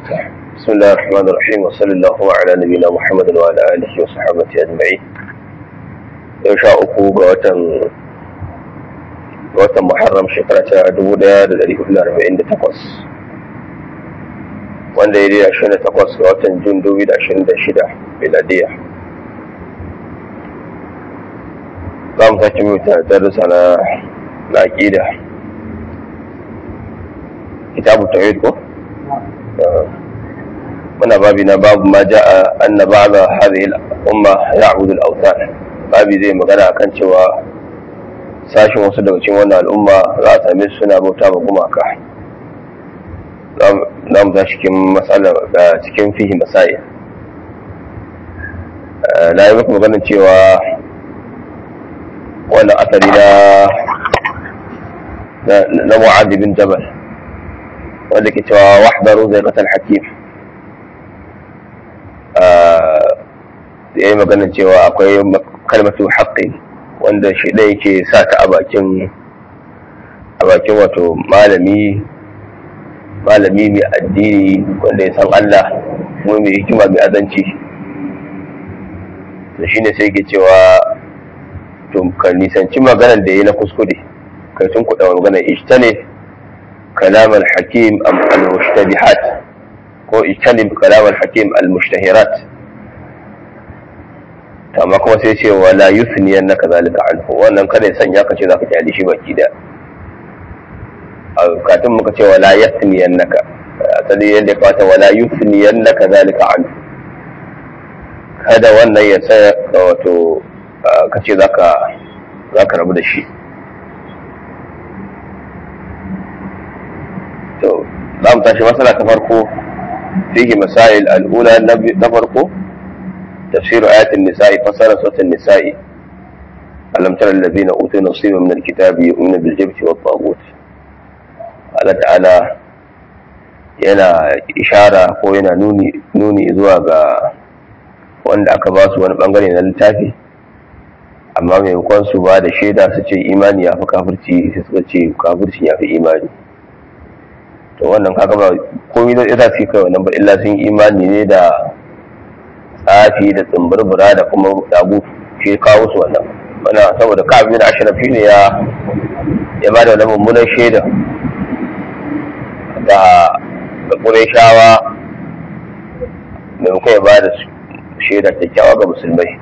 بسم الله الرحمن الرحيم وصلى الله على نبينا محمد وعلى آله وصحبه أجمعين yau sha uku ga watan watan muharram shekara ta dubu daya da dari hudu da arba'in da takwas wanda ya daidai ashirin da takwas ga watan jun dubu da ashirin da shida miladiya za mu sake mai darussa na na aƙida kitabu tawhid ko muna babi na babu ma ja'a anna ba'da hadhihi al-umma ya'budu al-awthan babi zai magana akan cewa sashen wasu daga cikin wannan al'umma za a same su suna bauta ma gumaka za mu tashi cikin matsala cikin fihi masai na yi muku maganin cewa wannan asali na na mu'adh bin jabal wanda ke cewa wahdaru zai kasar hakim ya yi maganin cewa akwai kalmatu haƙƙi wanda shi ɗaya yake sa ta a bakin a bakin wato malami malami mai addini wanda ya san Allah kuma mai hikima mai azanci to shine sai ke cewa to ka nisanci maganar da ya na kuskure kai tun kuɗa maganar ijtane kalam al-hakim al-mushtabihat ko ijtane kalam al-hakim al-mushtahirat amma kuma sai ce wala yusni annaka zalika anhu wannan kada ya sanya ka ce zaka kyale shi baki da kafin muka ce wala yasni annaka asali yadda ya fata wala yusni annaka zalika anhu kada wannan ya sa wato ka ce zaka zaka rabu da shi to za mu tashi masala ta farko fihi masail al'ula na farko تفسير آيات النساء فسر سورة النساء ألم تر الذين أوتوا نصيبا من الكتاب يؤمنون بالجبت والطاغوت Allah ta'ala yana ishara ko yana nuni nuni zuwa ga wanda aka ba su wani bangare na littafi amma maimakon su ba da shaida su ce imani ya fi kafirci sai suka ce kafirci ya fi imani to wannan kaga ba komai da ita ce kai wannan ba illa sun imani ne da tsafi da tsimbirbira da kuma dagu shi kawo su wannan wana saboda kafin da ashirafi ne ya ya ba da wani mummunan shaida da da shawa maimakon ya ba da shaida kyakkyawa ga musulmai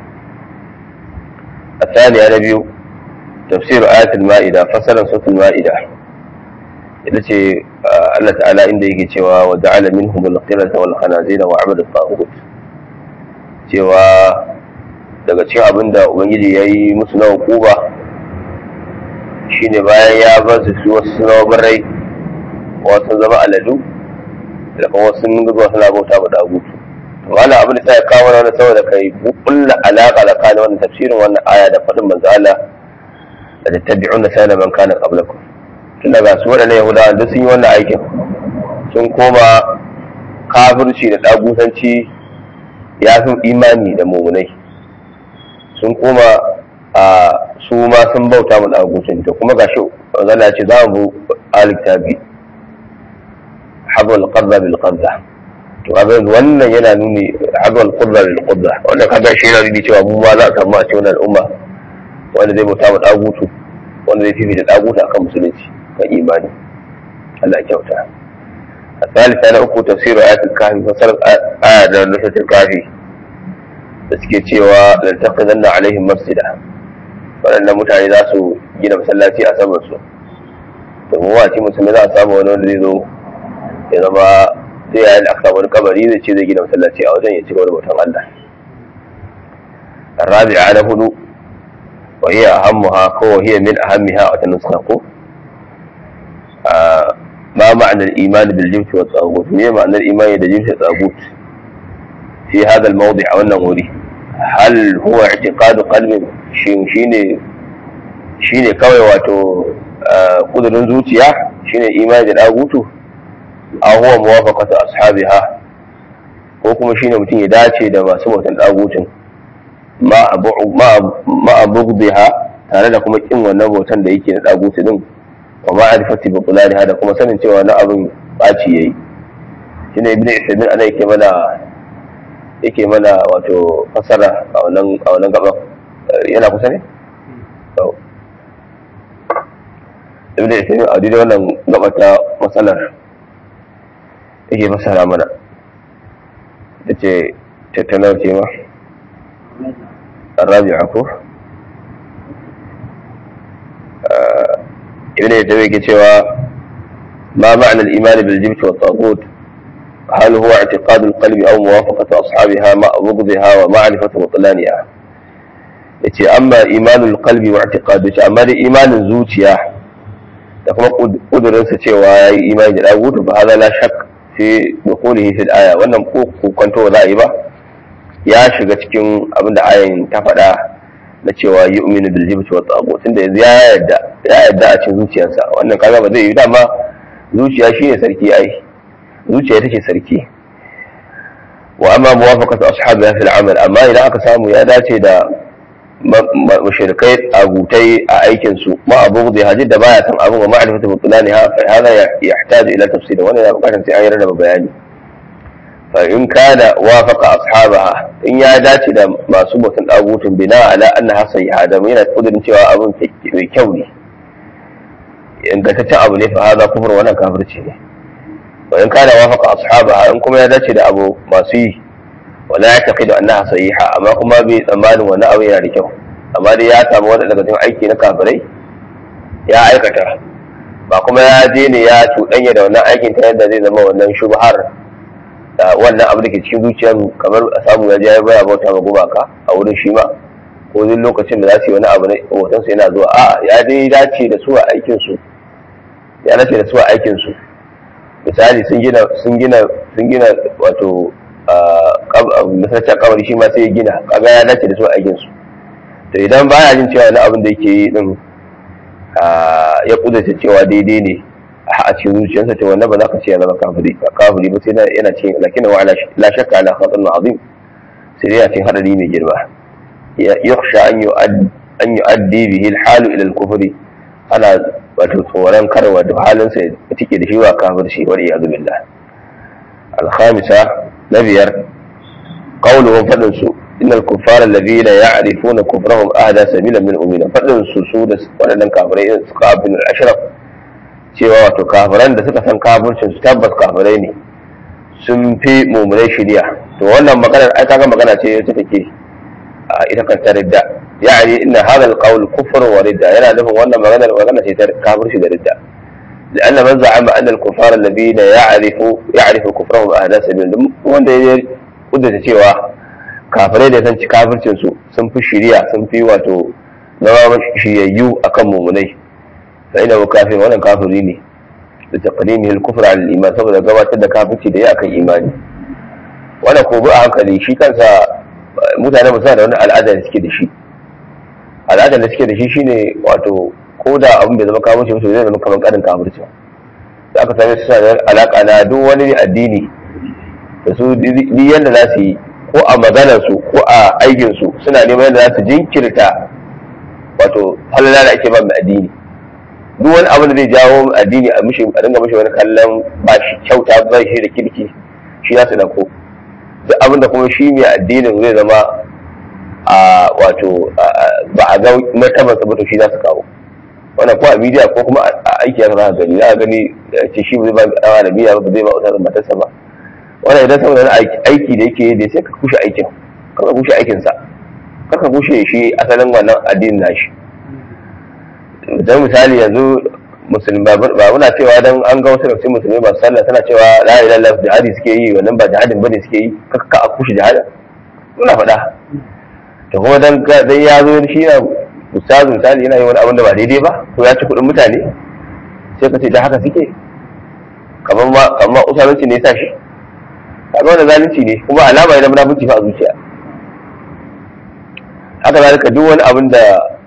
a tsaniya na biyu tafsiru ayatul ma'ida fasaran sautul ma'ida ita ce Allah ta'ala inda yake cewa wa ja'ala minhum al-qirata wal khanazira wa 'abada at cewa daga cikin abin da ubangiji ya yi musu na hukuba shine bayan ya ba su su wasu suna barai wasu zama aladu da kuma wasu sun zuwa suna bauta ba dagutu to wannan abin da sai ya kawo wani saboda kai kulla alaka tsakanin wannan tafsirin wannan aya da faɗin manzo Allah da tattabi'una sana man kana qablakum tun daga su waɗannan yahudawa duk sun yi wannan aikin sun koma kafirci da dagutanci ya fi imani da mummunai sun koma a su ma sun bauta mu ɗagucin to kuma gashi zana ce za mu aliktabi habal qadda bil qadda to abin wannan yana nuni habal qadda bil qadda wannan kaga shi yana nuni cewa mu ma za a samu a cikin al'umma wanda zai bauta mu ɗagutu wanda zai fifita ɗagutu akan musulunci kan imani Allah ya kyauta الثالثة أنا أكو تفسير آيات الكهف فصل آية نسة الكهف تسكي cewa lantaqidanna alaihim masjida waɗannan mutane za su gina masallaci a saman su to mu wace musulmi za a samu wani wanda zai zo ya zama zai yayin aka wani kabari zai ce zai gina masallaci a wajen ya ci gaba da bautan Allah الرابعة على هدوء وهي أهمها كو هي من أهمها وتنسخة آه ما معنى الإيمان بالجبت والطاغوت ما معنى الإيمان بالجبت والطاغوت في هذا الموضع أو النموري هل هو اعتقاد قلب شيني shine kawai wato kudurin zuciya shine imani da dagutu a huwa muwafaqatu ashabiha ko kuma shine mutum ya dace da masu bautan dagutun ma abu ma abugdiha tare da kuma kin wannan bautan da yake na dagutu din wa ma'rifati bi qulaliha da kuma sanin cewa na abin baci yayi shine ibn Isaimin ana yake mana yake mana wato fasara a wannan a wannan gaban yana kusa ne to ibn Isaimin a daidai wannan gaba ta matsalar yake fasara mana da ce tattalar ce ma الرابعة كو ابن يتوي cewa ما معنى الإيمان بالجبت والطاغوت هل هو اعتقاد القلب أو موافقة أصحابها مع بغضها ومعرفة بطلانها yace amma imanul qalbi wa i'tiqadu ce amma da imanin zuciya da kuma kudurinsa cewa yayi imani da dagutu ba hada la shak fi dukulihi fil aya wannan ko kwanto za a yi ba ya shiga cikin abin da ayin ta faɗa na cewa yu'minu bil jibti wa tagut tunda yanzu ya yarda ya yarda a cikin zuciyarsa wannan kaga ba zai yi dama zuciya shine sarki ai zuciya take sarki wa amma muwafaqatu ashabiha fil amal amma idan aka samu ya dace da mushrikai agutai a aikin su ma abu da hajji da baya san abin wa ma'rifatu butlaniha fa hada yahtaju ila tafsir wannan ya bukatar sai an yarda da bayani fa in kana wafaqa ashabaha in ya dace da masu mutun dagutun bina ala annaha sayyi'a da yana kudirin cewa abin mai kyau ne ingantaccen abu ne fa hada kufur wannan kafirci ne wa in kana wafaqa ashabaha in kuma ya dace da abu masu yi wala ya taqidu annaha sayyi'a amma kuma bai tsammanin wannan abu yana da kyau amma dai ya samu wani daga cikin aiki na kafirai ya aikata ba kuma ya je ne ya cuɗanya da wannan aikin ta yadda zai zama wannan shubhar da wannan abu da ke cikin zuciyar kamar a samu ya je ya baya bauta ma gumaka a wurin shi ma ko duk lokacin da za su yi wani abu ne hotonsa yana zuwa a ya dai dace da su a aikin su ya dace da su a aikin su misali sun gina sun gina sun gina wato masarcin kabari shi ma sai ya gina kaga ya dace da su a aikin su to idan baya jin cewa wani abin da yake yi din ya kudurta cewa daidai ne a cikin zuciyarsa to wannan ba za ka ce ya zama kafiri kafiri ba sai yana cikin lakin wa la shakka ala khatarun azim sai dai yana cikin hadari mai girma yakhsha an yu'ad an yu'addi bihi al-halu ila al-kufri ana wato tsoron karwa da halin sa ya tike da shi wa kafirci wa iyadu billah al-khamisa nabiyar qawluhum fadin su innal kuffara alladhina ya'rifuna kufrahum ahda sabila min umina fadin su su da wadannan kafirai suka abin al-ashraf cewa wato kafiran da suka san kafircin su tabbas kafirai ne sun fi mummunai shirya to wannan maganar ai kaga magana ce ta take a ita kanta ridda ya'ani inna hadha al-qawl kufr wa ridda yana nufin wannan maganar magana ce ta kafirci da ridda لأن من زعم أن الكفار الذين يعرف يعرف كفرهم أهل سبيل wanda ya kudata cewa kafirai da san kafircin su sun fi shiriya sun fi wato zama shiryayyu akan mumunai فإنه كافر وانا كافر ne لتقديمه الكفر على الإيمان saboda gabatar da kafirci da ya akan imani wanda ko a hankali shi kansa mutane ba da wani al'ada da suke da shi al'ada da suke da shi shine wato ko da abin bai zama kafirci musu zai zama kamar karin kafirci da aka same su da alaka na duk wani addini da su duk yanda za su yi ko a maganar su ko a aikin su suna neman yadda za su jinkirta wato halala da ake ba mai addini duk wani abu da zai jawo addini a mishi a dinga mishi wani kallon ba shi kyauta ba shi da kirki shi za su dauko duk abin da kuma shi mai addinin zai zama a wato ba a ga martabar sa ba to shi za su kawo wannan ko a bidiyo ko kuma a aiki ya za gani za a gani ce shi ba zai ba a arabiya ba zai ba wata matarsa ba wannan idan saboda wani aiki da yake da sai ka kushe aikin ka kushe aikinsa ka kushe shi asalin wannan addinin nashi don misali yanzu musulmi ba muna cewa don an ga wasu rafin musulmi ba sallah tana cewa la ilaha illallah jihadi suke yi wannan ba jihadin bane suke yi kaka a kushe jihada muna faɗa to kuma dan dan ya zo shi na ustazu misali yana yi wani abin da ba daidai ba ko ya ci kuɗin mutane sai ka ce da haka suke kamar ma kamar usalanci ne ya sa shi kaga wannan zalunci ne kuma alama ne na munafunci fa a zuciya haka zalika duk wani abin da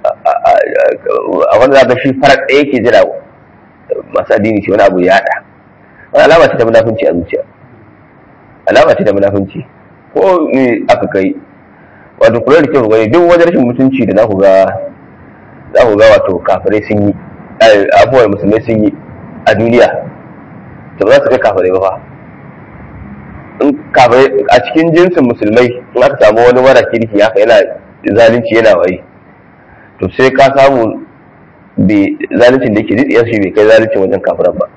a wanda za shi farar ɗaya ke jira masu addini ce wani abu ya haɗa wani alama ce ta munafunci a zuciya alama ce ta munafunci ko ne aka kai wato kula da kyau gani duk wani rashin mutunci da za ku ga za ku ga wato kafirai sun yi abubuwan musulmai sun yi a duniya to ba za su kai kafirai ba fa a cikin jinsin musulmai in aka samu wani mara kirki haka yana zalunci yana waye to sai ka samu zaluncin da yake zidiyar shi bai kai zaluncin wajen kafiran ba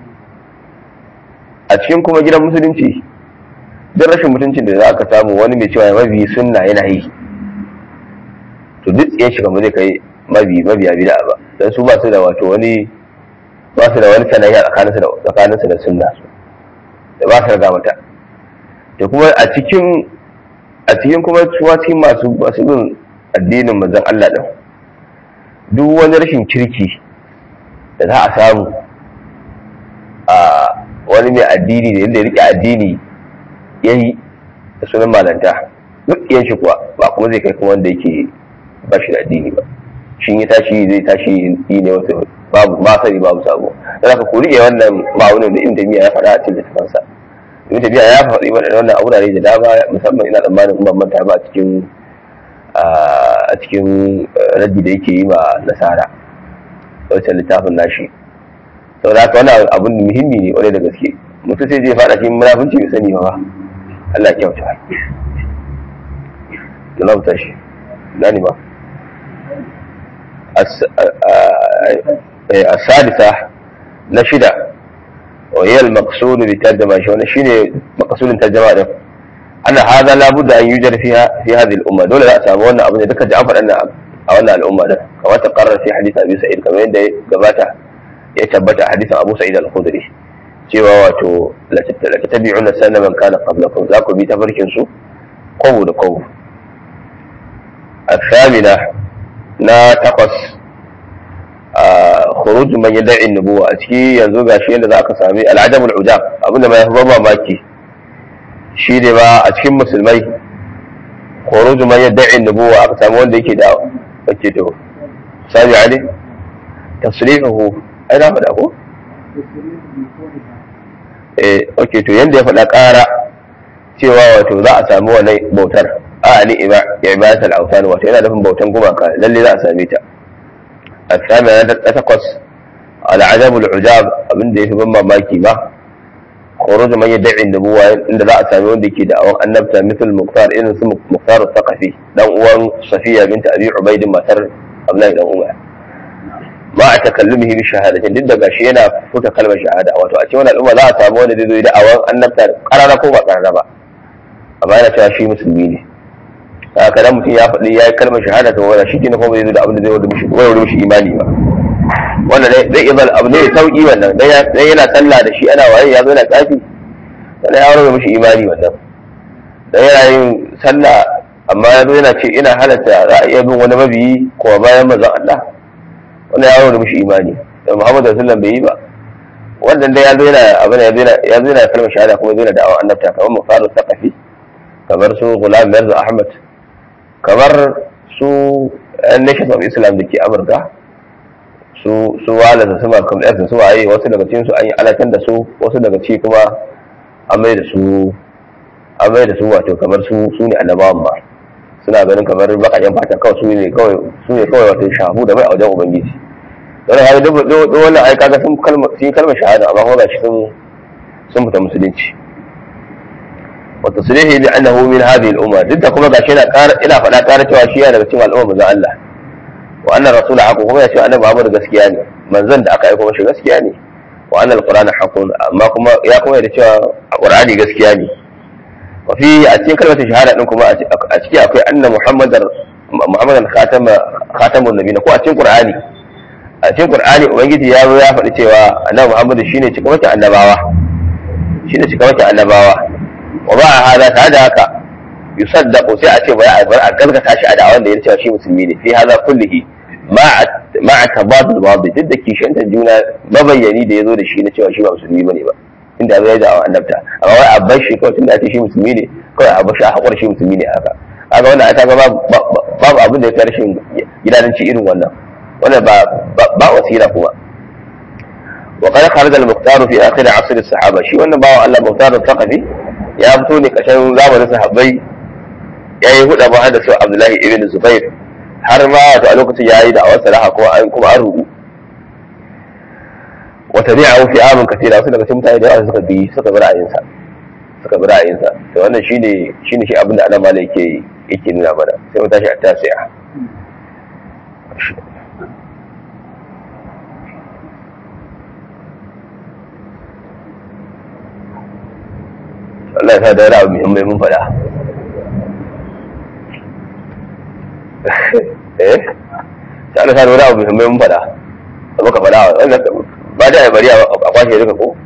a cikin kuma gidan musulunci duk rashin mutuncin da za ka samu wani mai cewa mabi sunna yana yi to duk tsiyan shi kamar zai kai mabi mabiya bid'a ba dan su ba su da wato wani ba su da wani sanayya tsakaninsu da tsakaninsu da sunna su da ba su riga mata da kuma a cikin a cikin kuma suwa cikin masu masu bin addinin manzon Allah din duk wani rashin kirki da za a samu a wani mai addini da yadda ya rike addini ya yi da sunan malanta duk yan shi kuwa ba kuma zai kai kuma wanda yake ba shi da addini ba shi ya tashi zai tashi yi ne wasu babu ma sani babu sabo dan haka ku rike wannan ma'aunin da ibn tabiya ya faɗa a cikin littafansa ibn tabiya ya faɗi wannan a wurare da dama musamman ina tsammanin ban manta ba a cikin a cikin raddi da yake yi ma nasara wancan littafin nashi saboda haka wannan abun muhimmi ne kwarai da gaske mutum sai zai faɗa cikin munafunci bai sani ba Allah ya kyauta da lauta shi gani ba السادسة نشدة وهي المقصود بالترجمة شو شيء مقصود الترجمة ده أن هذا لابد أن يوجد فيها في هذه الأمة دولة لا سامونا أبدا ذكر جعفر أن أولنا الأمة ده كما تقرر في حديث أبي سعيد كما يندى قباته يتبت حديث أبو سعيد الخدري cewa wato la tattabi'una sanna man kana qablakum za ku bi tafarkin su qawu da qawu الثامنة na takwas a khuruj man yad'i nubuwa a ciki yanzu gashi yadda za ka sami al'adabul ujab abinda mai ban mamaki shi ne ba a cikin musulmai khuruj man yad'i nubuwa aka samu wanda yake da wacce to sabi ali tasrifuhu ai na faɗa ko eh okay to yanda ya faɗa ƙara cewa wato za a samu wannan bautar a ni ibadatul awtan wato yana nufin bautan gumaka lalle za a same ta الثامنة تتقص على عدم العجاب abin da yafi ban mamaki ba khuruj man yad'i an-nubuwa inda za a sami wanda yake da awan annabta misal muqtar irin su muqtar al-thaqafi dan uwan safiya bint abi ubayd matar abdullahi dan umar ma a takallumihi bi shahadatin duk da gashi yana fuka kalmar shahada wato a cikin wannan al'umma za a samu wanda zai zo da awan annabta karara ko ba karara ba amma yana cewa shi musulmi ne haka dan mutum ya faɗi ya yi kalmar shahada ta wanda shi kenan kuma bai zo da abin da zai wada mishi wai wada mishi imani ba wannan zai iya zal abu ne sauki wannan dan yana sallah da shi ana waye ya zo yana tsafi wannan ya wada mishi imani wannan dan yana yin sallah amma ya zo yana ce ina halatta za a iya bin wani mabiyi ko bayan manzon Allah wannan ya wada mishi imani dan Muhammadu sallallahu bai yi ba wannan dai ya zo yana abin ya zo yana ya zo yana kalmar shahada kuma zai yana da'awa annabta kamar mufaru saqafi kamar su Ghulam Mirza Ahmad kamar su nation of islam da ke amurka su su wala da su malcolm x su waye wasu daga cikin su an yi alatan da su wasu daga ci kuma an mai da su an mai da su wato kamar su su ne annabawan ba suna ganin kamar bakajen fata kawai su ne kawai su ne kawai wato shahu da mai a wajen ubangiji don haka duk wannan ai kaga sun kalma sun kalmar shahada amma kuma gashi sun sun fita musulunci وتصريحه بأنه من هذه الأمة ضد كما قاشنا قال إلى فلا قال cewa shi yana daga cikin al'umma manzon Allah wa anna rasul haqu kuma ya ce annabi Muhammad gaskiya ne manzon da aka aika mashi gaskiya ne wa anna alqur'ana haqqun amma kuma ya kuma da cewa qur'ani gaskiya ne wa fi a cikin kalmar shahada din kuma a ciki akwai anna muhammadar muhammadan khatama khatamun nabiyina ko a cikin qur'ani a cikin qur'ani ubangiji ya zo ya faɗi cewa annabi Muhammad shine cikamakin annabawa shine cikamakin annabawa wa ba hada ta da haka yusaddaqu sai a ce bai a bar a gaskata shi a da'awan da ya cewa shi musulmi ne fi hada kullihi ma a tabadul babu duk da kishin juna mabayyani da ya zo da shi na cewa shi ba musulmi bane ba inda zai da'awa annabta amma wai a bar shi kawai tunda ake shi musulmi ne kawai a bar shi a haƙura shi musulmi ne haka kaga wannan aka ga babu abin da ya kai rashin gidanci irin wannan wannan ba ba wasila kuma وقد خرج المختار في اخر عصر الصحابه شي wannan bawan Allah Mukhtar al-Thaqafi ya fito ne kashin zamanin sahabbai yayi huda ba da su Abdullahi ibn Zubair har ma wato a lokacin yayi da awar salaha kuma an kuma an rubu wa tabi'ahu fi amin katira wasu daga cikin mutane da yawa suka bi suka bi ra'ayin sa suka bi ra'ayinsa to wannan shine shine shi abin da ana mala yake yake nuna mana sai mu tashi a tasi'a Allah ya sa da wani abu muhimmai mun faɗa eh sai Allah ya sa da wani abu muhimmai mun faɗa da muka faɗa wannan ba da ya bari a kwashe duka ko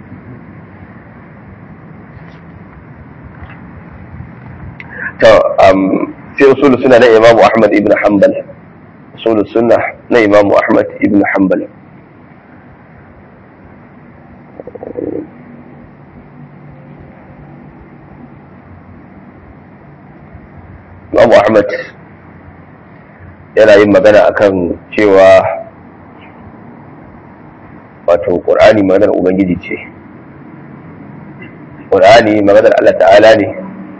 to sai usul suna na Imam Ahmad ibn Hanbal usul sunna na Imam Ahmad ibn Hanbal Imam Ahmad yana yin magana akan cewa wato Qur'ani maganar Ubangiji ce Qur'ani maganar Allah ta'ala ne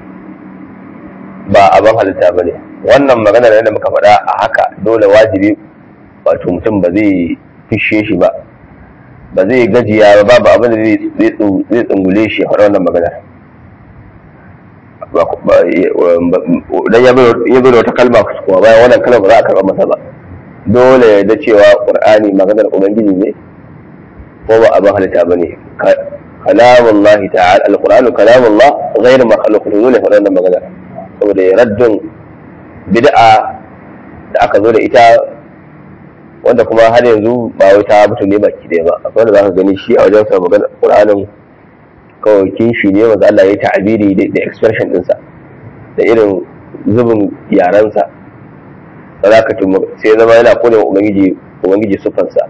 ba abin halitta ba ne wannan maganar yadda muka faɗa a haka dole wajibi wato mutum ba zai fishe shi ba ba zai gajiya ba babu abin da zai tsungule shi a faɗa wannan maganar dan ya bai wata kalma kuma bayan wannan kalma ba za a karɓa masa ba dole ya da cewa ƙur'ani maganar ubangiji ne ko ba abin halitta ba ne kalamullahi ta'ala alqur'anu kalamullah ghayr makhluq dole faɗa wannan maganar saboda ya raddin bid'a da aka zo da ita wanda kuma har yanzu ba wai ta mutu ne baki ɗaya ba akwai wanda za ka gani shi a wajen sa magana Qur'anin kawai kinshi ne wanda Allah ya yi ta'abiri da expression ɗinsa da irin zubin yarensa sadaka sai zama yana kone wa ubangiji ubangiji sufansa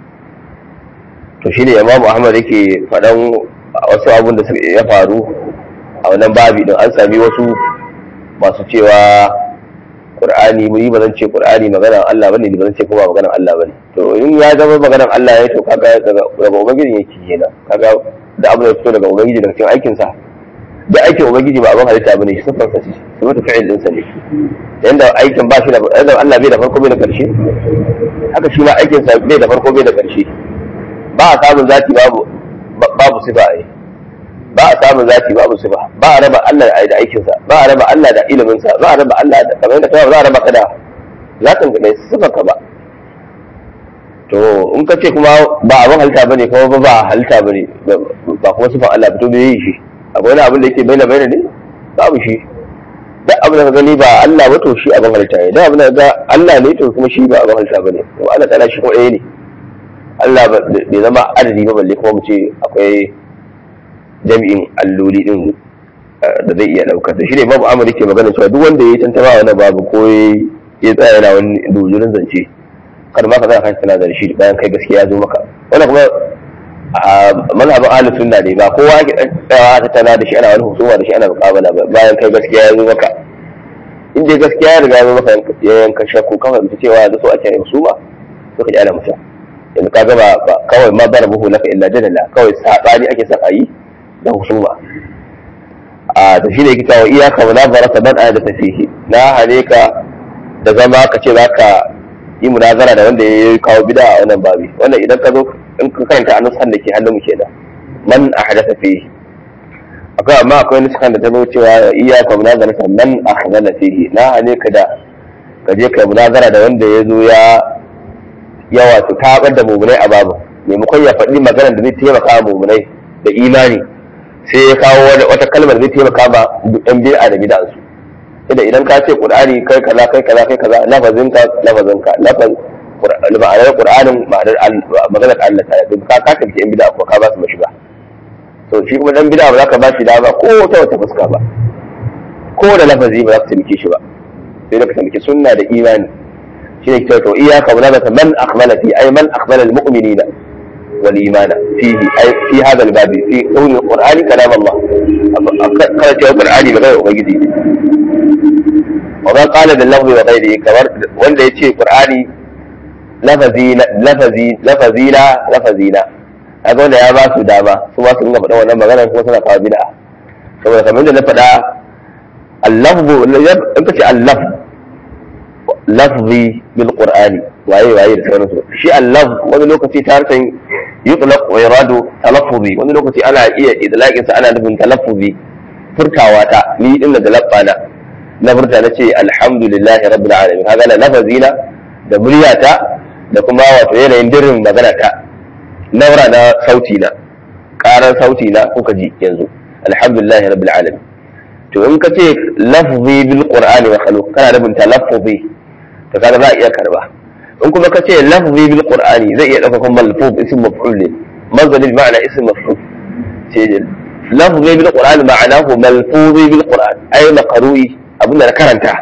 to shine Imam Ahmad yake faɗan wasu abun da ya faru a wannan babi din an sami wasu masu cewa Qur'ani mu yi ba zan ce Qur'ani maganar Allah bane ba zan ce kuma maganar Allah bane to in ya zama maganar Allah ya to kaga daga daga ubangiji yake kenan kaga da abu da fito daga ubangiji daga cikin aikin sa da aikin ubangiji ba abin halitta bane shi sifar sa ce sifar fi'il din sa ne yanda aikin ba shi da yanda Allah bai da farko bai da karshe haka shi ma aikin sa bai da farko bai da karshe ba a samun zati babu babu sifa ai ba a samun zati babu sifa ba a raba Allah da aikinsa ba a raba Allah da iliminsa ba a raba Allah da kamar yadda kawai za a raba ka da zatin ka da sifar ka ba to in ka ce kuma ba abin halitta bane kuma ba ba halitta bane ba kuma sifar Allah ba to me yi shi akwai wani abin da yake baina baina ne babu shi duk abin da ka gani ba Allah ba to shi abin halitta ne duk abin da ga Allah ne to kuma shi ba abin halitta bane to Allah ta'ala shi kuma ɗaya ne Allah bai zama adadi ba balle kuma mu ce akwai jami'in alloli din da zai iya ɗaukar da shi ne babu amur ke magana cewa duk wanda ya yi tantama wani babu ko ya tsaya yana wani dojurin zance kar ma ka zaka kan tana da shi bayan kai gaskiya ya zo maka wannan kuma a mazhabin ahli sunna ne ba kowa ake tsayawa ta tana da shi ana wani husuma da shi ana muqabala ba bayan kai gaskiya ya zo maka in dai gaskiya ya riga ya zo maka ya yanka shakku kawai mutu cewa da so ake husuma to ka ji ana mutum yanzu ka gaba kawai ma barabuhu laka illa jadala kawai sabani ake son a yi da husuma a da shi ne yake cewa iyaka wa nazara ta ban da tafihi na hane ka da zama ka ce za ka yi munazara da wanda ya kawo bida a wannan babi wannan idan ka zo in ka karanta a nusan da ke hannun mu kenan man ahdatha fihi akwai amma akwai nusan da ta zo cewa iyaka wa nazara ta man ahdatha fihi na hane ka da ka je ka munazara da wanda ya zo ya ya wato tabar da mumunai a babu maimakon ya faɗi magana da zai taimaka mumunai da imani sai ya kawo wata kalmar zai taimaka ma ɗan bid'a da bid'an su idan idan ka ce qur'ani kai kaza kai kaza kai kaza lafazin ka lafazin ka lafaz ma'anar qur'anin ma'anar maganar Allah ta yi ka ka tafi ɗan bid'a ko ka ba su mashiga to shi kuma ɗan bid'a ba za ka ba shi dama ko ta wata fuska ba ko da lafazi ba za ka taimake shi ba sai da ka taimake sunna da imani shi ne kyau to iyaka munazata man akhmala fi ay man akhmala al-mu'minina والإيمان فيه أي في هذا الباب في كون القرآن كلام الله قالت يا القرآن بغير أبيدي وما قال باللفظ وغيره كمر وان يتشي القرآن لفظي لفظي لفظي لا لفظي لا هذا wanda ya ba su dama su ma su ringa faɗa wannan magana kuma suna kawo bid'a saboda kamar da na faɗa al-lafzu in kace al-lafz lafzi bil qur'ani waye waye da sauransu shi allaf wani lokaci ta harshen yutlaq wa iradu talaffuzi wani lokaci ana iya idlaqin sa ana nufin talaffuzi furtawa ta ni din da labbana na furta na ce alhamdulillahi rabbil alamin kaga na lafazina da muryata da kuma wato yanayin dirin magana ta naura na sauti na karan sauti na kuka ji yanzu alhamdulillahi rabbil alamin to in ka ce lafzi bil qur'ani wa khaluq kana nufin talaffuzi to kaga za a iya karba in kuma ka ce lafzi bil qur'ani zai iya dauka kuma malfuz ism maf'ul ne mazal ma'ana ism maf'ul ce lafzi bil qur'ani ma'anahu malfuzi bil qur'an ay maqru'i abin da na karanta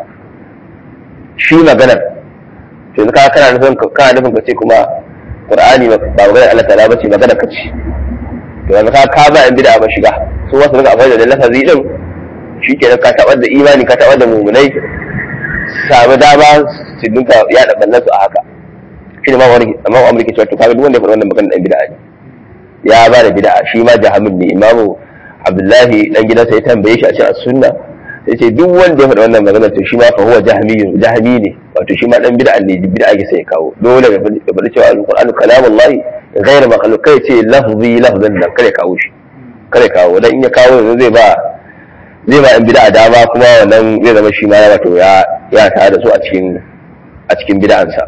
shi maganar to ka kana nufin kana nufin ka ce kuma qur'ani ba maganar Allah ta'ala bace magana ka ce to yanzu ka ka ba in bid'a ba shiga su wasu daga amfani da lafazi din shi ke ka taɓar da imani ka taɓar da mumunai sami dama su dinka yaɗa ɓallansu a haka shi ne ma wani amma amurka cewa to kaga duk wanda ya faɗi wannan magana ɗan bid'a ne ya ba da bid'a shi ma jahamin ne imamu abdullahi dan gidansa ya tambaye shi a cikin sunna sai ce duk wanda ya faɗi wannan magana to shi ma fa huwa jahmiyun jahmi ne wato shi ma dan bid'a ne bid'a ke sai ya kawo dole ya faɗi cewa alqur'anu kalamullahi ghayr makhluq kai ce lafzi lafzan nan kare kawo shi kare kawo dan in ya kawo yanzu zai ba zai ba in bid'a dama kuma wannan zai zama shi ma ya wato ya ya tare da su a cikin a cikin bid'ansa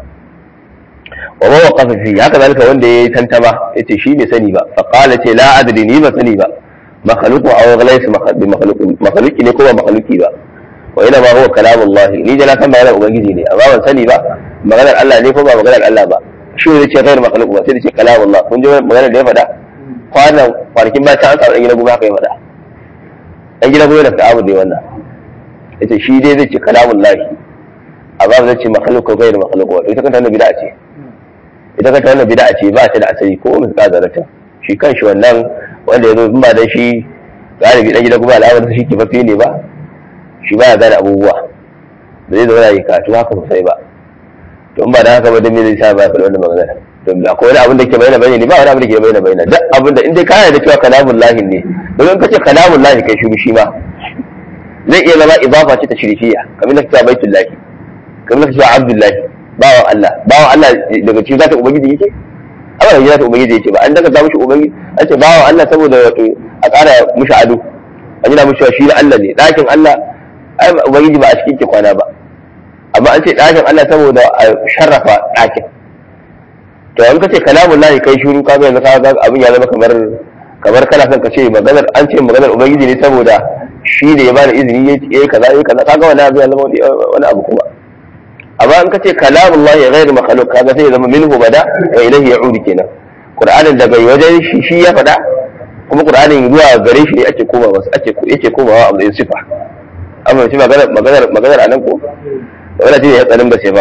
wa ma waqafa fi haka zalika wanda yayi tantama yace shi bai sani ba fa qala ce la adri ni ba sani ba makhluqu aw ghayr makhluq makhluqi ne ko ba makhluqi ba wa ina ma huwa kalamullah ni da na san maganar ubangiji ne amma ban sani ba maganar Allah ne ko ba maganar Allah ba shi ne ce ghayr makhluq ba sai da ce kalamullah kun ji maganar da ya faɗa kwanan kwanakin ba ta an samu ɗan gina goma haka ya faɗa ɗan gina goma da ta'abu dai wannan yace shi dai zai ce kalamun lahi amma zai ce makhluk ko gairu makhluk wato ita kanta wannan bid'a ce ita kanta wannan bid'a ce ba ta da asali ko mun ka zarata shi kanshi wannan wanda yazo in ba dan shi galibi ɗan gina goma al'amar shi ke fafe ne ba shi ba ya gane abubuwa ba zai zauna yi karatu haka sosai ba to in ba da haka ba dan me zai sa ba ya faɗi wannan magana don akwai wani abin da ke bayyana bayyana ba wani abin da ke bayyana bayyana duk abin da in dai kana da cewa kalamun lahi ne don in kace kalamun lahi kai shiru shi ma zai iya zama idafa ce ta shirkiya kamar nake cewa baitul lahi kamar nake cewa abdullahi bawan Allah bawan Allah daga cikin zata ubangiji yake amma da zata ubangiji yake ba an daga za mushi ubangiji an ce bawan Allah saboda wato a ƙara mushi ado an yi mushi shi da Allah ne ɗakin Allah ai ubangiji ba a cikin ke kwana ba amma an ce ɗakin Allah saboda a sharrafa ɗakin to in ka ce kalamun lahi kai shiru ka ga yanzu ka ga abin ya zama kamar kamar kana son ka ce maganar an ce maganar ubangiji ne saboda shi ne ya bada izini ya yi kaza ya kaza kaga wani abu ya zama wani abu kuma amma in ka ce kalamun lahi ghairu makhluq kaga sai ya zama minhu bada wa ilayhi ya'udu kenan qur'anin daga wajen shi shi ya faɗa kuma qur'anin zuwa gare shi ne ake koma wasu ake yake komawa a matsayin sifa amma shi maganar maganar maganar anan ko wala ce ya tsarin ba sai ba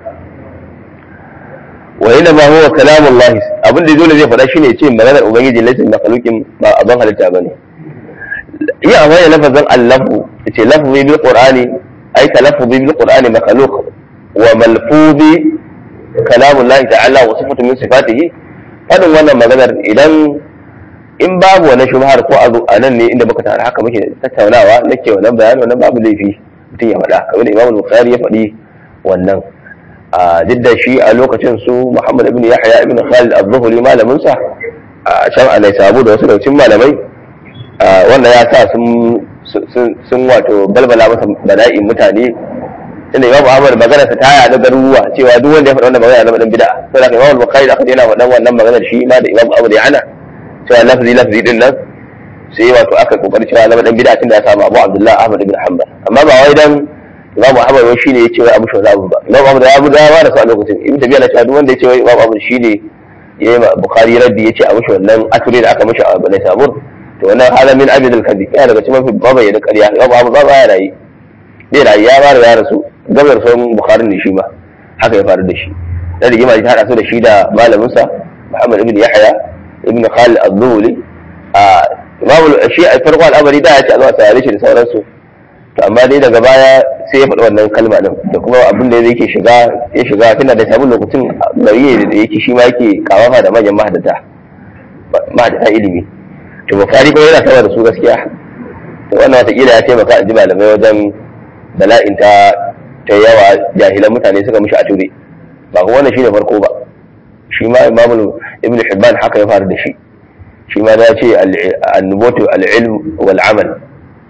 wa ina ma huwa kalamun lahi abin da dole zai faɗa shine ce maganar ubangiji laifin makhluqin ba abin halitta bane yi amfani da lafazin allahu ce lafzi bil qur'ani ay talaffuzi bil qur'ani makhluq wa malfuzi kalamun lahi ta'ala wa sifatu min sifatihi fadin wannan maganar idan in babu wani shubhar ko azu a nan ne inda muka tare haka muke tattaunawa nake wannan bayani wannan babu laifi mutum ya faɗa kamar da imamu bukhari ya faɗi wannan a duk da shi a lokacin su Muhammad ibn Yahya ibn Khalid az-Zuhri malamin sa a can a Naisabu da wasu daucin malamai wanda ya sa sun sun wato balbala masa bala'in mutane tunda Imam Ahmad magana ta taya da garuruwa cewa duk wanda ya faɗa wannan magana zama dan bid'a sai da Imam Bukhari da aka yana faɗan wannan maganar shi ma da Imam Ahmad ya hana cewa lafzi lafzi din nan sai wato aka kokari cewa zama dan bid'a tunda ya samu Abu Abdullah Ahmad ibn Hanbal amma ba wai dan Imam Ahmad wai shine yace wai Abu Shawza ba Imam Ahmad ya bu dawa da su a lokacin Ibn Tabiya na cewa duk wanda yace wai Imam Ahmad shine yayi ma Bukhari raddi yace a mushi wannan aturi da aka mushi a Bani Sabur to wannan hala min abid al-kadhib ya daga cikin mafi babaye da ƙarya Imam Ahmad ba ya rayi bai rayi ya ba ya rasu gabar son Bukhari ne shi ma haka ya faru da shi da rigima ta hada su da shi da malamin sa Muhammad ibn Yahya ibn Khalid az-Zuhli a Imam shi a farko al'amari da ya ce a zo a tare shi da sauransu to amma dai daga baya sai ya faɗi wannan kalma din da kuma abin da yake shiga ya shiga tana da sabon lokacin gari da yake shi ma yake kawafa da manyan mahadata mahadata ilimi to bukari kuma yana sama da su gaskiya to wannan watakila ya taimaka a ji malamai wajen bala'in ta ta yawa jahilan mutane suka mishi a ture ba kuma wannan shine farko ba shi ma imamu ibn hibban haka ya faru da shi shi ma ya ce al-nubutu al-ilm wal amal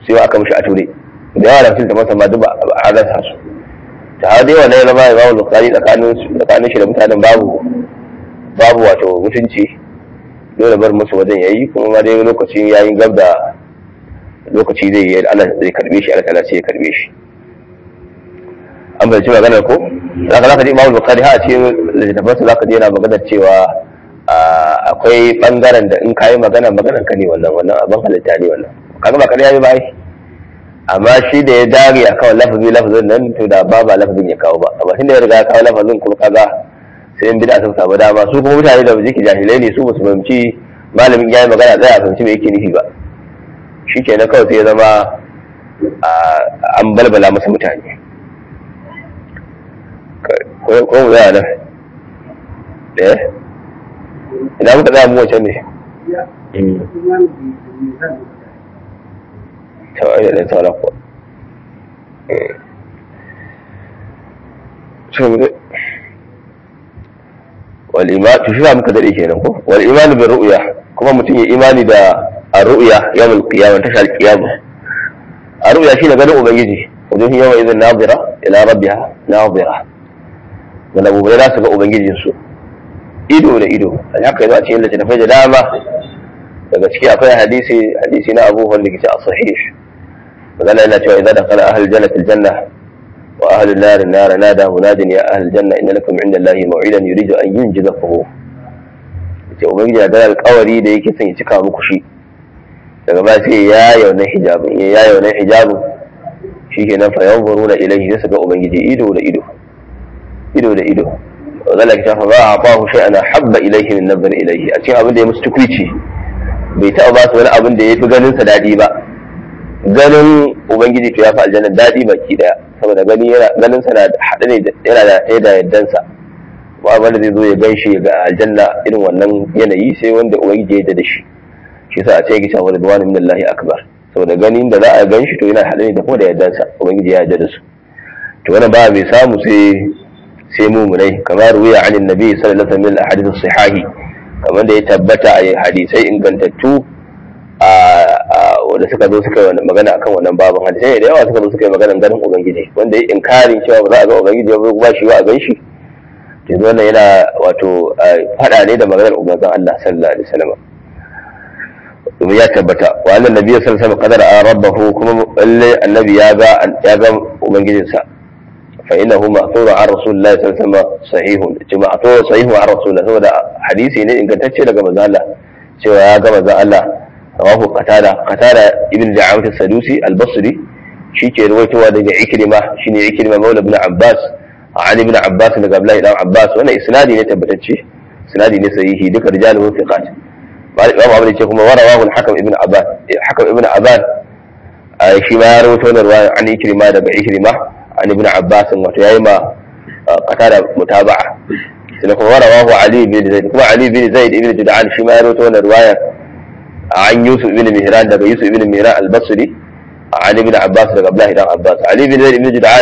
sai aka mishi a ture da yawa da fil tabbata ma duk ba a rasa su ta har dai wannan ya zama imamu bukhari tsakanin tsakanin shi da mutanen babu babu wato mutunci dole bar musu wajen yayi kuma ma dai lokacin yayin gab da lokaci zai yi Allah zai karbe shi Allah ta'ala sai ya karbe shi an bai ci maganar ko zaka zaka ji imamu bukhari ha a cikin littafansa zaka ji yana maganar cewa akwai bangaren da in kayi magana maganar ka ne wannan wannan abin halitta ne wannan kaga ba kariya ne ba ai amma shi da ya dage a kawo lafazi lafazin nan to da ba ba lafazin ya kawo ba amma tunda ya riga ya kawo lafazin kuma kaga sai in bid'a sun samu dama su kuma mutane da jiki jahilai ne su ba su fahimci malamin ya yi magana tsaya a fahimci me yake nufi ba shi ke na kawai sai ya zama an balbala masa mutane ko mu zaya nan eh ina muka tsaya mu wancan ne tawaye da ɗan sauran kuwa والإيمان تشوفها muka dade kenan ko wal iman bil ru'ya kuma mutum ya imani da ar-ru'ya yawm al-qiyamah tashal qiyamah ar-ru'ya shine ganin ubangiji wajen yawa idan nazira ila rabbiha nazira wanda gobe za su ga ubangijin su ido da ido haka yazo a cikin littafai da dama daga ciki akwai hadisi hadisi na Abu Hurairah ke a sahih magana yana cewa idan dakhala ahlul jannati al-janna وأهل النار النار نادى مناد يا أهل الجنة إن لكم عند الله موعدا يريد أن ينجزكم ce ubangiji na da alkawari da yake son ya cika muku shi daga ba sai ya yauna hijabin ya yauna hijabin shi ke nan fayan buru da ilahi zai ga ubangiji ido da ido ido da ido zala ki tafa ba a fahu shi ana habba ilaihi min nazar ilaihi a cikin abin da ya musu tukwici bai taɓa ba su wani abin da ya fi ganin sa daɗi ba ganin ubangiji to ya fi aljanna daɗi baki daya saboda gani yana ganin sa na haɗe ne yana da ɗaya da yaddansa ba wanda zai zo ya gan shi ga aljanna irin wannan yanayi sai wanda ubangiji ya da shi shi yasa a ce yake cewa ridwanu min Allah akbar saboda ganin da za a gan shi to yana haɗe ne da kuma da yaddansa ubangiji ya yarda da su to wannan ba mai samu sai sai mumunai kamar ruwiya anin nabi sallallahu alaihi wasallam al-hadith as-sahihi kamar da ya tabbata a hadisai ingantattu wanda suka zo suka yi magana akan wannan babin hadisai da yawa suka zo suka yi magana ganin ubangiji wanda ya inkarin cewa ba za a ga ubangiji ba ba shi ba a gan shi yanzu wannan yana wato fada ne da maganar ubangijin Allah sallallahu alaihi wasallam domin ya tabbata wa annan nabi sallallahu alaihi wasallam qadara rabbahu kuma lalle annabi ya ga ya ga ubangijinsa fa innahu ma'thuru an rasulillahi sallallahu alaihi wasallam sahihun jama'a to sahihu an rasulillah saboda hadisi ne ingantacce daga manzo Allah cewa ya ga manzo Allah rawahu qatada qatada ibn da'awat as-sadusi al-basri shike ruwaitowa daga ikrima shine ikrima maula ibn abbas an ibn abbas daga abdullahi dan abbas wannan isnadi ne tabbatacce isnadi ne sahihi duka rijalu thiqat imam abu ce kuma warawahu al-hakam ibn abbas hakam ibn abbas shi ma ya rawaito wannan ruwaya an ikrima daga ikrima an ibn abbas wato yayi ma qatada mutaba'a sai kuma warawahu ali bin zaid kuma ali bin zaid ibn jud'an shi ma ya rawaito wannan ruwaya عن يوسف بن مهران دغ يوسف بن مهران البصري عن ابن عباس دغ عبد الله بن عباس علي بن زيد بن جدعان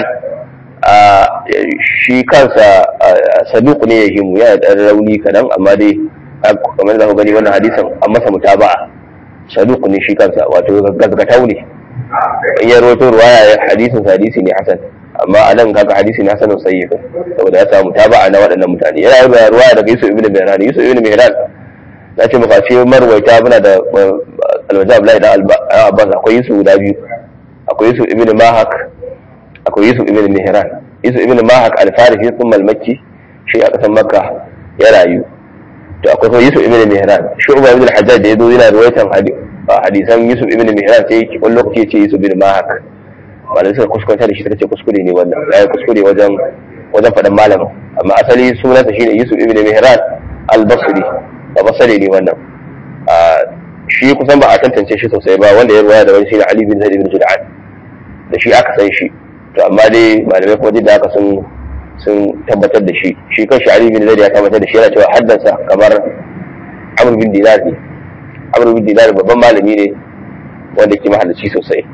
shi kansa saduq ne ya himu ya da rauni kadan amma dai kamar da ku gani wannan hadisin an masa mutaba'a saduq ne shi kansa wato gazgatau ne in ya rawaito ruwaya hadisin hadisi ne hasan amma a nan kaga hadisi ne hasanun sayyid saboda ya samu mutaba'a na waɗannan mutane yana yi ruwaya daga Yusuf ibn Mihran Yusuf ibn Mihran na ce maka ce marwaita muna da alwaja Abdullahi da Abbas akwai Yusuf guda biyu akwai Yusuf ibn Mahak akwai Yusuf ibn Mihran Yusuf ibn Mahak al-Farisi sun malmaki shi a kasan Makka ya rayu to akwai kuma Yusuf ibn Mihran Shu'ba ibn al-Hajjaj da yazo yana ruwaitan hadisan Yusuf ibn Mihran sai wani lokaci ya ce Yusuf ibn Mahak wanda suka kuskanta da shi suka ce kuskure ne wannan ya kuskure wajen wajen faɗan malamin amma asali sunansa shine Yusuf ibn Mihran al-Basri ba basari ne wannan shi kusan ba a tantance shi sosai ba wanda ya ruwaya da wani shi ne Ali bin Zaid bin Jud'an da shi aka san shi to amma dai malamai kuma da aka sun sun tabbatar da shi shi kan shi Ali bin Zaid ya tabbatar da shi yana cewa haddansa kamar Amr bin Dinar ne Amr bin Dinar babban malami ne wanda ke mahallaci sosai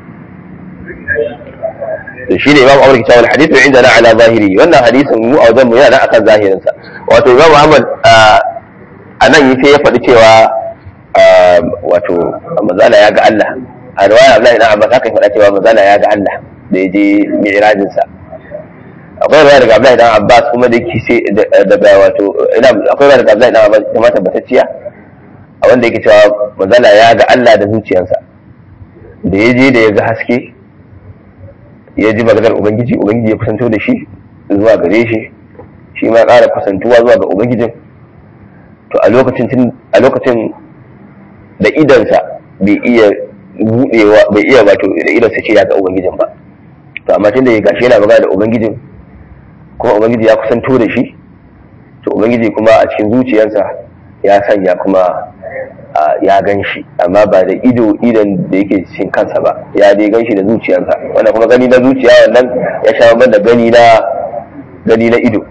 to shi ne Imam Amr ke cewa hadithu indana ala zahiri wannan hadisin mu a wajen mu yana akan zahirinsa wato Imam Ahmad a nan yi sai ya faɗi cewa wato mazala ya ga Allah a riwaya Abdullahi dan Abbas haka faɗa cewa manzala ya ga Allah da ya je mi'rajin sa akwai riwaya daga Abdullahi dan Abbas kuma da yake sai daga wato ina akwai riwaya daga Abdullahi dan Abbas kuma tabbatacciya a wanda yake cewa manzala ya ga Allah da zuciyarsa da ya je da ya ga haske ya ji maganar ubangiji ubangiji ya kusanto da shi zuwa gare shi shi ma ƙara kusantuwa zuwa ga ubangijin to a lokacin a lokacin da idansa bai iya budewa bai iya wato da idansa ce ya ga ubangijin ba to amma tun da ya gashi yana magana da ubangijin kuma ubangiji ya kusanto da shi to ubangiji kuma a cikin zuciyarsa ya sanya kuma ya gan shi amma ba da ido idan da yake cikin kansa ba ya dai gan shi da zuciyarsa wanda kuma gani na zuciya wannan ya sha da gani na gani na ido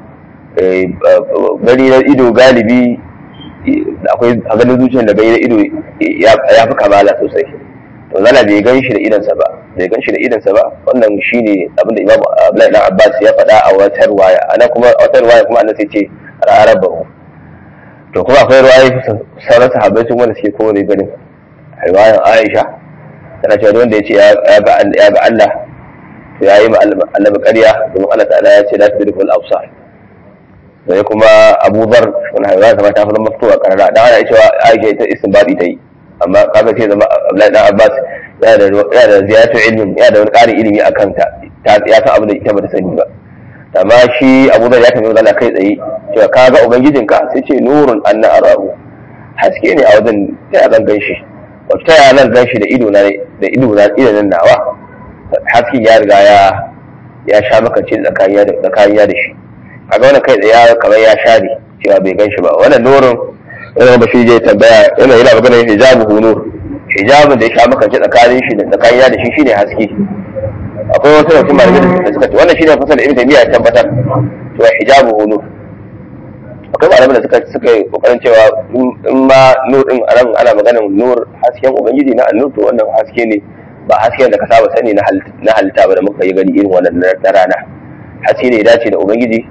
gani na ido galibi akwai a ganin zuciyar da gani na ido ya fi kamala sosai to zana bai gan shi da idansa ba bai gan shi da idansa ba wannan shine abin da Imam Abdullahi dan Abbas ya faɗa a wata ruwaya ana kuma a wata ruwaya kuma annabi sai ce ra'arabahu to kuma akwai ruwaye sauran sahabbai sun wanda suke kowane ganin riwayan Aisha tana cewa wanda ya ce ya ga Allah to ya yi ma annabi ƙarya domin Allah ta'ala ya ce la tudrikul absar sai kuma Abu Dharr wannan riwaya ta ta fara maftuwa karara dan ana cewa Aisha ta istinbadi ta yi amma kaga sai zama Abdullahi dan Abbas ya da ya da ziyatu ilmin ya da wani ƙarin ilimi akan ta ya san abin da ita bata sani ba amma shi Abu Dharr ya tambayi Allah kai tsaye cewa ka ga ubangijinka sai ce nurun anna arahu haske ne a wajen ta zan ganshi wato ta zan ganshi da ido na da ido na idan nawa haske ya riga ya ya sha maka ce tsakaniya da tsakaniya da shi kaga wannan kai tsaye kamar ya share cewa bai ganshi ba wannan nurun wannan ba shi je tambaya yana yana magana hijabu nur hijabun da ya sha maka ce tsakanin shi da tsakaniya da shi shine haske akwai wasu da kuma da suka ce wannan shine fasal ibn taymiya ya tabbatar cewa hijabu nur akwai malaman da suka suka yi kokarin cewa in ma nur din a ana maganar nur hasken ubangiji na annur to wannan haske ne ba hasken da ka saba sani na halitta ba da muka yi gani irin wannan na rana haske ne ya dace da ubangiji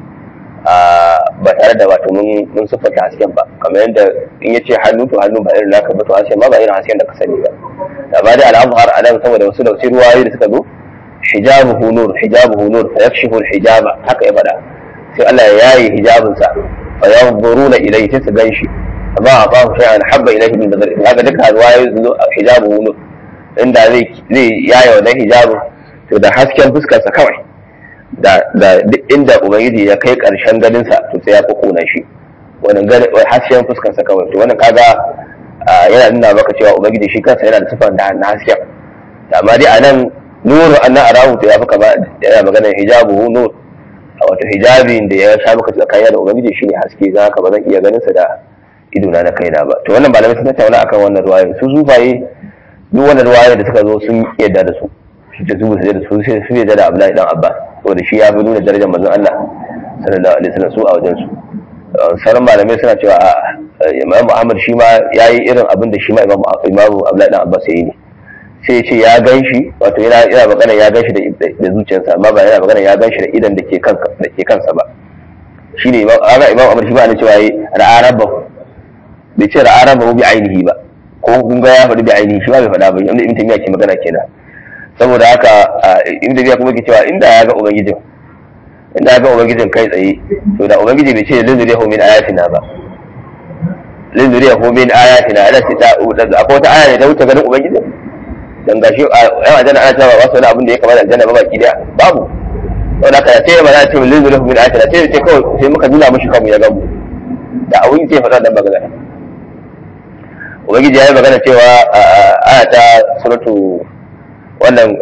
ba tare da wato mun mun siffanta hasken ba kamar yadda in yace hannu to hannu ba irin naka ba to hasken ma ba irin hasken da ka sani ba amma dai al'amhar anan saboda wasu da wasu ruwayoyi da suka zo hijabuhu nur hijabuhu nur fa yakshifu al-hijaba haka ya faɗa sai Allah ya yayi hijabinsa fa yanzuruna ilayhi sai su ganshi amma a babu shay'an habba ilayhi min nazar haka duka ruwayoyi su zo hijabuhu nur inda zai zai yaya wannan hijabin to da hasken fuskarsa kawai da da duk inda ubangiji ya kai karshen ganin sa to sai ya fi kona shi wannan hasken fuskarsa kawai to wannan kaga yana nuna maka cewa ubangiji shi kansa yana da sifar da na hasken amma dai anan nuru anna arahu to ya fi kama yana magana hijabuhu nur wato hijabin da ya sha maka tsakaniya da ubangiji shine haske za ka ba zan iya ganin sa da idona na kaina ba to wannan malamai sun tattauna akan wannan ruwayoyi su sufaye duk wannan ruwayoyi da suka zo sun yadda da su su ce su ba su da su sai su yadda da Abdullahi dan Abbas saboda shi ya fi nuna darajar manzon Allah sallallahu alaihi wasallam su a wajen su sauran malamai suna cewa Imam Muhammad shi ma yayi irin abin da shi ma Imam Imam Abdullahi dan Abbas yayi ne sai ya ce ya gan shi wato yana yana magana ya gan shi da zuciyarsa amma ba yana magana ya gan shi da idan da ke kansa da ke kansa ba shine imam aga imam Ahmad shi ba ne cewa yi ra'araba bai ce ra'araba bi ainihi ba ko kun ga ya faɗi bi ainihi shi ba bai faɗa ba inda ibn taymiya ke magana kenan saboda haka ibn taymiya kuma ke cewa inda ya ga ubangijin inda ya ga ubangijin kai tsaye to da ubangiji bai ce linzuriyahu min ayatina ba linzuriyahu min ayatina ala sita akwai wata aya ne ta wuce ganin ubangijin dan gashi yan aljanna ana cewa ba su wani abin da ya kamata aljanna ba baki daya babu saboda haka sai ba za ce min lillahi min ayatina sai ce kawai sai muka nuna mishi kanmu ya gamu da abin sai faɗa dan magana ubangiji ya yi magana cewa aya ta suratu wannan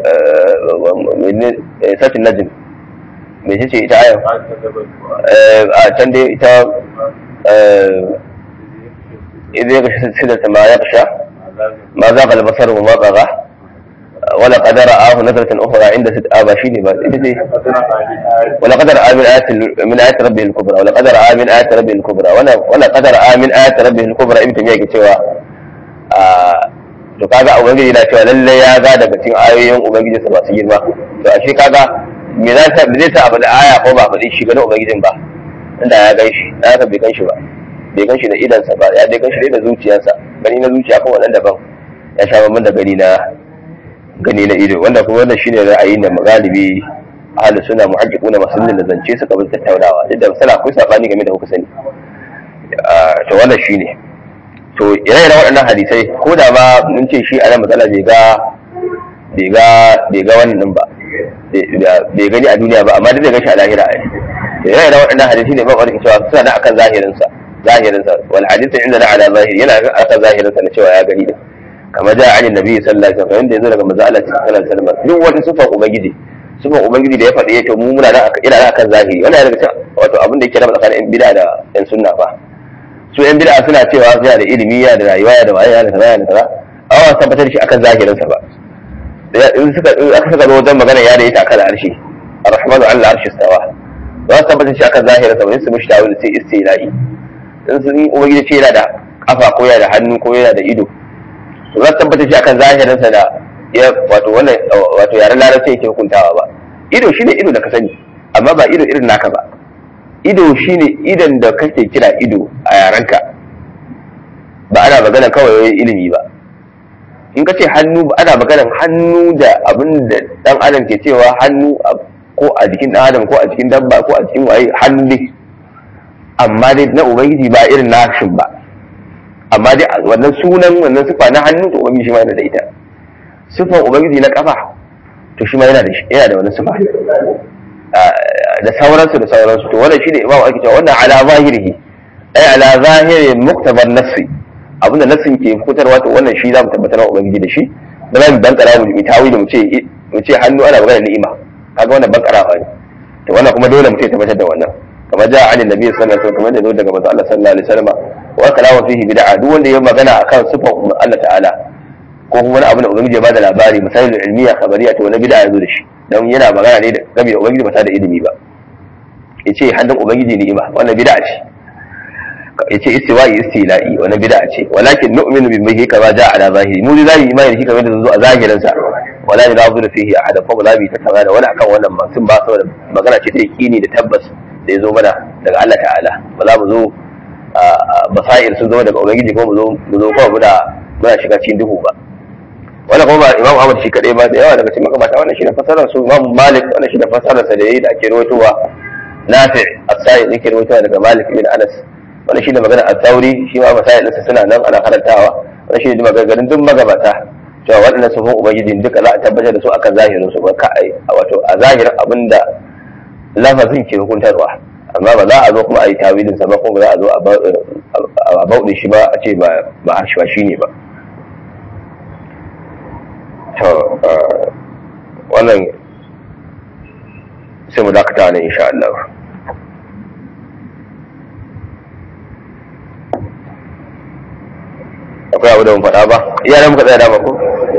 satin najm me ce ce ita aya a can dai ita إذ يغشى سدة ما يغشى ما زاغ البصر وما طغى ولقد رآه نزلة أخرى عند ست آبا شيني ولقد رأى من آيات من آيات ربه الكبرى ولقد رأى من آيات ربه الكبرى ولقد رأى من آيات ربه الكبرى ابن تيمية cewa to kaga ubangiji na cewa lalle ya ga daga cikin ayoyin ubangiji sa masu girma to ashe kaga me za ta zai sa abu da aya ko ba faɗi shi ganin ubangijin ba inda ya gan shi na haka bai gan shi ba bai gan shi da idansa ba ya dai gan shi da zuciyarsa gani na zuciya kan wannan daban ya sha bamban da gani na gani na ido wanda kuma wannan shine ra'ayin da galibi ahlus sunna muhaqqiquna masallin da zance suka bin tattaunawa duk da misali akwai sabani game da kuka sani to wannan shine to ire-iren waɗannan hadisai ko da ma mun ce shi a nan matsala bai ga bai ga bai ga wannan ba bai gani a duniya ba amma duk da gashi a lahira ai ire-iren waɗannan hadisai ne ba wani cewa suna da akan zahirin sa zahirin sa wal hadithu inda na ala zahiri yana akan zahirin sa na cewa ya gani din kamar da an nabi sallallahu alaihi wasallam yanzu daga manzo Allah sallallahu alaihi wasallam duk wani sifar ubangiji sifar ubangiji da ya faɗi ya to mu muna da ina da akan zahiri wannan daga cikin wato abin da yake raba tsakanin bid'a da yan sunna ba su yan bid'a suna cewa suna da ilimi ya da rayuwa ya da waye ya da kaza ya da kaza amma ba tabbatar shi akan zahirin sa ba in suka in aka saka wajen magana ya da ita akan arshi ar-rahmanu ala arshi stawa ba su tabbatar shi akan zahirin sa ba sai su mishi tawil sai istilai in sun ubangiji ce yana da kafa ko yana da hannu ko yana da ido to za su tabbatar shi akan zahirin sa da ya wato wannan wato yaren larabci yake hukuntawa ba ido shine ido da ka sani amma ba ido irin naka ba ido shine idan da kake kira ido a yarenka ba ana magana kawai ilimi ba in ka ce hannu ana magana hannu da abin da dan adam ke cewa hannu ko a jikin dan adam ko a jikin dabba ko a jikin waye hannu ne amma dai na ubangiji ba irin nashin ba amma dai wannan sunan wannan sifa na hannu to ubangiji shi ma yana da ita sifan ubangiji na kafa to shi ma yana da yana da wani sifa da sauransu da sauransu to wannan shine imamu ake cewa wannan ala zahirihi ay ala zahiri muktabar nassi abinda nassin ke fitarwa to wannan shi za mu tabbatar wa ubangiji da shi ba za mu bankara mu yi tawi da mu ce mu ce hannu ana magana ni'ima kaga wannan bankarawa ne to wannan kuma dole mu ce tabbatar da wannan kamar ja an annabi sallallahu alaihi wasallam kamar da zo daga manzo Allah sallallahu alaihi wasallam wa kalamu fihi bid'a duk wanda ya magana akan sifan Allah ta'ala ko kuma wani abu da ubangiji ya bada labari misalin ilmiya khabariya to wani bid'a yazo da shi dan yana magana ne da game da ubangiji ba ta da ilimi ba yace hannun ubangiji ni'ima wannan bid'a ce yace istiwa'i istila'i wannan bid'a ce walakin nu'minu bihi kama ja'a ala zahiri mu zai imani da shi kamar da zo a zahirin sa wala yunazuru fihi ahada fa wala bi tattauna da wani akan wannan mutum ba saboda magana ce ta yaqini da tabbas da ya zo mana daga Allah ta'ala ba za mu zo basair sun zama daga ubangiji ko mu zo mu zo kawai muna muna shiga cikin duhu ba wannan kuma ba imam ahmad shi kadai ba da yawa daga cikin magabata wannan shine fasarar su imam malik wannan shine fasarar sa da yayi da ake rawaitowa nafi as-sai yake rawaitowa daga malik bin anas wannan shine magana al-thawri shi ma masail ɗinsa suna nan ana karantawa wannan shine maganganun duk magabata cewa waɗannan sufin ubangiji duka za a tabbatar da su akan zahirin su ba ka wato a zahirin abinda lafazin ke hukuntarwa amma ba za a zo kuma a yi tawilin sa ba kuma ba za a zo a bauɗe shi ba a ce ba ba shi ne ba to wannan sai mu dakata ne insha Allah akwai abu da mun faɗa ba iyalan muka tsaya dama ko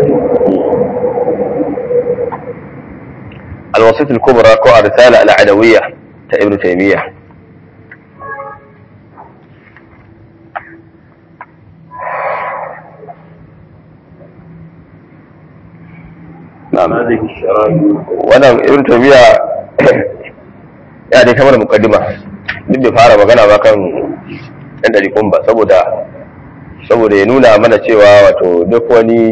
الوسيط الكبرى كو الرسالة العدوية ابن تيمية نعم هذه الشرائع wannan ibn tabiya ya dai kamar mukaddima duk bai fara magana ba kan yan ɗarikun ba saboda saboda ya nuna mana cewa wato duk wani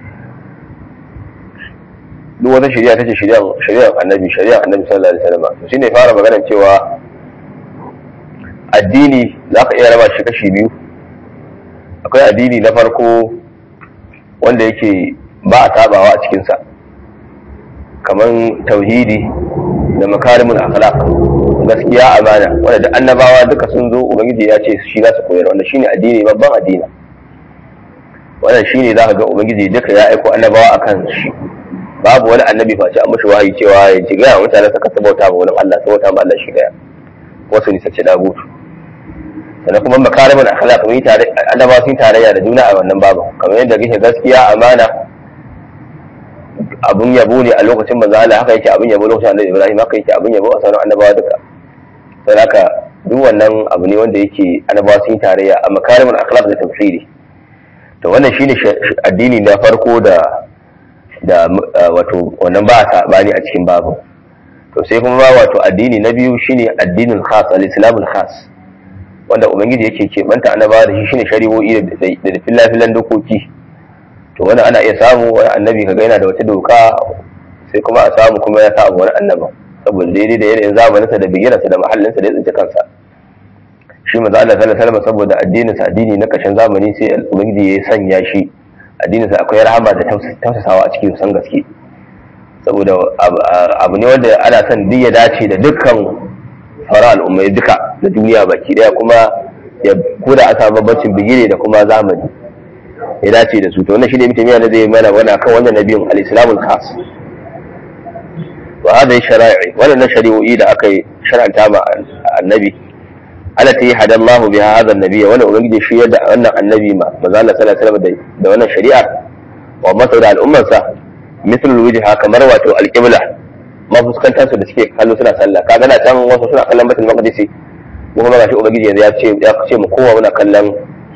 duk wata shari'a tace shari'ar shari'ar annabi shari'ar annabi sallallahu alaihi wasallam to shine fara magana cewa addini za ka iya raba shi kashi biyu akwai addini na farko wanda yake ba a tabawa a cikinsa kamar tauhidi da makarimin akhlaq gaskiya amana wanda da annabawa duka sun zo ubangiji ya ce shi za su koyar wanda shine addini babban addini wannan shine za ka ga ubangiji duka ya aiko annabawa akan shi babu wani annabi face an mashi wahayi cewa ya ci gaya mutane suka sabauta ma wani Allah sabauta ma Allah shi daya wasu nisa ce dagutu sannan kuma makarimin akhlaq mun yi tare annabawa sun tarayya da juna a wannan babu kamar yadda kake gaskiya amana abun yabo ne a lokacin manzo Allah haka yake abun yabo lokacin Annabi Ibrahim haka yake abun yabo a sauran annabawa duka sai haka duk wannan abu ne wanda yake annabawa sun tarayya a makarimin akhlaq da tafsiri to wannan shine addini na farko da da wato wannan ba sabani a cikin babu to sai kuma ba wato addini na biyu shine addinin khas al-islamul khas wanda ubangiji yake keɓanta annabawa da shi shine shari'o'i da filafilan dokoki to wani ana iya samu wani annabi kaga yana da wata doka sai kuma a samu kuma ya samu wani annaban saboda daidai da yanayin zamaninsa da bigirarsa da mahallinsa da ya tsinci kansa shi maza Allah sallallahu alaihi wasallam saboda addinin sa addini na kashin zamani sai ubangiji ya sanya shi addinin sa akwai rahama da tausasawa a cikin san gaske saboda abu ne wanda ana son duk ya dace da dukkan sauran al'ummai duka da duniya baki daya kuma ya koda a samu babbacin bigire da kuma zamani ya dace da su to wannan shine mutum yana zai mana wani akan wannan nabiyin al-islamul khas wa hada shara'i wannan shari'o'i da aka yi shar'anta ma annabi alati hada Allah biha hada annabi wannan ubangiji shi yadda wannan annabi ma manzo Allah sallallahu alaihi wasallam da wannan shari'a wa masa da al'ummarsa mithl wajha kamar wato al-qibla ma fuskantar su da suke kallo suna sallah kaga na can wasu suna kallon Baitul Maqdis mu kuma gashi ubangiji yanzu ya ce ya ce mu kowa muna kallon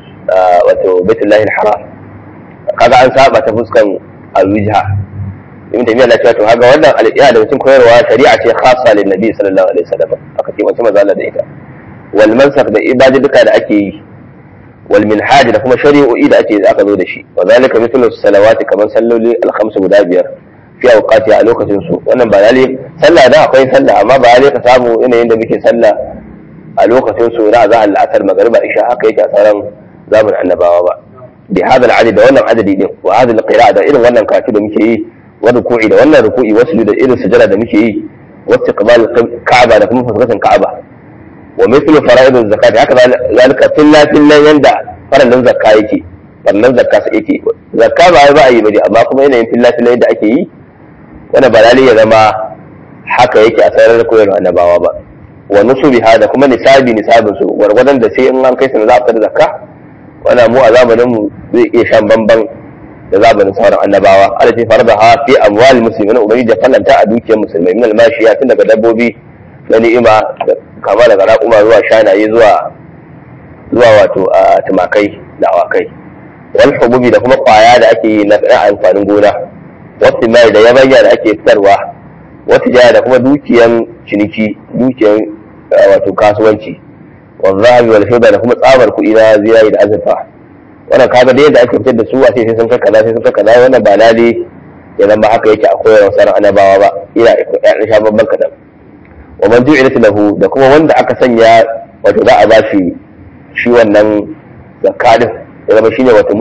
wato Baitullahi al-Haram kaga an saba ta fuskan al-wajha ibn taymiya na cewa to kaga wannan al-iya da cikin koyarwa shari'a ce khassa lin nabi sallallahu alaihi wasallam aka ce mace manzo Allah da ita wal mansakh da ibadi duka da ake yi wal minhaj da kuma shari'o'i da ake aka zo da shi wa zalika mithlu salawati kaman salloli al-khams guda biyar fi awqati a lokacin su wannan ba lalle sallah da akwai sallah amma ba lalle ka samu yanayin da muke sallah a lokacin su na za al-asr magriba isha haka yake a sauran zamanin annabawa ba bi hada al-adad da wannan adadi din wa hada al-qira'a da irin wannan karatu da muke yi wa ruku'i da wannan ruku'i wasu da irin sujada da muke yi wa istiqbal ka'aba da kuma fuskantar ka'aba wa mithlu fara'id zakat haka zalika filla filla yanda faralin zakka yake faralin zakka sai yake zakka ba ba a yi bane amma kuma yanayin filla filla yadda ake yi wanda ba lalle ya zama haka yake a sarar koyarwa annabawa ba wa nusubiha da kuma nisabi nisabin su gwargwadon da sai in an kai su za a fitar zakka wannan mu a zamanin mu zai iya shan bamban da zamanin sauran annabawa Allah ce farda ha fi amwal muslimin ubangiji da fallanta a dukiyar musulmai min almashiya tun daga dabbobi na ni'ima kama daga raƙuma zuwa shanaye zuwa zuwa wato a tumakai da awakai wal hububi da kuma kwaya da ake yi na amfanin gona wasu mai da yabanya da ake fitarwa wata jaya da kuma dukiyan ciniki dukiyan wato kasuwanci wa zahabi wal fida da kuma tsabar kuɗi na zinari da azurfa wannan kaga da yadda ake fitar da su a sai sun kai kaza sai sun kai kaza wannan ba lale ya zama haka yake a koyarwa sauran annabawa ba ina ya sha babban kadan wa man ju'ilat lahu da kuma wanda aka sanya wato za a ba shi shi wannan zakadin ya zama shine wato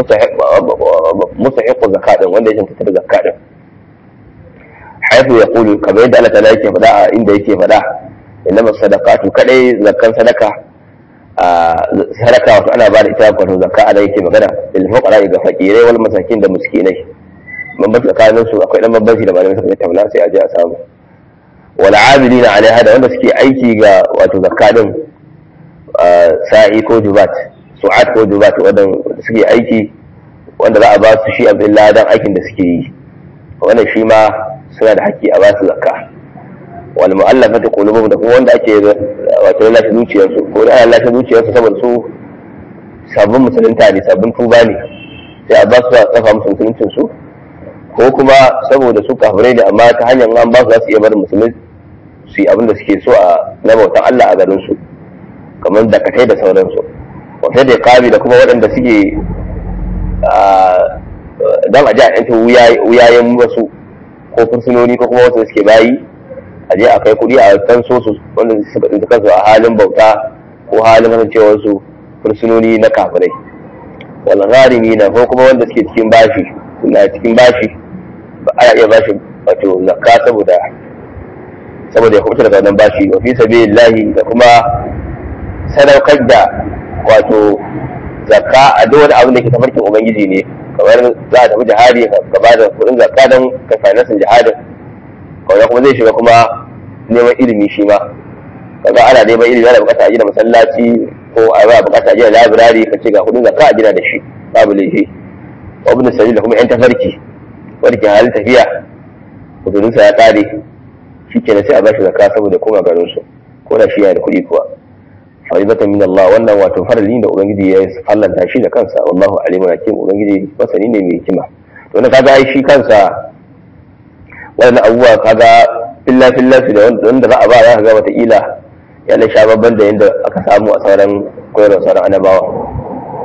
musahiqu zakadin wanda ya fitar da zakadin haifu ya kulu kamar yadda Allah ta'ala yake faɗa a inda yake faɗa innama sadaqatu kadai zakkan sadaka sadaka wato ana ba da ita wato zakka ana yake magana lil fuqara ga fakirai wal masakin da miskinai bambanci tsakanin su akwai dan bambanci da malamai suka tattauna sai a je a samu wal amilina alaiha da wanda suke aiki ga wato zakka din sa'i ko jubat su'at ko jubat wanda suke aiki wanda za a ba su shi abdullahi dan aikin da suke yi wannan shi ma suna da haƙƙi a ba su zakka wal mu'allafati qulubuhum da kuma wanda ake wato lashe zuciyarsu ko da ana lashe zuciyarsu saboda su sabbin musulunta ne sabbin tuba ne sai a ba su a tsafa musu musuluncin su ko kuma saboda su kafirai ne amma ta hanyar an ba su za su iya barin musulmi su yi abin da suke so a na bautan Allah a garin su kamar dakatai da sauransu wata da kabi da kuma waɗanda suke don a ji a yanta wuyayen wasu ko fursunoni ko kuma wasu suke bayi a je a kai kuɗi a kan so su wanda suka tsinci kansu a halin bauta ko halin kasancewar su fursunoni na kafirai wal gharimi na ko kuma wanda suke cikin bashi na cikin bashi ba ana iya bashi wato zakka saboda saboda ya kubuta daga wannan bashi wa fi sabilillahi da kuma sadaukar da wato zakka a duk wani abin da ke tafarkin ubangiji ne kamar za a tafi jihadi ka ba da kuɗin zakka don ka finansin jihadin kawai kuma zai shiga kuma neman ilimi shi ma kaga ana neman ilimi ana bukata a gina masallaci ko a ba bukata a gina labirari ka ce ga kuɗin zakka a gina da shi babu laifi wa ibn sabil da kuma yan tafarki wanda ke halin tafiya kudurinsa ya kare shi kenan sai a bashi zakka saboda koma garin su ko da shi yana da kuɗi kuwa faridatan min Allah wannan wato farali da ubangiji ya fallanta shi da kansa wallahu alimun hakim ubangiji masani ne mai hikima to na kaga ai shi kansa wannan abubuwa kaga filla filla su da wanda za a ba za ka ga wataƙila ya na sha babban da yadda aka samu a sauran koyarwar sauran annabawa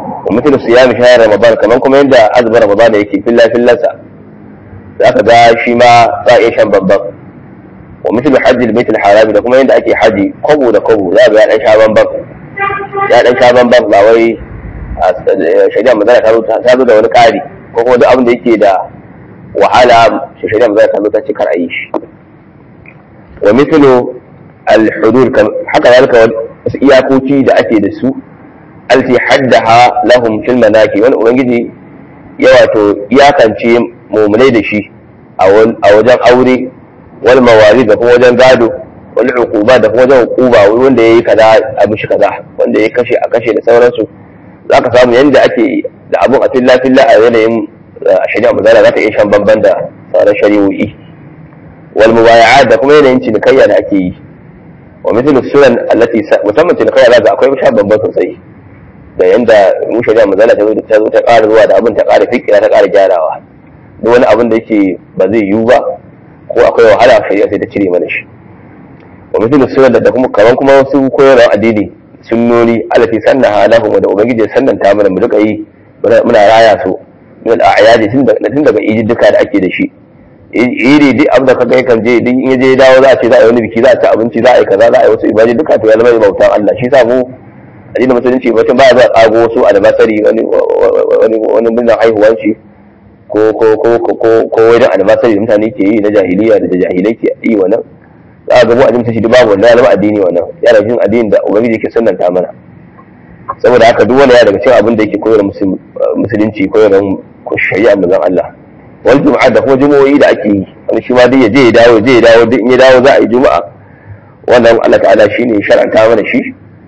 wa mutum siyam shahar ramadan kaman kuma yadda azumin ramadan yake filla fillansa za ka ga shi ma za a iya shan babban wa mutum hajji da baitul harami da kuma yadda ake haji kwabo da kwabo za ga ya dan sha bamban ya dan sha bamban ba wai shari'a magana ta zo da wani ƙari ko kuma duk abin da yake da wahala shari'a magana ta zo ta ce kar a yi shi wa mithlu al-hudud haka zalika wasu iyakoki da ake da su alti haddaha lahum fil manaki wani ubangiji ya wato iyakance mumunai da shi a wajen aure wal mawali da kuma wajen gado wal uquba da kuma wajen uquba wanda yayi kaza a mishi kaza wanda ya kashe a kashe da sauransu zaka samu yanda ake da abun a filla filla a yanayin shari'a mazala za ta iya shan bamban da sauran shari'o'i wal mubaya'at da kuma yanayin cinikayya da ake yi wa mithlu sunan allati musamman cinikayya za ga akwai shan bamban sosai da yanda mu shari'a mazala ta zo ta zo ta ƙara zuwa da abin ta ƙara fikira ta ƙara gyarawa duk wani abin da yake ba zai yiwu ba ko akwai wahala shari'a sai ta cire mana shi wa mithlu sunan da kuma kaman kuma wasu koyarwar addini sunnoni allati sannaha lahum da ubangiji ya sannanta mana mu rika yi muna raya su min al'ayadi tun daga iji duka da ake da shi iri duk abin da kaga yakan je duk in je dawo za a ce za a yi wani biki za a ci abinci za a yi kaza za a yi wasu ibadi duka to ya zama bautan Allah shi sa mu addinin musulunci mutum ba za a tsago wasu albasari wani wani wani murnar haihuwan shi ko ko ko ko ko wani albasari da mutane ke yi na jahiliya da jahilai ke yi wannan za a ga mu addinin shi babu wannan ya zama addini wannan yana cikin addinin da ubangiji ke sunnanta mana saboda haka duk wani ya daga cikin abin da yake koyar musulunci koyar shari'a manzon Allah wal juma'a da kuma jumu'o'i da ake yi wani shi ma duk ya je ya dawo je ya dawo duk in ya dawo za a yi juma'a wannan Allah ta'ala shine shar'anta mana shi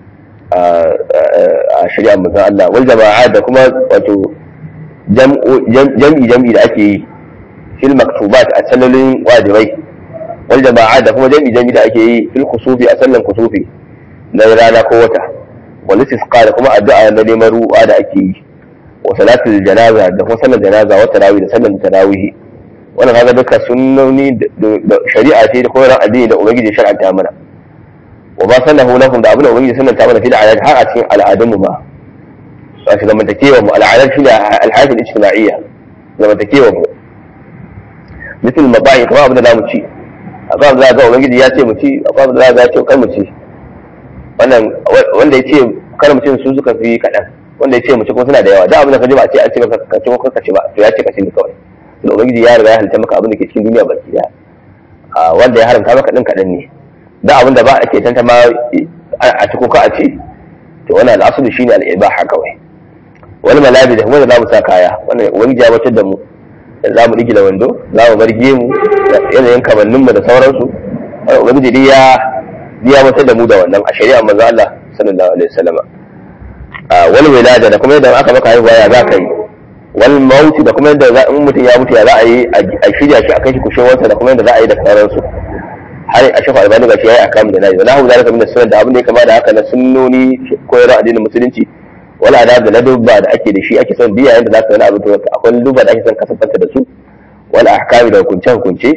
a shari'a manzon Allah wal jama'a da kuma wato jam'i jam'i da ake yi fil maktubat a sallolin wajibai wal jama'a da kuma jam'i jam'i da ake yi fil kusufi a sallan kusufi na rana ko wata wal istisqa da kuma addu'a na neman ruwa da ake yi wa salatul janaza da kuma sallar janaza wa tarawih da sallar tarawih wannan kaga duka sunnoni da shari'a ce da koyarwar addini da ubangiji shar'anta mana wa ba sallahu lakum da abin da ubangiji sannanta mana fi da ayat har a cikin al'adun mu ba wato zamantakewa mu al'adar shi da alhayat al-ijtima'iyya zamantakewa mu misal maba'i kuma abin da zamu ci akwai abin da ga ubangiji ya ce mu ci akwai abin da za ya ce kar mu ci wannan wanda ya ce kar mu ci su suka fi kaɗan wanda ya ce mu ci kuma suna da yawa da abin da ka ji ba a ce an ce ka ci ko ka ci ba to ya ce ka ci ne kawai da ubangiji ya riga ya halitta maka abin da ke cikin duniya baki daya wanda ya haramta maka din kaɗan ne da abin da ba a ke tantama a ci ko ka a ci to wannan al'asulu shine al'ibaha kawai wani malabi da kuma da za mu sa kaya wannan ubangiji ya batar da mu da za mu da wando za mu bar gemu yanayin kamanninmu da sauransu ubangiji dai ya ya batar da mu da wannan a shari'a manzo Allah sallallahu alaihi wasallam wal wilada da kuma yadda aka maka haihuwa ya za ka yi wal mauti da kuma yadda in mutum ya mutu ya za a yi a shirya shi a kai shi kushewarsa da kuma yadda za a yi da sauransu har a shafa albani ga shi yayi akam da nayi wala hu zalika min sunan da abin da ya kama da haka na sunnoni koyarwa addinin musulunci wala adab da ladubba da ake da shi ake son biya yadda za ka wani abu to akwai ladubba da ake son kasafanta da su wal ahkami da hukunce hukunce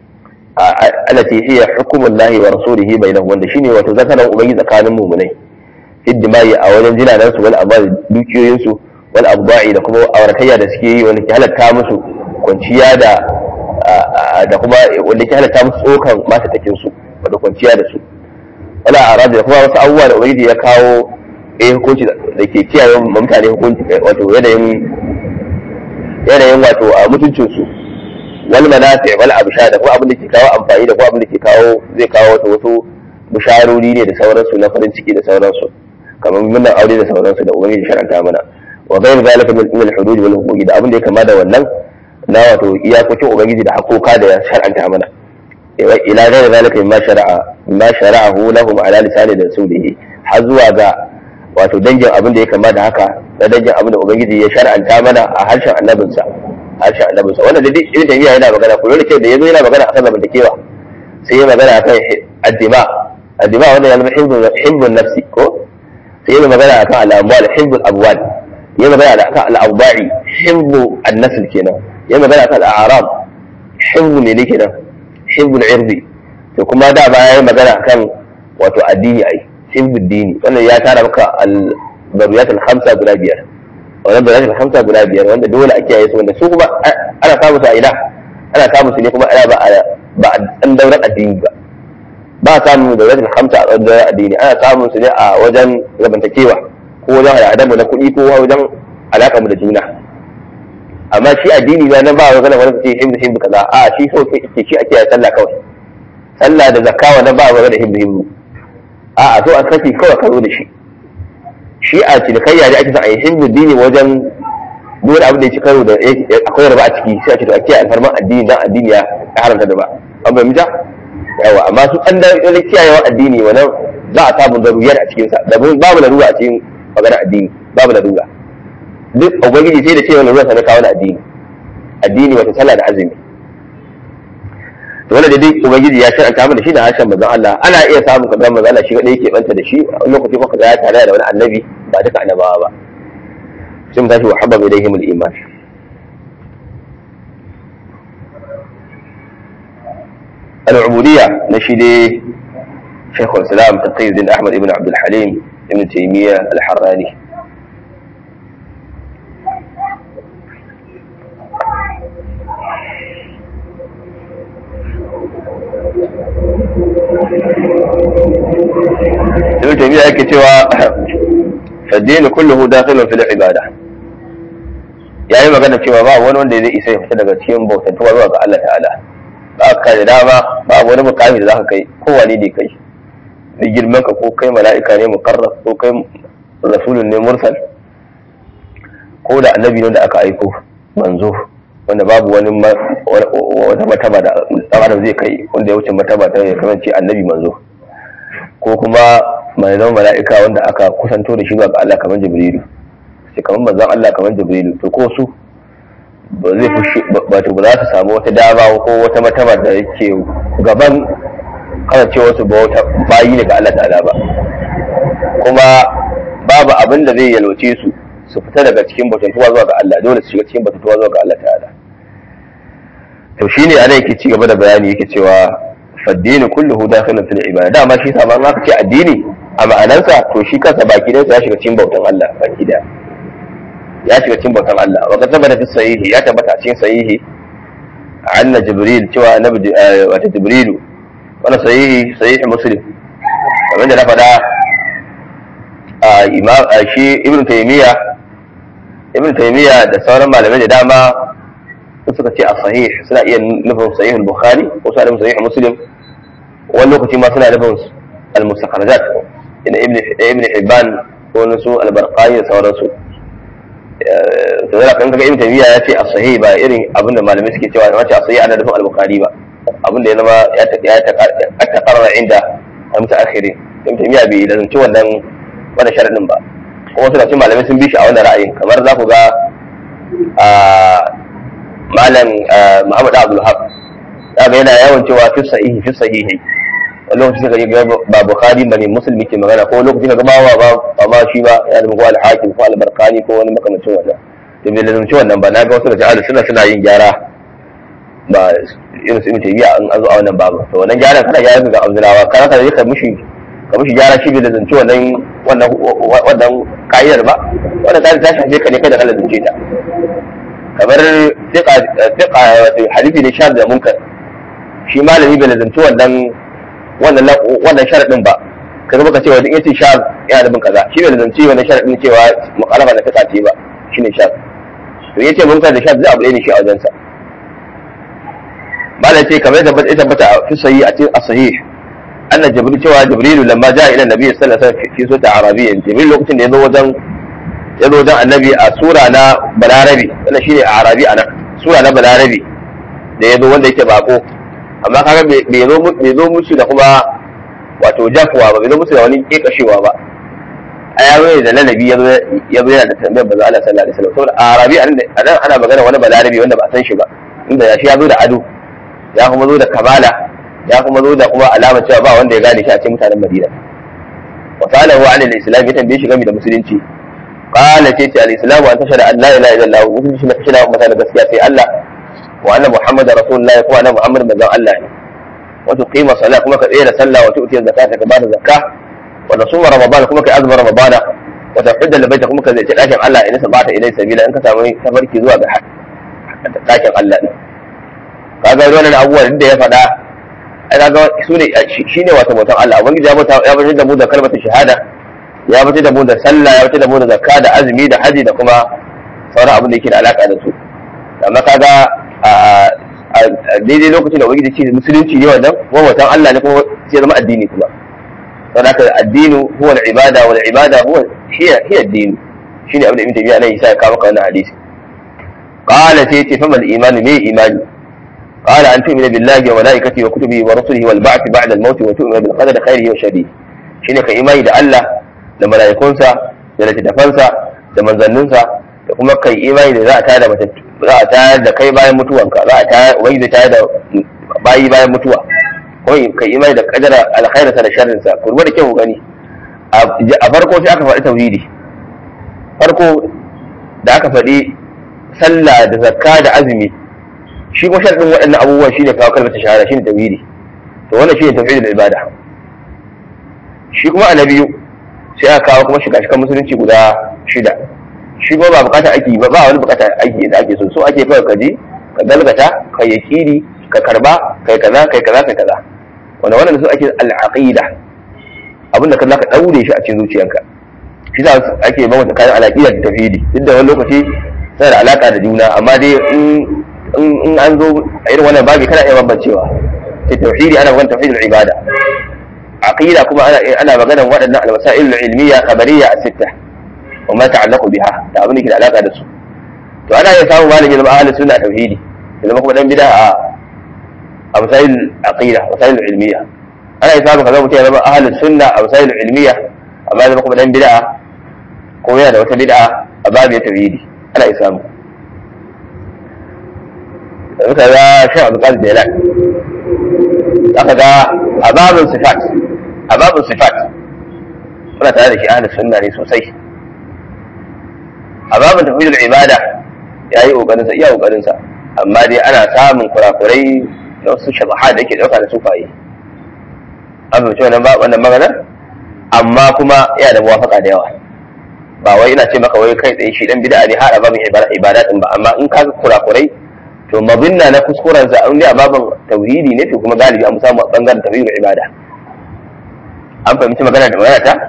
alati hiya hukumullahi wa rasulihi bainahum wanda shine wato zakaran ubangi tsakanin mu'minai hiddimai a wajen jinanan su wal amal dukiyoyin su wal abda'i da kuma auratayya da suke yi wanda ke halatta musu kwanciya da da kuma wanda ke halatta musu tsokan mata takin su wanda kwanciya da su wala arabi da kuma wasu abubuwa da ubangiji ya kawo eh hukunci da ke kiyaye mutane hukunci wato yanayin yanayin wato a mutuncin su wal manafi wal absha da kuma abin da ke kawo amfani da kuma abin da ke kawo zai kawo wato wasu bisharori ne da sauransu na farin ciki da sauransu kamar murnar aure da sauransu da ubangiji sharanta mana wa ghayr zalika min al-hudud wal huquq da abin da ya kama da wannan na wato iyakokin ubangiji da hakoka da ya sharanta mana ila ghayr zalika mimma shara'a mimma shara'ahu lahum ala lisani rasulihi har zuwa ga wato dangin abin da ya kama da haka na dangin abin da ubangiji ya shar'anta mana a harshen annabinsa harshen annabinsa wannan da duk ibn taymiya yana magana ko yana da yazo yana magana akan zamantakewa sai ya magana akan addima addima wanda ya zama hibbun nafsi ko sai ya magana akan al'amwal hibbul abwal ya magana akan al'awda'i hibbu an-nasl kenan ya magana akan al'arab hibbu ne ne kenan hibbul irdi to kuma da baya ya magana akan wato addini ai hibbul dini wannan ya tara maka al-daruriyat al-khamsa guda biyar wannan da rashin hamsa guda biyar wanda dole a kiyaye su wanda su kuma ana samu su a ina ana samu su ne kuma ana ba ba an daular addini ba ba samu da rashin hamsa a daular addini ana samun su ne a wajen zamantakewa ko wajen al'adamu na kuɗi ko wajen alaƙa mu da juna amma shi addini na nan ba wa gana wani ce himdu himdu kaza a shi so ke shi ake sallah kawai sallah da zakka wannan ba wa gana himdu himdu a a so a saki kawai ka zo da shi shi a cinikayya da ake son a yi himdu dini wajen duk abin da ya ci karo da akwai raba a ciki sai a ce to a kiyaye alfarman addini dan addini ya haramta da ba an bai mita yawa amma su an da wani kiyayewa addini wannan za a samu daruriyar a cikinsa da babu larura a cikin magana addini babu larura duk ubangiji sai da cewa larura sana kawo addini addini wata sallah da azumi to wanda dai ubangiji ya shar'anta mana shi da harshen manzon Allah ana iya samun kadar manzon Allah shi kadai yake banta da shi a lokaci kuma kaga ya tare da wani annabi ba duka annabawa ba sai mu tashi wa habba ilaihim al-iman العبودية نشيدي شيخ الإسلام تقي الدين أحمد بن عبد الحليم ابن تيمية الحراني ابن تيمية كتوى فالدين كله داخل في العبادة ya yi magana cewa ba wani wanda zai isa ya fita daga cikin bautantuwa zuwa ga Allah ta'ala ba ka da dama ba wani mukami da za ka kai kowane ne kai da girman ka ko kai mala'ika ne muqarrab ko kai rasulun ne mursal ko da annabi ne da aka aiko manzo wanda babu wani wata mataba da dan adam zai kai wanda ya wuce mataba ta ya kasance annabi manzo ko kuma mai zama mala'ika wanda aka kusanto da shi zuwa ga Allah kamar jibrilu sai kamar manzon Allah kamar jibrilu to ko su ba zai fushi ba to ba za su samu wata dama ko wata mataba da yake gaban kana ce wasu ba wata bayi ne ga Allah ta'ala ba kuma babu abin da zai yalwace su su fita daga cikin batuntuwa zuwa ga Allah dole su shiga cikin batuntuwa zuwa ga Allah ta'ala to shine ana yake ci gaba da bayani yake cewa faddini kulluhu dakhilun fil ibada dama shi sa ma aka ce addini a ma'anansa to shi kansa baki da ya shiga cikin bautan Allah baki da ya shiga cikin bautan Allah wa qad sabata fi sahihi ya tabbata cikin sahihi anna jibril cewa annabi wata jibrilu wannan sahihi sahihi muslim kamar da na faɗa imam shi ibnu taymiya ibnu taymiya da sauran malamai da dama suka ce a sahih suna iya nufin sahih al-bukhari ko suna nufin sahih muslim wani lokaci ma suna nufin al-mustakhrajat ina ibn ibn hibban ko nasu al-barqani da sauransu to da kan kaga ibn taymiya ya ce a sahih ba irin abin da malamai suke cewa wace a sahih ana nufin al-bukhari ba abin da ya zama ya ta takarra inda al-mutaakhirin ibn taymiya bai lazanci wannan wannan sharadin ba kuma suna ce malamai sun bi shi a wannan ra'ayin kamar za ku ga malam Muhammad Abdul Haq daga yana yawan cewa fi sahihi fi sahihi wani lokaci kaga ga ba Bukhari bane Muslimi ke magana ko lokaci kaga ba ba ba ma shi ba ya da al-Hakim ko al-Barqani ko wani makamancin wannan to bai lazumci wannan ba na ga wasu da ta'ala suna suna yin gyara ba irin su Ibn Taymiyyah an zo a wannan babu to wannan gyaran kana gyara ga Abdullawa kana ka yi ka mushi ka mushi gyara shi bai lazumci wannan wannan wannan ka'idar ba wannan ka'idar ta shafe ka ne kada ka lazumce ta kamar fiqa wato hadisi ne shar da munkar shi malami bai lazanci wannan wannan wannan sharadin ba kaga baka cewa duk yace shar yana da bin kaza shi bai lazanci wannan sharadin cewa mukhalafa da fiqa ce ba shine shar to yace munkar da shar zai abu ne shi a wajen sa malai ce kamar da ya tabbata fi sahih a cikin sahih anna jibril cewa jibril lamma jaa ila nabi sallallahu alaihi wasallam fi sura arabiyya jibril lokacin da ya zo wajen ya zo don annabi a sura na balarabi wannan shine a arabi a nan sura na balarabi da ya zo wanda yake bako amma kaga bai zo bai zo musu da kuma wato jafuwa ba bai zo musu da wani kekashewa ba a yaro ne da lalabi ya zo ya zo yana da tambayar bazo Allah sallallahu alaihi wasallam saboda a arabi a nan ana magana wani balarabi wanda ba san shi ba inda ya shi ya zo da ado ya kuma zo da kamala ya kuma zo da kuma alamar cewa ba wanda ya gane shi a cikin mutanen Madina wa salahu an al-islam ya tambaye shi game da musulunci قال تيتي الاسلام وان تشهد ان لا اله الا الله وكل شيء تشهد مثلا gaskiya sai Allah wa anna muhammad rasulullah ko anna muhammad manzon Allah ne wa tuqima salat kuma ka tsaya da sallah wa tu'ti zakata ka bada zakka wa nasuma ramadan kuma ka azma ramadan wa tafidda labaita kuma ka zai dakin Allah idan sabata ilai sabila in ka samu tabarki zuwa ga dakin Allah ne kaga wannan abubuwan da ya faɗa ai kaga su ne shine wato mutan Allah ubangiji ya bata ya bata da mu da kalmar shahada ya bata da mu da sallah ya bata da mu da zakka da azumi da haji da kuma sauran abin da yake da alaka da su amma kaga a daidai lokacin da ubangiji ce musulunci ne wannan kuma mutan Allah ne kuma sai zama addini kuma don haka addinu huwa al-ibada wal ibada huwa hiya hiya ad-din shine abin da ibn tabi'a nan yasa ya kawo maka wannan hadisi qala sai ce famal iman me imani قال أن تؤمن بالله وملائكته وكتبه ورسله والبعث بعد الموت وتؤمن بالقدر خيره وشره shine ka imani da Allah da mala'ikunsa da littattafansa da manzanninsa da kuma kai imani da za a tayar da za a tayar da kai bayan mutuwanka za a tayar ubangiji tayar da bayi bayan mutuwa ko kai imani da kadara alkhairinsa da sharrinsa ku da kyau gani a farko sai aka faɗi tauhidi farko da aka faɗi sallah da zakka da azumi shi kuma sharɗin waɗannan abubuwan shi ne kawo kalmar shahada shi ne tauhidi to wannan shi ne tauhidul ibada shi kuma a na biyu sai aka kawo kuma shiga shikan musulunci guda shida shi kuma ba bukatar aiki ba ba wani bukatar aiki da ake so so ake kawai ka je ka galgata ka yakini ka karba kai kaza kai kaza kai kaza wanda wannan su ake al-aqida abinda ka zaka daure shi a cikin zuciyarka shi da ake ba mata kayan alaƙiyar da tauhidi duk da wani lokaci tana da alaka da juna amma dai in in an zo a irin wannan babi kana iya bambancewa sai tauhidi ana magana tauhidul ibada aqida kuma ana ana magana waɗannan al-masail al-ilmiyya khabariyya as-sitta wa ma ta'allaqu biha da abin da ke da alaka da su to ana iya samu malami zama ahlus sunna tauhidi zama kuma dan bid'a a masail aqida masail ilmiyya ana iya samu kaza mutum ya zama ahlus sunna a masail ilmiyya amma zama kuma dan bid'a ko yana da wata bid'a a babu tauhidi ana iya samu suka ga shan abu kan jelan aka ga ababin sifat ababin sifat muna tare da shi ahlus sunna ne sosai ababin tafiyar ibada ya yi kokarin sa iya kokarin sa amma dai ana samun kurakurai da wasu shabaha da yake dauka da sufaye an fahimci wannan ba wannan magana amma kuma yana da muwafaka da yawa ba wai ina ce maka wai kai tsaye shi dan bid'a ne har babin ibada din ba amma in ka kurakurai to mabinna na kuskuren sa an a babin tauhidi ne to kuma galibi an samu a bangaren tauhidin ibada an fahimci magana da magana ta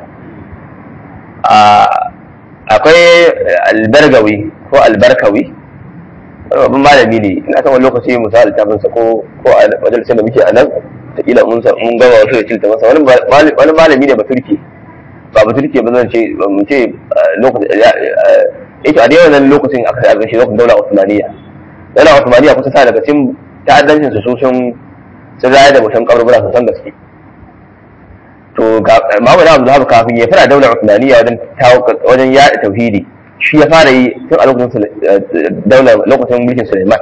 akwai albargawi ko albarkawi wani babban malami ne ina san wani lokaci mu sa littafin sa ko ko a majalisar da muke a nan ta kila mun mun gama wasu da cilta masa wani malami ne ba turki ba ba turki ba zan ce mu ce lokacin yake a dai wannan lokacin aka yi shi lokacin daular Usmaniyya yana Osmaniya kusa sa daga cikin ta'addancin su sun sun raya da mutum kaburbura su san gaske to Muhammad Abu Zahab kafin ya fara daular Osmaniya wajen wajen yaɗa tauhidi shi ya fara yi tun a lokacin daular lokacin mulkin Sulaiman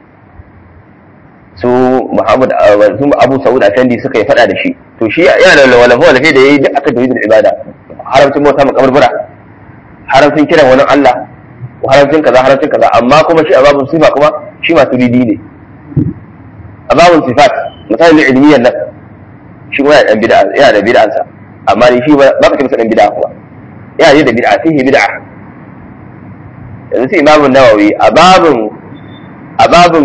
su Muhammad su Abu Sa'ud Afendi suka yi fada da shi to shi yana da walafa walafa da yayi duk aka tauhidin ibada haramcin bauta ma kaburbura haramcin kiran wani Allah haramcin kaza haramcin kaza amma kuma shi a babun sifa kuma shi masu didi ne a babun sifat misalin ilmiyyar nan shi kuma yana bid'a yana da bid'ansa amma ne shi ba ka ce masa dan bid'a kuma yana ne da bid'a sai bid'a yanzu sai imamu nawawi a babun a babun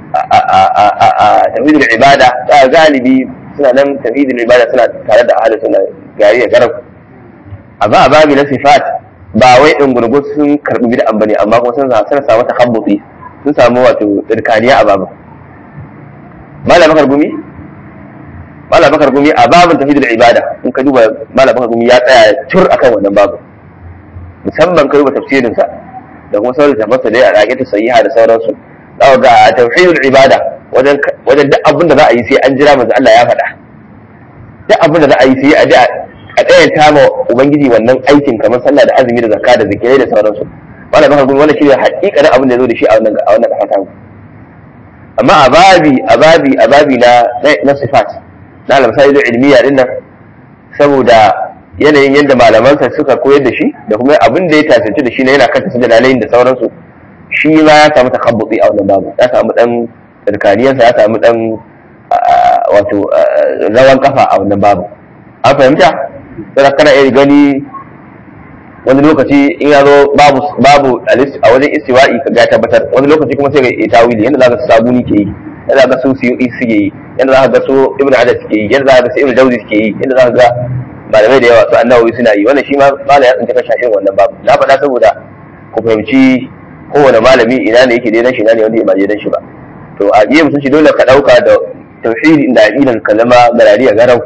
a tawhidul ibada ta galibi suna nan tawhidul ibada suna tare da ahlus sunna gari da garab amma a babi na sifat ba wai in gurgur sun karbi bid'an bane amma kuma sun sun samu takhabbuti sun samu wato tsirkaniya a babu mala bakar gumi mala bakar gumi a babin tafidul ibada in ka duba mala bakar gumi ya tsaya tur akan wannan babu musamman ka duba tafsirin sa da kuma sauran tabbata da a ta sahiha da sauransu za ga tauhidul ibada wajen wajen duk abin da za a yi sai an jira manzo Allah ya faɗa duk abin da za a yi sai a ji a tsayanta ma ubangiji wannan aikin kamar sallah da azumi da zakka da zikirai da sauransu wannan baka gurin wannan shine hakikanin abin da ya zo da shi a wannan a wannan kasa amma a babi a babi a babi na na sifat na al-masail ilmiya din nan saboda yanayin yadda malamansa suka koyar da shi da kuma abin da ya tasirci da shi na yana kanta su dalalain da sauransu shi ma ya samu takabbuti a wannan babu ya samu dan tsirkaniyansa ya samu dan wato rawan kafa a wannan babu an fahimta sai kana iya gani wani lokaci in ya zo babu babu a wajen istiwa'i ka ga tabbatar wani lokaci kuma sai ga ita tawili yanda zaka sabuni ke yi yanda zaka su su yi suke yi yanda zaka ga su ibnu adad suke yi yanda zaka ga su ibnu jawzi suke yi yanda zaka ga malamai da yawa su annawawi suna yi wannan shi ma mala ya tsinta kan shafin wannan babu na faɗa saboda ku fahimci kowane malami ina ne yake daidan shi ina ne wanda ya maje dan shi ba to a iya mutunci dole ka ɗauka da tauhidi da aqidan kalama garariya garau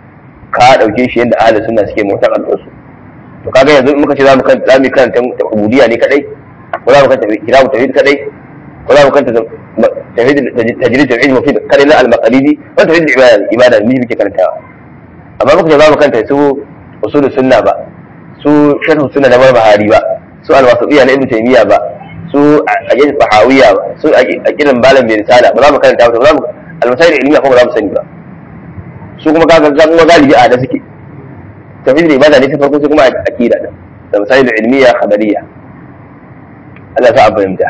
ka ɗauke shi yadda ahlus sunna suke mutan al'usu to kaga yanzu in muka ce zamu kan zamu kan ubudiyya ne kadai ko zamu kan kitabu tauhid kadai ko zamu kan tauhid tajrid tauhid mufid kadai na al-maqalidi wa tauhid ibada ibada ne muke karantawa amma muka ce zamu kanta su usul sunna ba su sharh sunna na barbahari ba su al-wasatiyya na ibn taymiya ba su aqid tahawiyya ba su aqidan balan bi risala ba za mu karanta ba za mu al-masail ilmiya ko ba za mu sani ba su kuma kaga kuma galibi a da suke tafsir ibada ne ta farko sai kuma aqida da da masail ilmiya khabariyya Allah ta fahimta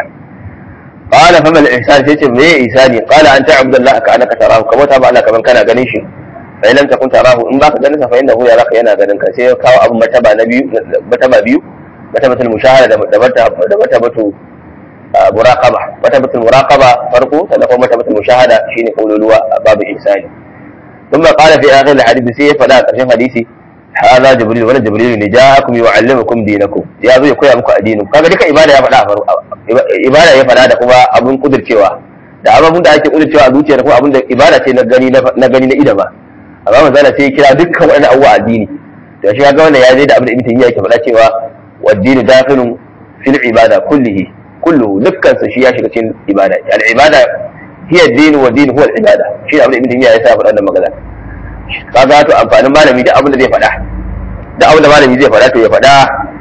qala fa mal ihsan sai ce me ihsani qala an ta'budu Allah ka annaka tarahu kamar ta ba Allah kaman kana ganin shi fa in lam takun tarahu in baka ganin sa fa innahu yaraka yana ganin ka sai ya kawo abun mataba na biyu mataba biyu matabatul mushahada da da matabatu muraqaba matabatul muraqaba farko sannan kuma matabatul mushahada shine kaululuwa babu ihsani ثم قال في اخر الحديث سي فلا قرشن حديثي هذا جبريل ولا جبريل ne ja'akum yu'allimukum dinakum ya zo ya koya muku addinin kaga duka ibada ya faɗa ibada ya faɗa da kuma abun kudircewa da abun da ake kudircewa a zuciya da kuma abun da ibada ce na gani na gani na ida ba amma manzala sai ya kira dukkan wani abuwa addini to shi kaga wannan ya je da abin da ibn taymiya yake faɗa cewa waddini dakhilun fil ibada kullihi kulluhu dukkan sa shi ya shiga cikin ibada al ibada hiya ad-din wa din huwa al-ibada shi abin da ibn taymiya ya sa faɗa wannan magana kaga to amfanin malami da abin da zai faɗa da abin da malami zai faɗa to ya faɗa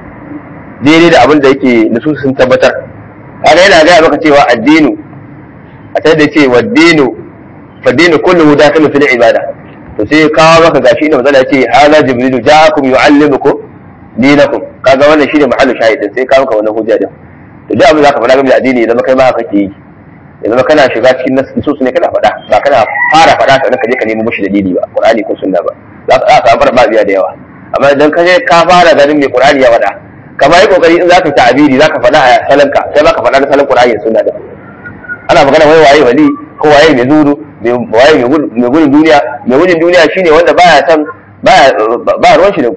daidai da abin da yake nusu sun tabbatar kaga yana gaya maka cewa addinu a ta da ce waddinu faddinu kulluhu dakhilu fil ibada to sai kawo maka gashi inda mazala ce hada jibrilu ja'akum yu'allimukum dinakum kaga wannan shine mahallu shahidin sai kawo maka wannan hujja din to duk abin da ka faɗa game da addini zama kai ma haka kake yi ya zama kana shiga cikin nasu ne kana faɗa ba kana fara faɗa sannan ka je ka nemo mushi dalili ba qur'ani ko sunna ba za ka samu fara ba biya da yawa amma idan ka je ka fara ganin mai qur'ani ya faɗa kamar yi kokari in zaka ta'abiri zaka faɗa a salanka sai baka faɗa da salan qur'ani da sunna da ana magana wai waye wali ko waye mai zuru waye mai gudun duniya mai gudun duniya shine wanda baya san baya ba ruwan shi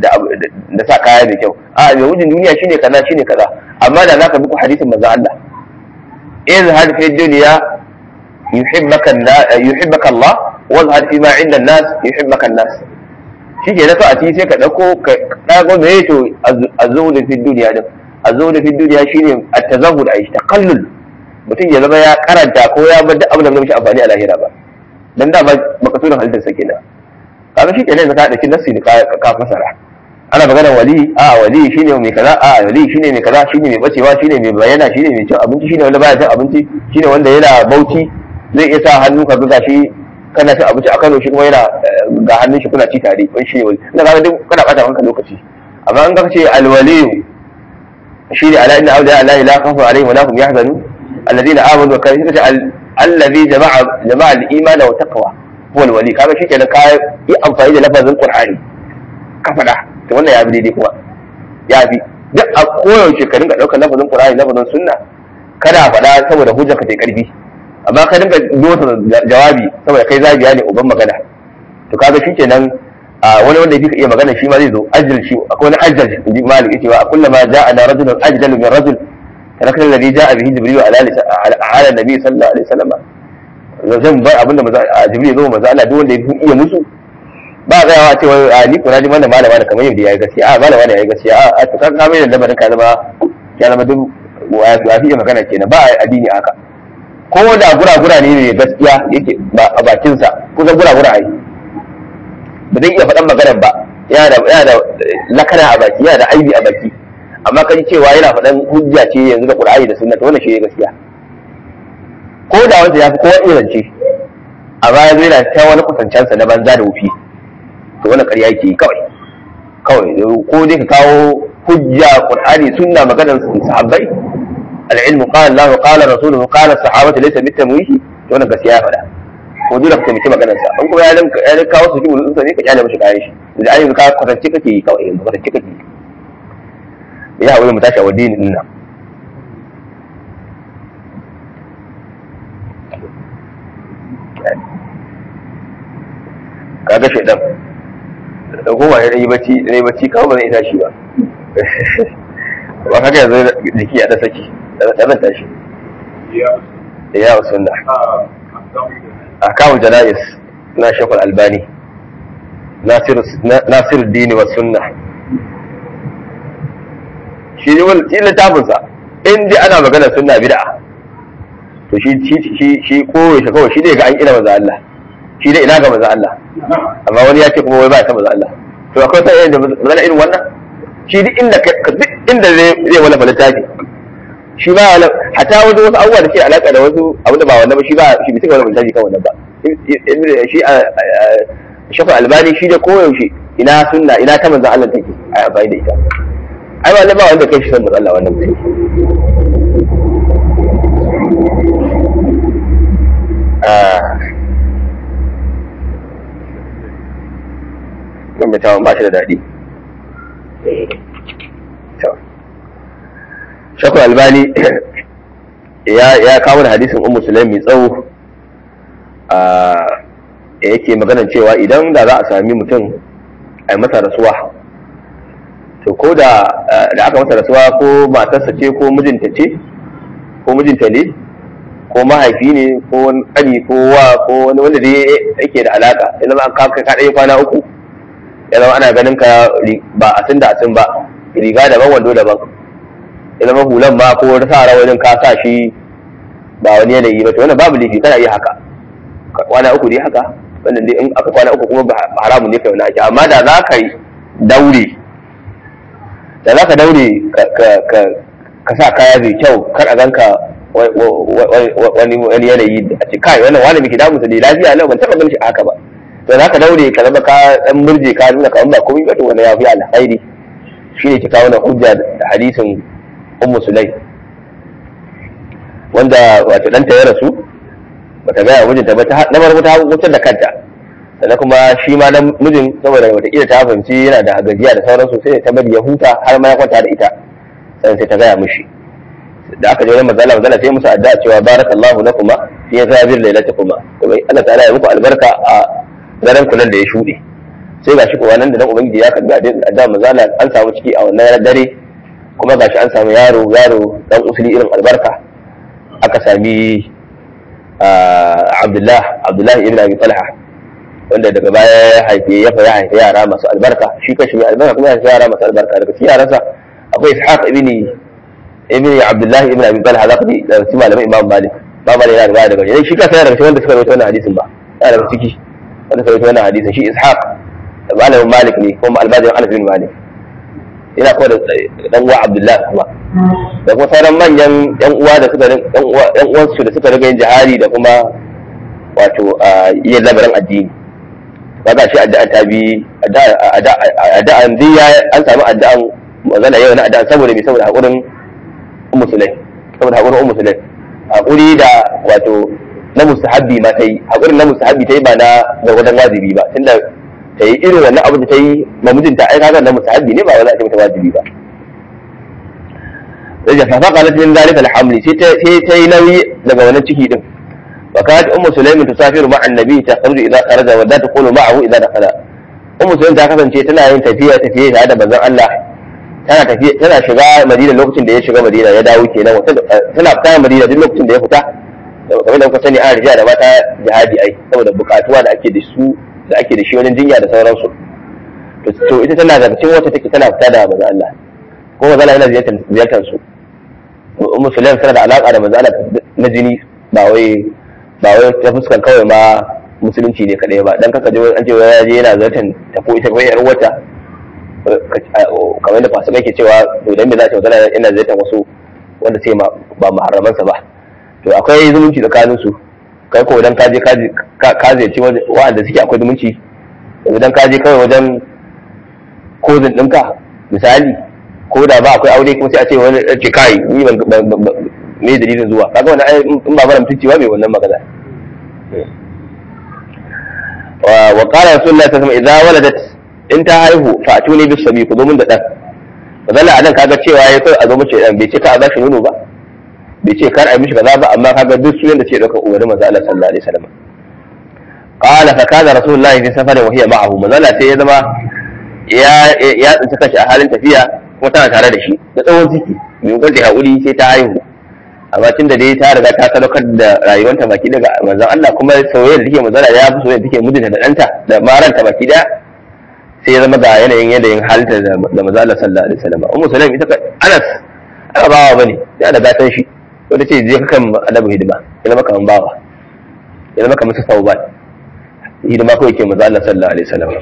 da sa kaya mai kyau a mai gudun duniya shine kaza shine kaza amma da zaka bi ku hadisin manzo Allah izhad fi dunya yuhibbaka yuhibbaka Allah wazhad fi ma inda an-nas yuhibbaka an-nas shike na so a ci sai ka dauko ka dago me to azzuhud fi dunya din azzuhud fi dunya shine at-tazahhud ay taqallul mutum ya zama ya karanta ko ya bar duk abin da zai mishi amfani a lahira ba dan da ba makasurin halittar sa kenan kaga shi kenan ka dauki nassi ne ka fasara ana magana wali a wali shine mai kaza a wali shine mai kaza shine mai bacewa shine mai bayana shine mai cin abinci shine wanda baya cin abinci shine wanda yana bauchi zai iya sa hannu ka ga shi kana cin abinci a Kano shi kuma yana ga hannun shi kuna ci tare wani shi ne wali ina ga duk kana bata maka lokaci amma in ka ce alwaliyu shine ala inna awliya allahi la khawfun alaihim wa la hum yahzanun الذين امنوا وكانوا الذي جمع جمع الايمان والتقوى هو الولي kaga shi kenan ka yi amfani da lafazin qur'ani ka faɗa to wannan ya bi daidai kuma ya bi duk a koyaushe ka dinga ɗaukar lafazin qur'ani lafazin sunna kada faɗa saboda hujjar ka ta karfi amma ka dinga dosa jawabi saboda kai zabiya ne uban magana to kaga shi kenan wani wanda yake iya magana shi ma zai zo ajal shi akwai wani ajal inji malik yace wa kullama ja'a rajulun ajdalu min rajul تركنا الذي جاء به جبريل على على النبي صلى الله عليه وسلم zan bar abin da jibril zo maza Allah duk wanda ya iya musu ba ga yawa cewa a ni kuna ji wannan malama da kamar yadda yayi gaskiya a malama ne yayi gaskiya a to kan kamar da lamarin ka zama ya zama duk wa fi magana kenan ba addini haka ko da gura-gura ne mai gaskiya yake a bakin sa kusan gura-gura ai ba zai iya faɗan maganar ba yana da lakana a baki yana da aibi a baki amma kan cewa yana faɗan hujja ce yanzu da Qur'ani da Sunna to wannan shi ne gaskiya ko da wanda ya fi kowa iya zance a baya zai na ta wani kusancensa na banza da wufi to wannan ƙarya yake yi kawai kawai ko dai ka kawo hujja Qur'ani Sunna maganar sahabbai al-ilmu qala Allah qala rasuluhu qala sahabatu laysa bitamwihi to wannan gaskiya ya faɗa ko dole ka taimaki maganar sa an kuma ya kawo su kibu sun ne ka kyale mishi kayan shi da ayyuka ka kwatance kake yi kawai kwatance kake yi ya haƙuri mu tashi a wadini din nan kaga shaidan da kuma ya yi bacci ne bacci kawai ba zai tashi ba ba kaga yanzu jiki ya da saki da zan tashi ya sunna ahkamul janais na shekul albani nasiru dini wa sunna shi ne wani littafinsa in dai ana magana sunna bid'a to shi shi shi ko ya kawai shi ne ga an ina maza Allah shi ne ina ga maza Allah amma wani ya ce kuma wai ba ta maza Allah to akwai sai da maza irin wannan shi duk inda duk inda zai zai wala littafi shi ba wala hata wasu wasu abubuwa da ke alaka da wasu abu da ba wannan ba shi ba shi bai wala littafi kan wannan ba shi shafa albani shi da koyaushe ina sunna ina ta manzan Allah take a amfani da ita ai ba ba wanda kai shi san Allah wannan mutum kan mai tawon ba shi da daɗi shafa albani ya kawo da hadisin ummu sulaim mai tsawo yake maganan cewa idan da za a sami mutum a masa rasuwa to ko da da aka masa rasuwa ko matarsa ce ko mijinta ce ko mijinta ne ko mahaifi ne ko wani ƙani ko wa ko wani wanda dai yake da alaka idan an ka ka ɗaya kwana uku ya zama ana ganin ka ba a tun da a tun ba riga daban wando daban ya zama hulan ma ko wani sa wajen ka sa shi ba wani yanayi ba to wannan babu laifi kana iya haka kwana uku dai haka wannan dai in aka kwana uku kuma ba haramun ne kai wani ake amma da za ka daure da za ka daure ka sa kaya mai kyau kar a ganka wani wani yanayi a ce kai wannan wani miki damu ne lafiya lau ban taɓa ganin shi haka ba to za ka daure ka zama ka dan murje ka nuna kamar ba komai ba to wani ya fi alkhairi shine ki kawo na hujja da hadisin ummu sulai wanda wato ɗanta ya rasu bata gaya mijinta ba na farko ta wutar da kanta sannan kuma shi ma dan mijin saboda wataƙila ta fahimci yana da gajiya da sauransu sai ta bari ya huta har ma ya kwanta da ita sannan sai ta gaya mishi da aka je wajen mazala mazala sai musu addu'a cewa barakallahu lakuma fi zabir lailatikuma kuma Allah ta'ala ya muku albarka a daren kullun da ya shuɗe sai gashi kuwa nan da nan ubangiji ya karbi addu'a mazala an samu ciki a wannan dare kuma gashi an samu yaro yaro dan usuli irin albarka aka sami Abdullah Abdullah ibn Abi Talha wanda daga baya ya haife ya fa ya haife yara masu albarka shi kashi mai albarka kuma ya haife yara masu albarka daga cikin yaransa akwai Ishaq ibn ibn Abdullah ibn Abi Talha zaka ji daga cikin malamin Imam Malik ba Malik yana riwaya daga shi kansa yana daga cikin wanda suka rawaito wannan hadisin ba yana daga ciki wanda suka rawaito wannan hadisin shi Ishaq malamin Malik ne kuma albajirin Anas bin Malik yana kuma da dan uwa Abdullah kuma da kuma sauran manyan yan uwa da suka yan uwa yan uwansu da suka riga yin jihari da kuma wato yin labarin addini kaga shi addu'a ta bi addu'an diya an samu addu'an magana yau na addu'an saboda me saboda hakurin ummu sulai saboda hakurin ummu sulai hakuri da wato na mustahabbi ma ta yi hakurin na mustahabbi ta yi ba na gargadan wajibi ba tunda ta yi irin wannan abu da ta yi ma mijinta ai kaga na mustahabbi ne ba wani a ce mata wajibi ba da fa faqalat min zalika alhamli sai ta yi nauyi daga wannan ciki din وكانت ام سليم تسافر مع النبي تخرج اذا خرج ولا تقول معه اذا دخل ام سليم ta kasance tana yin tafiya tafiye tare da manzon Allah tana tafiya tana shiga Madina lokacin da ya shiga Madina ya dawo kenan tana fita Madina duk lokacin da ya fita kamar da kuka sani an rijiya da mata jihadi ai saboda bukatuwa da ake da su da ake da shi wajen jinya da sauransu to ita tana daga cikin wata take tana fita da manzon Allah ko manzon Allah yana ziyartar ziyartar su ummu sulaim tana da alaka da manzon Allah na jini ba wai ba wai ta fuskar kawai ma musulunci ne kadai ba dan kaka je an ce ya je yana zartan ta ko ita kai yar wata kamar da fasika ke cewa to dan me za ta magana ina zartan wasu wanda sai ma ba muharraman sa ba to akwai zumunci tsakanin su kai ko idan ka je ka ziyarci wa'anda suke akwai zumunci idan ka je kawai wajen kozin ɗinka misali ko da ba akwai aure kuma sai a ce wani ce kai ni ban me dalilin zuwa kaga wannan ai in ba mara mutunci ba mai wannan magana wa qala rasulullahi sallallahu alaihi wasallam idza waladat in ta haihu fa atuni bis sabi ku zo mun da dan mazalla anan kaga cewa ya kai a zo mace dan bai ce ka a bashi nono ba bai ce kar a yi mishi kaza ba amma kaga duk sunan da ce dauka umarnin manzo Allah sallallahu alaihi wasallam qala fa kana rasulullahi fi safarin wa hiya ma'ahu mazalla sai ya zama ya ya tsinci kashi a halin tafiya kuma tana tare da shi da tsawon ciki mai gwaji haƙuri sai ta haihu amma tun da dai ta riga ta sadaukar da rayuwanta baki daga manzon Allah kuma soyayya da take manzon ya fi soyayya da take mijinta da ɗanta da maranta baki daya sai ya zama ga yanayin yanayin halitta da manzon Allah sallallahu alaihi wasallam ummu sulaim ita ka Anas aka bawa bane ya da gatan shi ko ta ce je ka kan adabu hidima ya zama kaman bawa ya zama kamar su taubat hidima ko yake manzon Allah sallallahu alaihi wasallam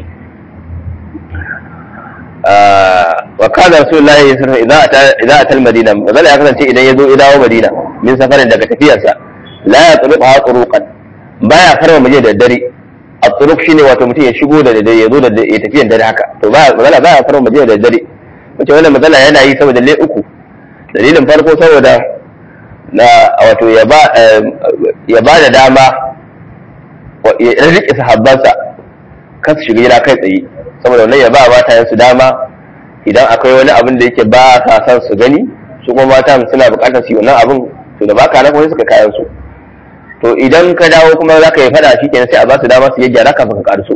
wa kana rasulullahi sallallahu alaihi wasallam idza ata al-madina mazala ya kasance idan ya zo ya dawo madina min safarin daga tafiyarsa la ya tsuluqa turuqan baya farma muje da dare at-turuq shine wato mutum ya shigo da dare ya zo da ya tafiyan dare haka to ba mazala baya farma muje da dare wace wannan mazala yana yi saboda lai uku dalilin farko saboda na wato ya ba ya ba da dama ya rike sahabbansa kan su shiga gida kai tsaye saboda wannan ya ba mata su dama idan akwai wani abin da yake ba sa san su gani su kuma mata suna bukatar su yi wannan abin to da baka na kuma suka kayan su to idan ka dawo kuma za ka yi fada shi kenan sai a ba su dama su yi gyara kafin ka karu su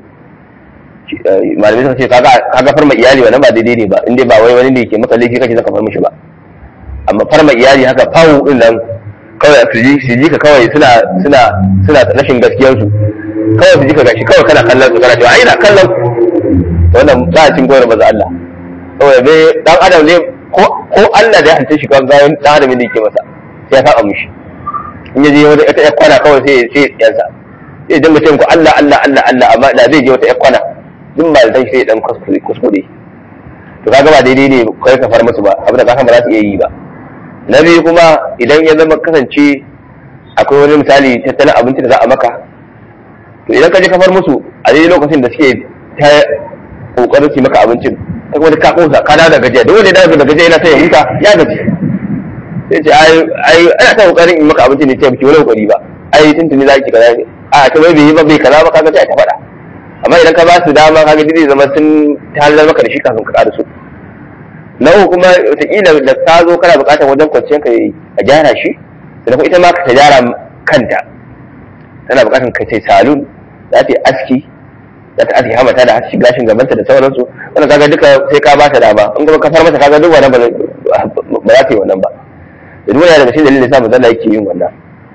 malamai suka ce kaga kaga farma iyali wannan ba daidai ne ba inda ba wai wani ne ke maka laifi kake zaka farma shi ba amma farma iyali haka fawo din nan kawai su ji su ji ka kawai suna suna suna rashin gaskiyar su kawai su ji ka gashi kawai kana kallon su kana cewa ai na kallon wannan ba a cin gora maza Allah saboda bai dan adam ne ko ko Allah da ya halitta shi kan gawan dan adam ne yake masa sai ya saba mishi in ya je wata ita kwana kawai sai sai yansa sai dan mutum ko Allah Allah Allah Allah amma da zai je wata kwana duk ba dan sai dan kuskure kuskure to kaga ba daidai ne kai ka far musu ba abin da ka san ba za su iya yi ba na biyu kuma idan ya zama kasance akwai wani misali tattalin abinci da za a maka to idan ka je ka far musu a daidai lokacin da suke ta kokarin su maka abincin ta kuma ka kosa ka dawo da gajiya duk wanda ya dawo da gajiya yana sai ya huta ya gaji sai ce ai ai ana ta kokarin in maka abincin ne ce biki wani kokari ba ai tuntuni za ki kaza a ta bai bai ba bai kaza ba kaga sai ta faɗa amma idan ka ba su dama kaga zai zama sun talar maka da shi kafin ka ƙara su na uku kuma wataƙila da ka zo kana buƙatar wajen kwanciyar ka a gyara shi sannan kuma ita ma ka ta gyara kanta tana buƙatar ka ce salon za ta yi aski za ta aski hamata da haski gashin gabanta da sauransu wannan kaga duka sai ka ba ta dama in kuma ka far mata kaga duk wannan ba za ta yi wannan ba da duk wani daga cikin dalilin sa manzon yake yin wannan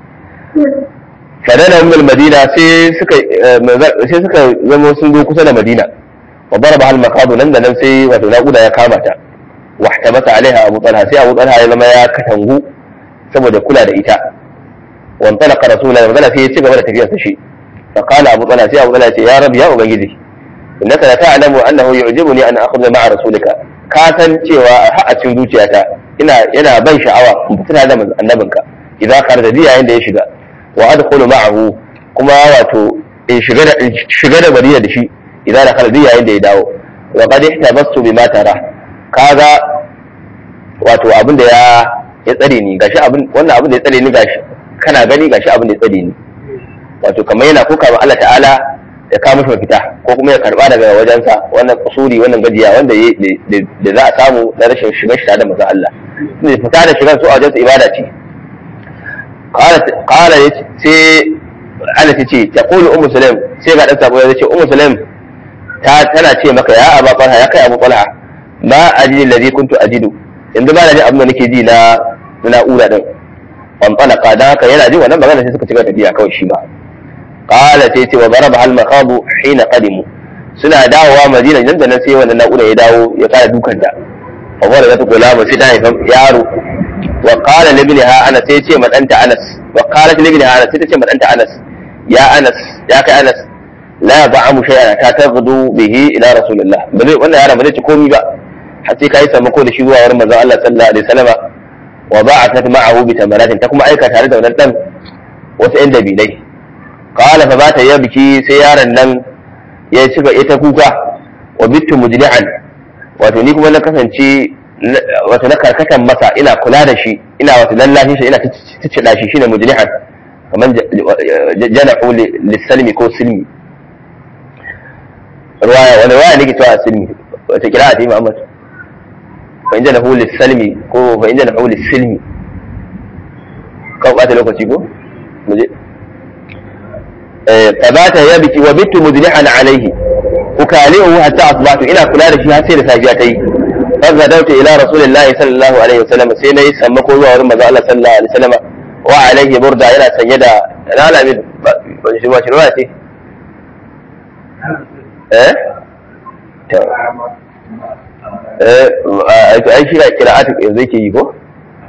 fadana ummul madina sai suka sai suka zama sun zo kusa da madina wa daraba hal maqadu nan da nan sai wato naquda ya kama ta wa ihtabata alaiha abu talha sai abu talha ya zama ya katangu saboda kula da ita wa antalaqa rasulullahi manzon sai ya ci gaba da tafiyarsa shi فقال أبو طلحة يا أبو طلحة يا رب يا أبنجدي إنك لا تعلم أنه يعجبني أن أخذ مع رسولك كاسن cewa a cikin zuciyata ina yana ban sha'awa in fita da annabinka idza kharaja bi yayin da ya shiga wa adkhulu ma'ahu kuma wato in shiga da shiga da bariya da shi idza da kharaja yayin da ya dawo wa qad ihtabastu bima tara kaga wato abin da ya ya tsare ni gashi abin wannan abin da ya tsare ni gashi kana gani gashi abin da ya tsare ni wato kamar yana kuka ma Allah ta'ala ya kawo mishi mafita ko kuma ya karba daga wajensa wannan kusuri wannan gajiya wanda da za a samu na rashin shiga shi da manzon Allah ne fita da shigar su a wajensa ibada ce qala sai Allah ta ce ta qulu ummu sulaim sai ga dan sabo ya ce ummu sulaim ta tana ce maka ya aba talha ya kai abu talha ma ajidu alladhi kuntu ajidu yanzu ba na ji abin da nake ji na na'ura din wan talaka da haka yana jin wannan magana sai suka cika tafiya kawai shi ba qala sai ce wa daraba hal maqabu hina qadimu suna dawowa madina nan da nan sai wannan na'ura ya dawo ya kara dukan ta fa wala zata gulama sai ta haifa yaro wa qala li ibniha anas sai ce madanta anas wa qalat li ibniha anas sai ta ce madanta anas ya anas ya kai anas la ba'amu shay'an ta taghdu bihi ila rasulillah bane wannan yaron ba zai ci komai ba har sai kai sammako da shi zuwa wurin manzon Allah sallallahu alaihi wasallam wa ba'athat ma'ahu bi tamaratin ta kuma aika tare da wannan dan wasu yan dabilai qala fa bata ya biki sai yaron nan ya ci ga ita kuka wa bittu mujli'an wato ni kuma na kasance wato na karkatan masa ina kula da shi ina wato lallashi shi ina ticcida shi shine mujli'an kaman jana'u lisalmi ko silmi ruwaya wani ruwaya ne ke cewa silmi wata kira a taimi Muhammad fa inda lahu lis-salmi ko fa inda lahu lis-silmi kan ɓata lokaci ko mu je tabata ya biki wa bitu mudlihan alaihi ukalihu hatta asbahtu ina kula da shi har sai da safiya ta yi fa dauta ila rasulillahi sallallahu alaihi wasallam sai nayi sammako zuwa wurin manzo Allah sallallahu alaihi wasallam wa alaihi burda yana sanye da lalamin ban shi ba shi ruwa ce eh to eh ai shi da kira'atu yanzu yake yi ko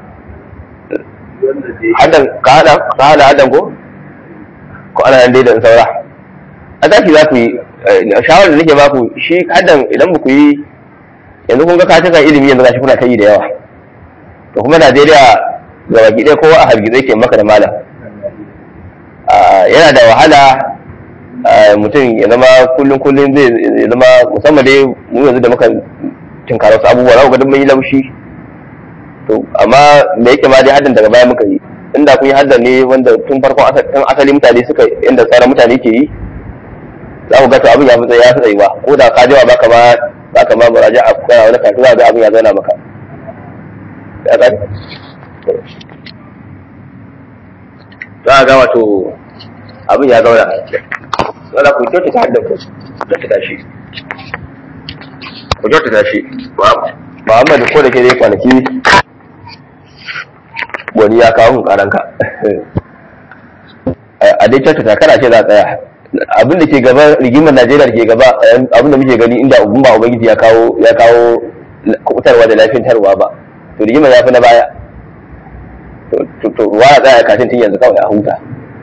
hadan ka hada ka hada hadan ko ko ana nan dai da saura a tashi za ku yi shawarar da nake baku shi hadan idan ba ku yi yanzu kun ga ka cika ilimi yanzu gashi kuna ta yi da yawa to kuma Najeriya ga baki ɗaya kowa a hargitse ke maka da malam yana da wahala mutum ya zama kullum kullum zai zama musamman dai mu yanzu da muka tinkara wasu abubuwa za ku ga mun yi laushi to amma da yake ma dai haddan daga baya muka yi inda kun yi haddan ne wanda tun farkon tun asali mutane suka inda tsara mutane ke yi za ku ga to abin ya fi ya fi tsayuwa ko da ka jawa baka ma baka ma muraja a kana wani kafin za ga abin ya zauna maka ya gani za ga wato abin ya zauna wala ku kyautata haddan ku kyautata shi ku kyautata shi Muhammadu ko da ke dai kwanaki wani ya kawo mun karanka a dai kyautata kana ce za a tsaya abin da ke gaba rigimar najeriya da ke gaba abin da muke gani inda ubun ba ubangiji ya kawo ya kawo kubutarwa da lafiyantarwa ba to rigimar ya fi na baya to wa a tsaya kafin tun yanzu kawai a huta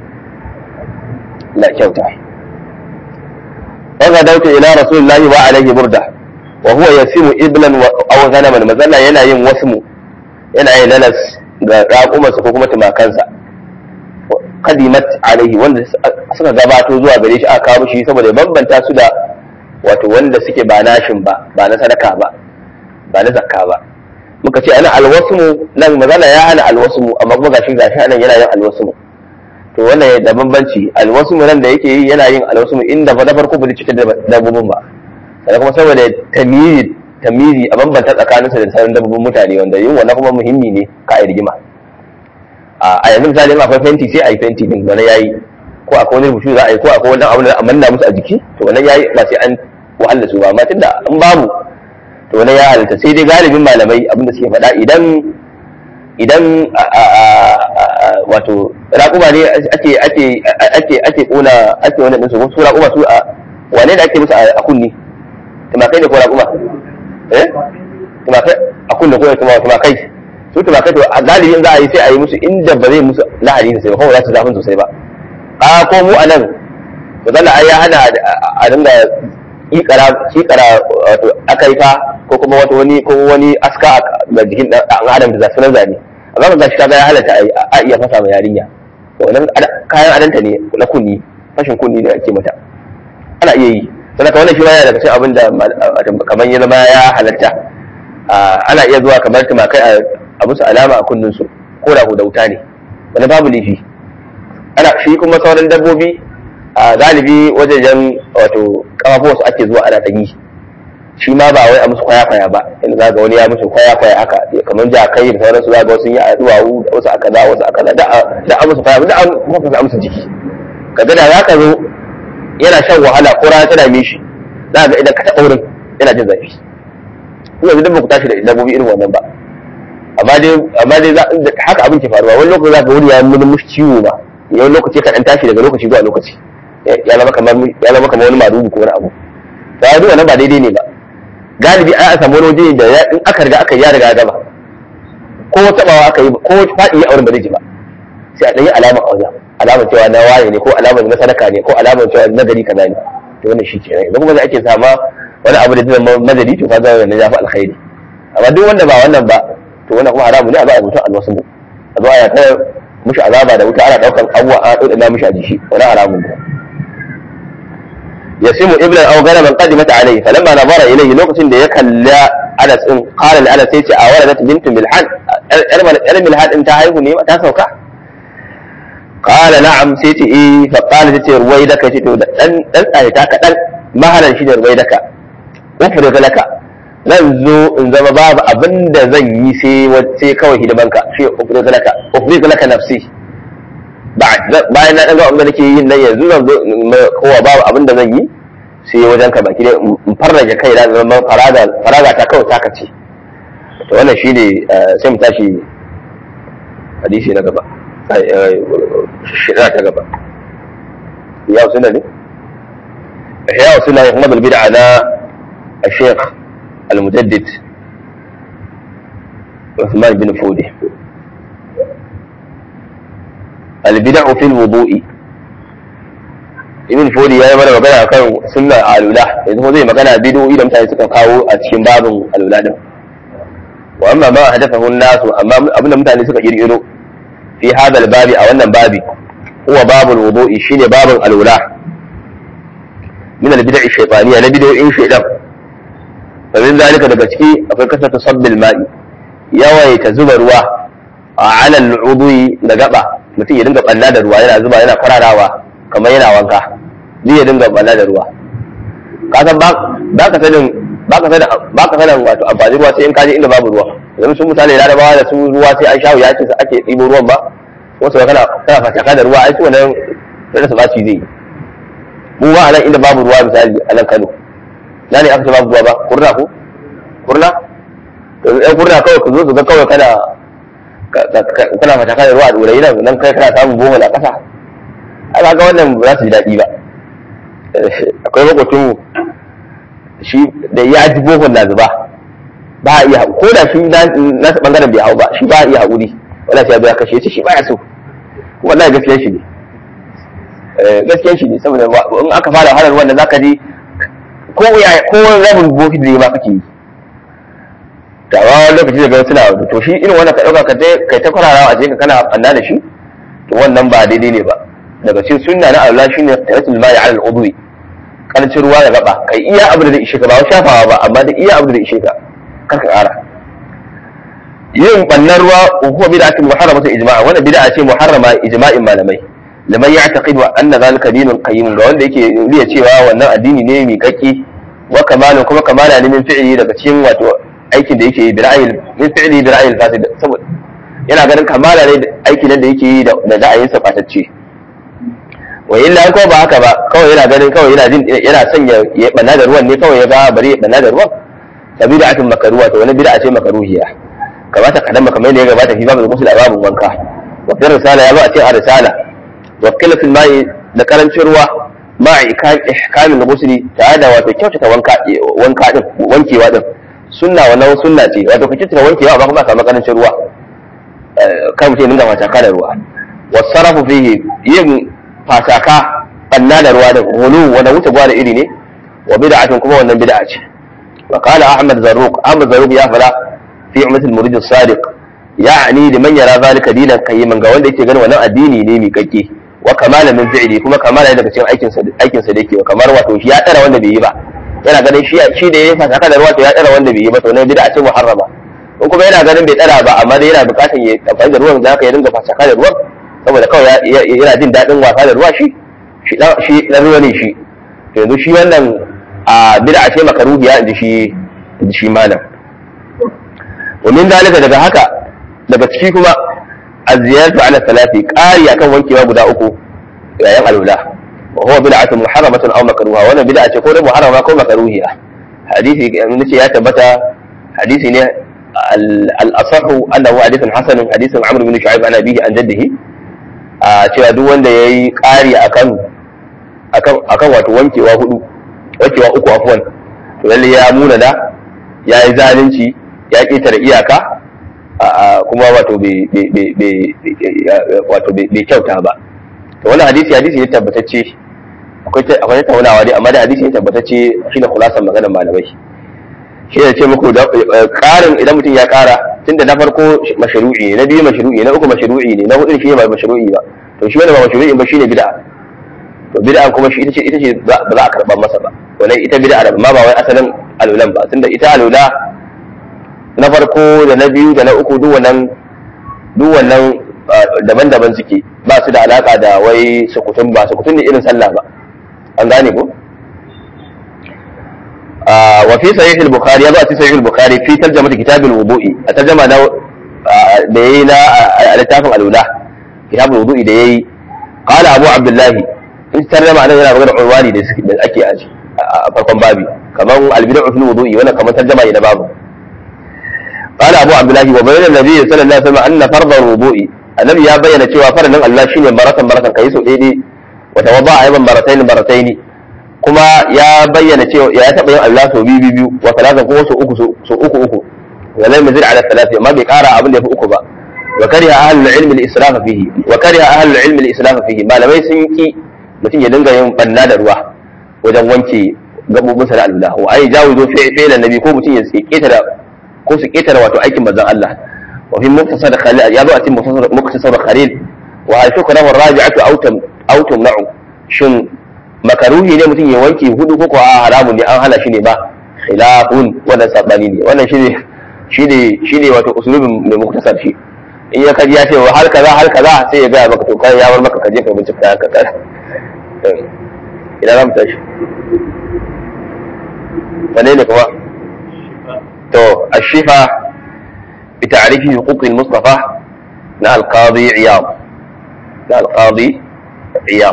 la kyauta wanda dauta ila rasulullahi wa alaihi burda wa huwa yasimu iblan aw ghanaman mazalla yana yin wasmu yana yin lalas ga raƙumarsa ko kuma tumakansa kadimat alaihi wanda suka gabato zuwa gare shi aka kawo shi saboda bambanta su da wato wanda suke ba nashin ba ba na sadaka ba ba na zakka ba muka ce ana alwasmu nan mazala ya hana alwasmu amma kuma gashi gashi anan yana yin alwasmu to wannan da bambanci alwasmu nan da yake yi yana yin alwasmu inda ba na farko ba zai cutar da dabbobin ba sannan kuma saboda tamizi tamizi a bambanta tsakaninsa da sauran dabbobin mutane wanda yin wannan kuma muhimmi ne ka a rigima a yanzu misali in akwai fenti sai a yi fenti din wani yayi ko akwai wani rubutu za a yi ko akwai wani abu da a manna musu a jiki to wannan yayi ba sai an wahala su ba amma tunda in babu to wannan ya halitta sai dai galibin malamai abinda suke faɗa idan idan wato raƙuma ne ake ake ake ake kona ake wannan din su su raƙuma su a wane da ake musu a kunni tumakai ne ko raƙuma eh tumakai a kunni ko tumakai su tumakai to a galibin za a yi sai a yi musu inda ba zai musu lahani sosai ba kuma za su zafin sosai ba a ko mu a nan to zalla ai ya hana a dinga kikara kikara wato akaifa ko kuma wato wani ko wani aska ga jikin dan adam da zasu nan zane amma ga shi kaga ya halatta a iya fasa ma yarinya to wannan kayan adanta ne na kunni fashin kunni da ake mata ana iya yi sannan ka wannan shi ma yana daga cikin abin da kamar ya zama ya halatta ana iya zuwa kamar tumakai a musu alama a kunnin su ko da da wuta ne wani babu laifi ana shi kuma sauran dabbobi a galibi wajejen wato kafafuwa su ake zuwa ana ɗanyi shi ma ba wai a musu kwaya-kwaya ba inda za ga wani ya musu kwaya-kwaya haka kamar jakai da sauransu za ga wasu yi a duwawu da wasu a kaza wasu a kaza da a musu kwaya da an mafi a musu jiki kaga da za ka zo yana shan wahala ko rana tana mishi za ga idan ka taɓa wurin yana jin zafi yanzu duk ba ku tashi da dabbobi irin wannan ba amma dai amma dai haka abin ke faruwa wani lokaci za ka wuri ya nuna mushi ciwo ba yawan lokaci ka dan tashi daga lokaci zuwa lokaci ya zama kamar ya zama kamar wani madugu ko wani abu ta yi wannan ba daidai ne ba galibi an samu wani waje da in aka riga aka yi ya riga gaba ko tabawa aka yi ko faɗi a wurin ba zai ji ba sai a ɗanyi alama a wajen alamar cewa na waye ne ko alamar na sadaka ne ko alamar cewa na gari kaza ne to wannan shi kenan idan kuma za ake sama wani abu da zai zama madadi to kaga wannan ya fi alkhairi amma duk wanda ba wannan ba to wannan kuma haramu ne a zo a mutum alwasu mu a zo a ta mushi azaba da wuta ana daukan abuwa a dole mushi a jiki wani haramun ne yasimu iblan aw ganaman qadimat alayhi falamma nazara ilayhi lokacin da ya kalla Anas din qala li Anas yace a waladat bintu milhan yar milhan din ta haihu ne ta sauka qala na'am sai ce eh fa qala tace ruwaidaka ce to dan dan tsaye ta kadan mahalan shi da ruwaidaka ufriga laka zan zo in zama babu abin da zan yi sai sai kawai hidimanka shi ufriq laka ufriq laka nafsi bayan na ɗaga abin da nake yin nan yanzu zan zo kowa babu abin da zan yi sai wajen ka baki dai in farraje kai da zama faraga ta kawai taka ce to wannan shi ne sai mu tashi hadisi na gaba shida ta gaba ya suna ne ya suna ne kuma bid'a na الشيخ المجدد عثمان بن فودي البدع في الوضوء ibn fodi ya yi mana magana akan sunna alula yanzu kuma zai magana bidoyi da mutane suka kawo a cikin babin alula din wa amma ma hadafahu nasu amma abinda mutane suka kirkiro fi hadal babi a wannan babi huwa babul wudu'i shine babin alula min al bid'i shaytaniya na bidoyin shaytan fa min zalika daga ciki akwai kasata sabbil ma'i yawaita zuba ruwa a alal wudu'i da gaba mutum ya dinga balla da ruwa yana zuba yana kwararawa kamar yana wanka zai ya dinga balla da ruwa ka san ba ka sanin ba ka sanin ba ka sanin wato amfani ruwa sai in kaje inda babu ruwa yanzu sun misali larabawa da su ruwa sai an shawo yakin sa ake ɗibo ruwan ba wasu kana kana fataka da ruwa ai su wannan sai su baci zai mu ba nan inda babu ruwa misali a nan Kano na ne aka ce babu ruwa ba kurna ko kurna to ɗan kurna kawai ka zo su ga kawai kana kana fataka da ruwa a ɗorayi nan nan kai kana samun bohol a ƙasa aka ga wannan ba za su ji daɗi ba akwai makwacin shi da ya ji bohon na zuba ba a iya ko da shi na ta bangaren bai hau ba shi ba a iya haƙuri wala sai ya kashe ya shi ba ya so wallahi gaskiyar shi ne gaskiyar shi ne saboda in aka fara harar wanda zaka ji ko ya ko rabin bokin da ma kake yi da wani lokaci da suna to shi irin wannan ka dauka ka kai ta kwararawa a cikin kana anna da shi to wannan ba daidai ne ba daga cikin sunna na Allah shine qiratul ma'i 'ala al-udwi karancin ruwa da gaba kai iya abu da ishe ka ba shafawa ba amma da iya abu da ishe ka kar ka kara yin bannan ruwa ko bid'atun muharramatu ijma'a wannan bid'a ce muharrama ijma'in malamai liman ya'taqidu anna zalika dinun qayyim ga wanda yake riya cewa wannan addini ne mai kakki wa kamalun kuma kamala ne min fi'li daga cikin wato aikin da yake yi bira'il min fi'li bira'il fasid saboda yana ganin kamala ne aikin da yake yi da da'ayin sa fatacce wa illa ko ba haka ba kawai yana ganin kawai yana jin yana son ya ya banna da ruwan ne kawai ya ga bari ya banna da ruwan sabida'atun makaruwa to wani bid'a ce makaruhiya kamata kadan kamar yadda ya gabata fi babu musul babun wanka wa fi risala ya zo a cikin risala wa qilatul ma'i da karancin ruwa ma ihkamin musuli tare da wato kyautata wanka wanka din wankewa din sunna wannan sunna ce wato ka kyautata wankewa ba kuma ka karancin ruwa kan mutum dinga fataka da ruwa wasarafu fihi yin fataka banna da ruwa da hulu wanda wuce gwa da iri ne wa bid'atun kuma wannan bid'a ce wa qala ahmad zarruq ahmad zarruq ya fara fi ummatul murid as-sadiq ya'ni liman yara zalika dinan qayyiman ga wanda yake ganin wannan addini ne mai kakke wa kamala min fi'li kuma kamala daga cikin aikin sa aikin sa da yake kamar wato shi ya tsara wanda bai yi ba yana ganin shi shi da ya fataka da ruwa to ya tsara wanda bai yi ba to ne bid'a ce muharrama in kuma yana ganin bai tsara ba amma dai yana bukatar ya amfani da ruwan da haka ya dinga fataka da ruwan saboda kawai yana jin daɗin wasa da ruwa shi shi dan ruwa ne shi to yanzu shi wannan a bid'a ce makaruhiya inji shi inji shi malam wa min dalika daga haka daga ciki kuma az-ziyaratu ala salati qari akan wankewa guda uku yayin alula wa huwa bid'atun muharramatun aw makruha wannan bid'a ce ko da muharrama ko makruhiya hadisi nace ya tabbata hadisi ne al-asahu annahu hadithun hasanun hadithun amr bin shu'aib an abihi an jaddihi a cewa duk wanda yayi qari akan akan akan wato wankewa hudu wankewa uku afwan to lalle ya muna da yayi zalunci ya ƙetare iyaka kuma wato bai kyauta ba to wannan hadisi hadisi ne tabbatacce akwai tattaunawa dai amma da hadisi ne tabbatacce shi ne kulasan maganar malamai shi ne ce muku da ƙarin idan mutum ya ƙara tunda na farko mashru'i ne na biyu mashru'i na uku mashru'i ne na hudu shi ne ba mashru'i ba to shi wanda ba mashru'i ba shine bid'a to bid'a kuma shi ita ce ita ce ba za a karɓar masa ba wannan ita bid'a da amma ba wai asalin alulan ba tunda ita alula na farko da na biyu da na uku duk wannan duk wannan daban-daban suke ba su da alaka da wai sukutun ba sukutun ne irin sallah ba an gane ko وفي صحيح البخاري يضع في صحيح البخاري في ترجمة كتاب الوضوء الترجمة ده da yayi na a littafin alula kitabul wudu'i da yayi qala abu abdullah in tarjama anan yana magana urwani da ake a farkon babi kaman albid'u fil wudu'i wannan kaman tarjama ne na babu qala abu abdullah wa bayyana nabi sallallahu alaihi wasallam anna fardhu wudu'i annabi ya bayyana cewa faradin Allah shine maratan maratan kai so daidai wa tawadda ayban maratayn maratayn kuma ya bayyana cewa ya taɓa yin Allah sau biyu biyu wa talatan kuma sau uku sau uku uku wa lam yazid ala thalathi amma bai ƙara abin da yafi uku ba wa kariha ahlul ilmi al-israf fihi wa kariha ahlul ilmi al-israf fihi malamai sun ki mutum ya dinga yin banna da ruwa wajen wanke gabobinsa da Allah wa ai jawizo fi fi'lan nabi ko mutum ya ketara ko su ketara wato aikin manzon Allah wa fi muktasar khalil ya zo a cikin muktasar khalil wa hal shukra wa raji'atu aw tam aw tumna'u shin makaruhi ne mutum ya wanke hudu ko ko a haramun ne an hana shi ne ba khilafun wannan sabani ne wannan shine shine shine wato usulubin mai muktasar shi in ya kaji ya ce wa har kaza har kaza sai ya gaya maka to kai ya bar maka kaje ka bincika ka kar ina za mu tashi wane ne kuma to ashifa bi ta'rifi huquqil mustafa na al-qadi iyad na al-qadi iyad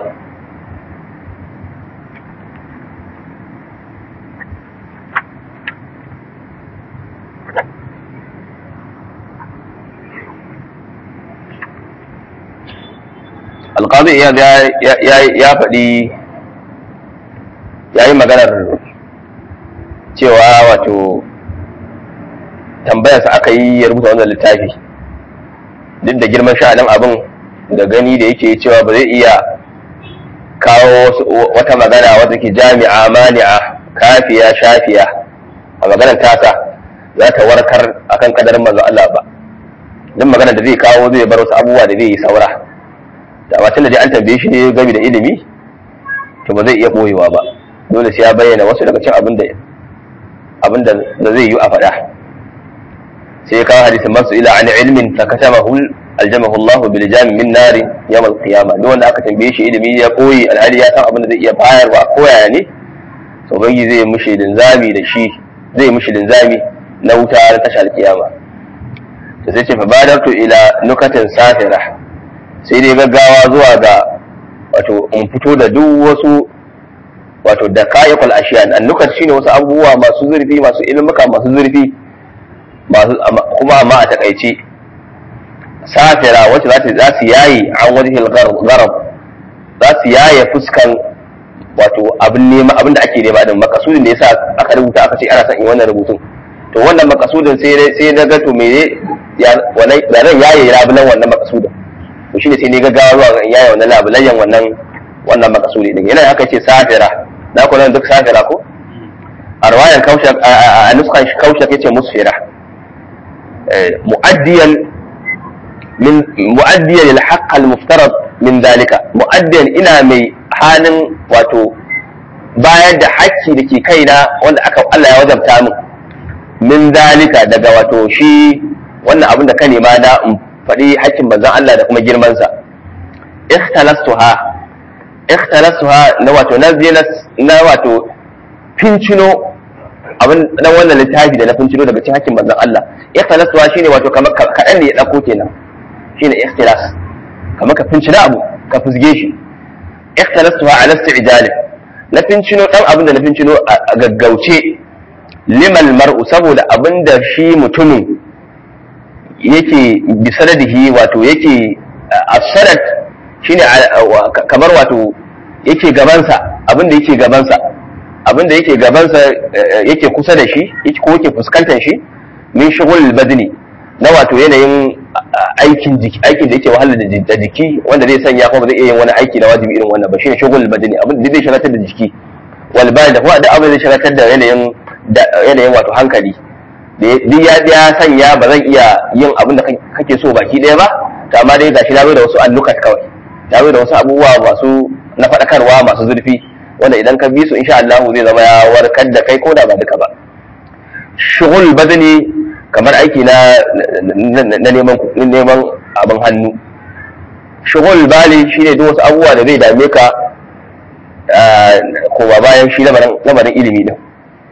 alƙazi ya faɗi ya yi maganar cewa wato tambayarsa aka yi ya rubuta wannan littafi duk da girman sha'anin abin da gani da yake cewa ba zai iya kawo wata magana wadda ke jami'a mani'a kafiya shafiya a maganar tasa za ta warkar akan kadarin manzo Allah ba duk magana da zai kawo zai bar wasu abubuwa da zai yi saura da ba da dai an tambaye shi ne game da ilimi to ba zai iya boyewa ba dole sai ya bayyana wasu daga cikin abin da abin da zai yi a faɗa sai ya kawo hadisin masu ila an ilmin fa katamahu aljamahu Allah bil jami min nari yawm al qiyama duk wanda aka tambaye shi ilimi ya koyi alhali ya san abin da zai iya bayarwa ko yaya ne to bangi zai mushi linzami da shi zai mushi linzami na wuta na tashar kiyama to sai ce fa badartu ila nukatin safira sai dai gaggawa zuwa ga wato in fito da duk wasu wato da kayakul ashiyan annukat shine wasu abubuwa masu zurfi masu ilmuka masu zurfi masu kuma amma a takaice safira wacce za za su yayi an wajhil gharab za su yaye fuskan wato abin nema abin da ake nema din makasudin da yasa aka rubuta aka ce ana son in wannan rubutun to wannan makasudin sai sai na ga to me ya wannan yaye labulan wannan makasudin to shine sai ne gaggawa zuwa ga yayi wannan labulayyan wannan wannan makasudi din yana haka ce safira na ku nan duk safira ko a riwayan kausha a nuskan kausha yace musfira muaddiyan min muaddiyan lil haqq al muftarad min dalika muaddiyan ina mai halin wato bayar da hakki da ke kaina wanda aka Allah ya wajabta min min dalika daga wato shi wannan abin da ka nema na faɗi hakkin manzon Allah da kuma girmansa ikhtalastuha ikhtalastuha na wato na je na wato fincino abin na wannan littafi da na fincino daga cikin hakkin manzon Allah ikhtalastuha shine wato kamar kaɗan ne ya ɗauko kenan shine ikhtilas kamar ka fincina abu ka fusge shi ikhtalastuha ala isti'jal na fincino dan abin da na fincino a gaggauce limal mar'u saboda abin da shi mutumin yake bisanadihi wato yake asarat shine kamar wato yake gabansa abinda yake gabansa abinda yake gabansa yake kusa da shi ko yake fuskantar shi min shugul badni na wato yanayin aikin jiki aikin da yake wahala da jiki wanda zai sanya kuma zai iya yin wani aiki na wajibi irin wannan ba shine shugul badni abin da zai shiratar da jiki wal da kuma da abin da zai shiratar da yanayin yanayin wato hankali duk ya ya sanya ba zan iya yin abin da kake so baki ɗaya ba to amma dai gashi na da wasu allukat kawai na da wasu abubuwa masu na faɗakarwa masu zurfi wanda idan ka bi su insha Allah zai zama ya warkar da kai ko da ba duka ba shughul badani kamar aiki na na neman neman abin hannu shughul bali shine duk wasu abubuwa da zai dame ka ko ba bayan shi lamarin ilimi din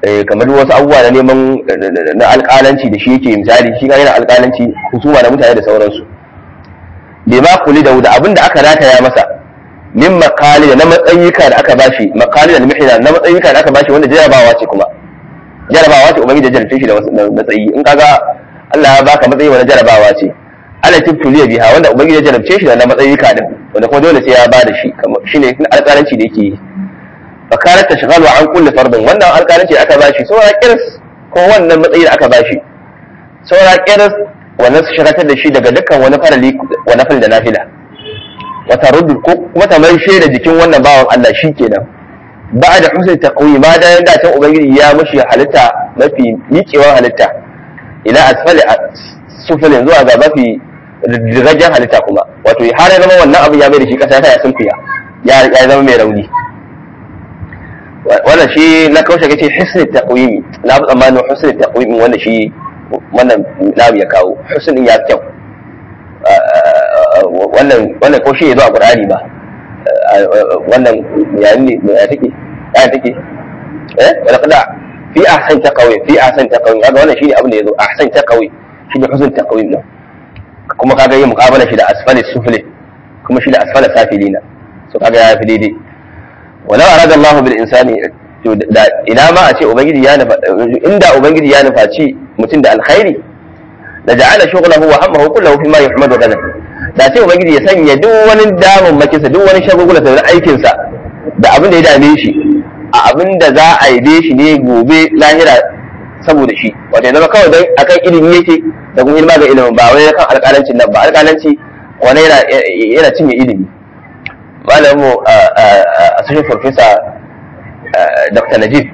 kamar wasu abubuwa na neman na alƙalanci da shi yake misali shi ga yana alƙalanci husuma da mutane da sauransu bai ma kuli da abin da aka rataya masa min makali da na matsayika da aka bashi makali da mihina na matsayika da aka bashi wanda jarabawa ce kuma jarabawa ce ubangiji ya jarabce shi da matsayi in kaga Allah ya baka matsayi wani jarabawa ce ala tibtuliya biha wanda ubangiji ya jarabce shi da na matsayika din wanda kuma dole sai ya bada shi shine alƙalanci da yake yi fakarar ta shigalu an kulle fardin wannan alƙalanci da aka bashi saura kirs ko wannan matsayi da aka bashi saura kirs wannan su shagatar da shi daga dukkan wani farali wa nafil da nafila wata rudu ko kuma ta mai da jikin wannan bawan Allah shi kenan ba da husnul taqwi ma da yanda can ubangiji ya mushi halitta mafi miƙewar halitta ila asfali sufilin zuwa ga mafi rigajen halitta kuma wato har ya zama wannan abin ya mai da shi kasa ya sunfiya ya zama mai rauni wannan shi na kaushe kace husnul taqwimi na fi tsammanin husnul taqwimi wannan shi wannan namu ya kawo husnul ya kyau wannan wannan ko shi ya zo a qur'ani ba wannan yayin ne ya take ya take eh wala kada fi ahsan taqwi fi ahsan taqwi kaga wannan shine abin da yazo ahsan taqwi shine husnul taqwim din kuma kaga yin muqabala shi da asfali sufli kuma shi da asfala safilina so kaga ya fi daidai walau arada Allah bil insani to da ina ma a ce ubangiji ya nufa inda ubangiji ya nufaci mutum da alkhairi da ja'ala shughlahu wa hammahu kullahu fi ma yuhmadu gadan da ce ubangiji ya sanya duk wani damun makinsa duk wani shagulgula da aikin sa da abin da ya dame shi a abin da za a yabe shi ne gobe lahira saboda shi wato ya zama kawai dan akan ilimi yake da kuma ilma ga ilimin ba wai kan alƙalancin nan ba alƙalanci wani yana yana cinye ilimi malamu a sashen farfesa dr najib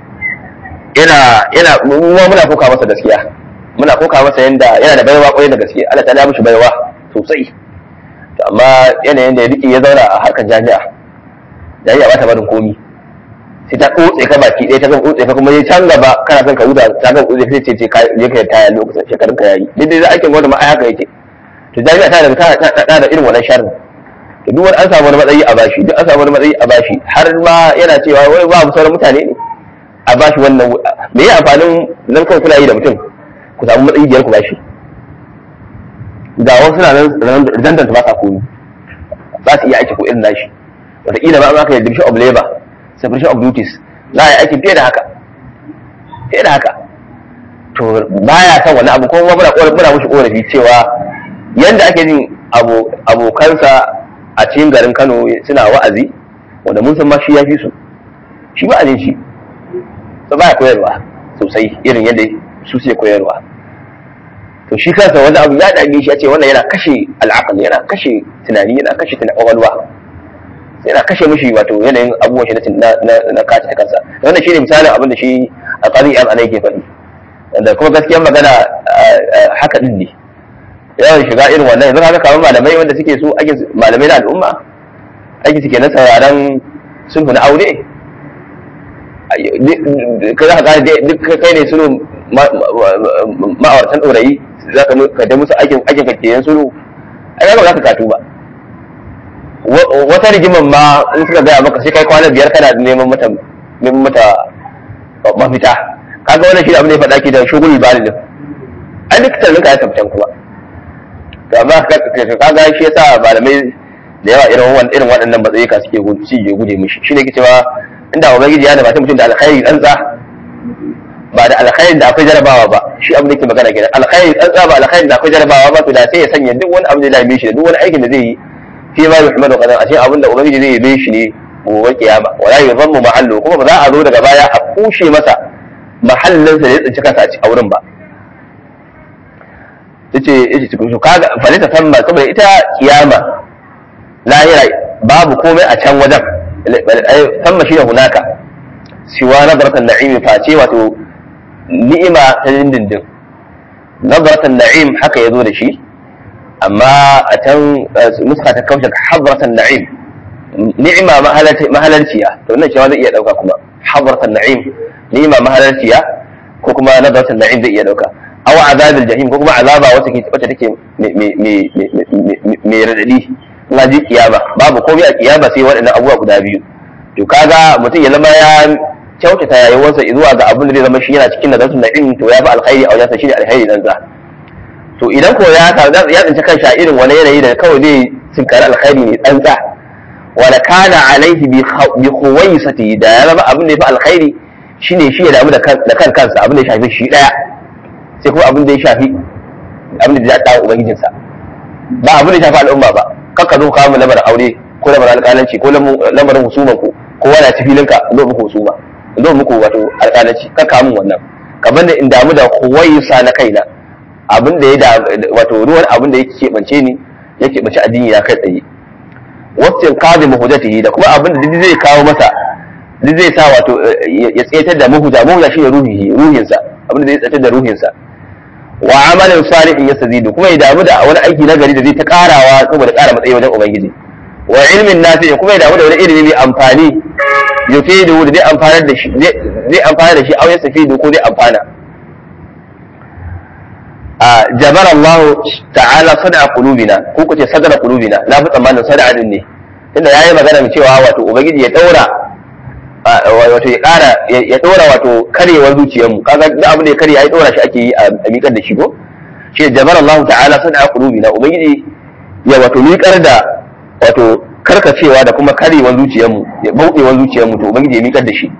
yana yana muna koka masa gaskiya muna koka masa yanda yana da baiwa kwarai da gaske Allah ta mishi baiwa sosai to amma yanayin da ya rike ya zauna a harkar jami'a jami'a ba ta barin komi sai ta tsotse ka baki ɗaya ta kan tsotse ka kuma ya can gaba kana son ka huta ta kan tsotse sai ce ce ka je ka taya lokacin shekarun ka yayi duk dai aikin gwamnati ma ai haka yake to jami'a ta da ta da irin wannan sharri to duk wani an samu wani matsayi a bashi duk an samu wani matsayi a bashi har ma yana cewa wai babu sauran mutane ne a bashi wannan me ya amfanin nan kawai kuna yi da mutum ku samu matsayi biyar ku bashi ga wasu na nan redundant ba sa komi za su iya aiki ko irin nashi wataƙila ba an aka yi division of labor separation of duties za a yi aiki fiye da haka fiye da haka to baya son wani abu kuma muna muna mushi korafi cewa yanda ake jin abokansa a cikin garin Kano suna wa'azi wanda mun san ma shi ya fi su shi ba a shi ba baya koyarwa sosai irin yadda su suke koyarwa to shi kansa wani abu ya dame shi ya ce wannan yana kashe al'aqal yana kashe tunani yana kashe kwakwalwa yana kashe mishi wato yanayin abubuwan shi na na kata kansa wannan shine misalin abin da shi a qari an ana yake faɗi da kuma gaskiyar magana haka din ne yawan shiga irin wannan yanzu haka kamar malamai wanda suke so ake malamai na al'umma ake suke na sauraron sulhu na aure ka za ka gane duk kai ne sulhu ma'auratan ɗorayi za ka da musu aikin aikin kakkiyan sulhu ai ba za ka katu ba wata rigiman ma in suka gaya maka sai kai kwana biyar kana neman mata neman mata mafita kaga wannan shi abin da ya faɗa ke da shugul balilin ai duk tunanin ka ya tabbatar kuma to amma kaga shi yasa malamai da yawa irin irin waɗannan matsayi ka suke suke guje mishi shine ke cewa inda ubangiji ya nabata mutum da alkhairi tsantsa ba da alkhairi da akwai jarabawa ba shi abin da yake magana kenan alkhairi tsantsa ba alkhairi da akwai jarabawa ba to da sai ya sanya duk wani abu da ya dame shi da duk wani aikin da zai yi fi ma yuhmadu qadan a cikin abin da ubangiji zai yabe shi ne gobe kiyama wala yuzammu mahallu kuma ba za a zo daga baya a kushe masa mahallinsa da ya tsinci kansa a wurin ba yace yace cikin su kaga falita tamma saboda ita kiyama lahira babu komai a can wajen tamma shi da hunaka siwa nadratan na'im face wato ni'ima ta dindindin nadratan na'im haka yazo da shi amma a can nuska ta kaushe hadratan na'im ni'ima mahalarciya to wannan cewa zai iya dauka kuma hadratan na'im ni'ima mahalarciya ko kuma nadratan na'im zai iya dauka aw azabil jahim ko kuma azaba wacce ke wacce take mai radadi na ji kiyama babu komai a kiyama sai waɗannan abubuwa guda biyu to kaga mutum ya zama ya kyautata rayuwarsa zuwa ga abin da zai zama shi yana cikin nazartu na ilmi to ya fi alkhairi a wajensa shine alkhairi dan za to idan ko ya ya tsinci kansa irin wani yanayi da kawai zai tsinkari alkhairi ne dan za wala kana alaihi bi khuwaisati da ya zama abin da ya fi alkhairi shine shi ya damu da kan kansa abin da ya shafi shi daya sai kuma abin da ya shafi abin da ya dawo ubangijinsa ba abin da ya shafi al'umma ba kakka zo kawo lamarin aure ko lamarin alƙalanci ko lamarin husuman ku ko wani ci filinka zo muku husuma zo muku wato alƙalanci kakka mun wannan kamar da in damu da kuwaisa na kaina abin da ya da wato ruwan abin da ya keɓance ni ya keɓance addini ya kai tsaye wasu kazi mahujatihi da kuma abin da duk zai kawo masa duk zai sa wato ya tsetar da mahuja mahuja shi ne ruhihi ruhinsa abin da zai tsetar da ruhinsa wa amalin salihin yastazidu kuma ya damu da wani aiki na gari da zai ta karawa saboda kara matsayi wajen ubangiji wa ilmin nafi kuma ya damu da wani ilimi mai amfani yufidu da zai amfanar da shi zai amfana da shi aw yastafidu ko zai amfana a jabar Allah ta'ala sada qulubina ko kace sadara qulubina na fi tsammanin sada din ne tunda yayi magana mai cewa wato ubangiji ya daura wato ya kara ya dora wato karewar zuciyarmu kaga duk abin da ya kare ya dora shi ake yi a miƙar da shi ko shi jabar Allah ta'ala sada qulubina ubangiji ya wato miƙar da wato karkacewa da kuma karewar zuciyarmu ya bauɗewar zuciyarmu to ubangiji ya miƙar da shi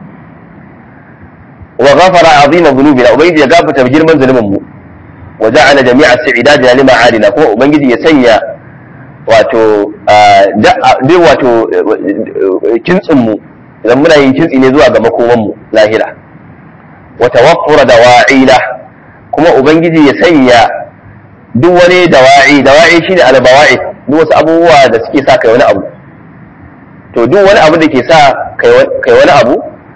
wa ghafara azima dhunubina ubangiji ya gafarta girman zulumin mu wa ja'ala jami'a sa'idadina lima alina kuma ubangiji ya sanya wato duk wato kintsin mu idan muna yin kintsi ne zuwa ga makoman mu lahira wa tawaffura dawa'ila kuma ubangiji ya sanya duk wani dawa'i dawa'i shine albawa'i duk wasu abubuwa da suke sa kai wani abu to duk wani abu da ke sa kai wani abu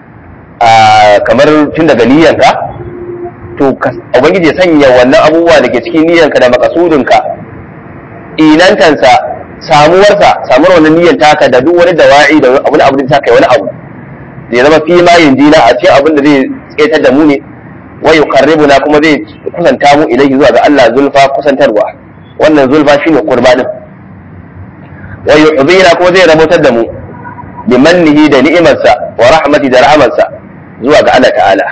kamar tun daga niyyanka to ubangiji ya sanya wannan abubuwa da ke cikin niyyanka da makasudinka inantansa samuwarsa samuwar wannan niyyar taka da duk wani dawa'i da wani abu da ta kai wani abu zai zama fi ma jina a cikin abin da zai tsetar da mu ne wa yuqarribuna kuma zai kusanta mu ilaihi zuwa ga Allah zulfa kusantarwa wannan zulfa shine qurba din wa yu'dhina kuma zai rabotar da mu bi mannihi da ni'imarsa wa rahmati da rahmansa zuwa ga Allah ta'ala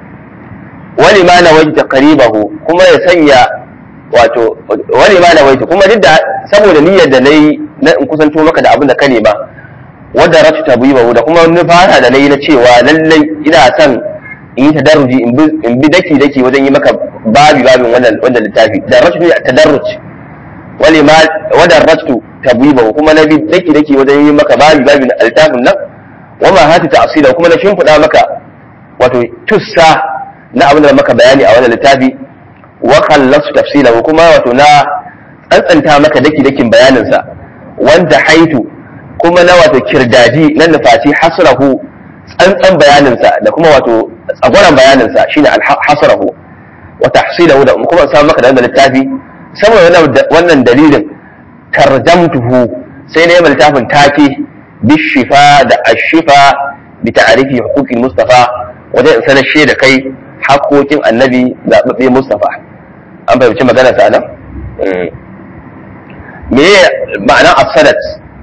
wani ma na wajta qaribahu kuma ya sanya wato wani ma na wajta kuma duk da saboda niyyar da nayi na in kusanto maka da abin da ka nema wadda ratu tabibahu da kuma wani fara da nayi na cewa lallai ina son in yi tadarruji in bi daki daki wajen yi maka babi babin wannan wannan littafi da ratu ne tadarruj wani ma wadda ratu tabibahu kuma na bi daki daki wajen yi maka babi babin littafin nan wama hati ta'sila kuma na shimfiɗa maka wato tussa na abin da maka bayani a wannan littafi wa khallasu tafsilahu kuma wato na tsantsanta maka daki dakin bayanin sa wanda haitu kuma na wato kirdaji na nufaci hasrahu tsantsan bayanin sa da kuma wato tsagwaran bayanin sa shine hasrahu wa tahsilahu da kuma sa maka da wannan littafi saboda wannan dalilin tarjamtuhu sai na yi littafin take bishifa da ashifa bi ta'rifi huquqil mustafa wajen in sanar da kai hakokin annabi zaɓaɓɓe mustafa an fahimci magana sa nan me ma'anar asadat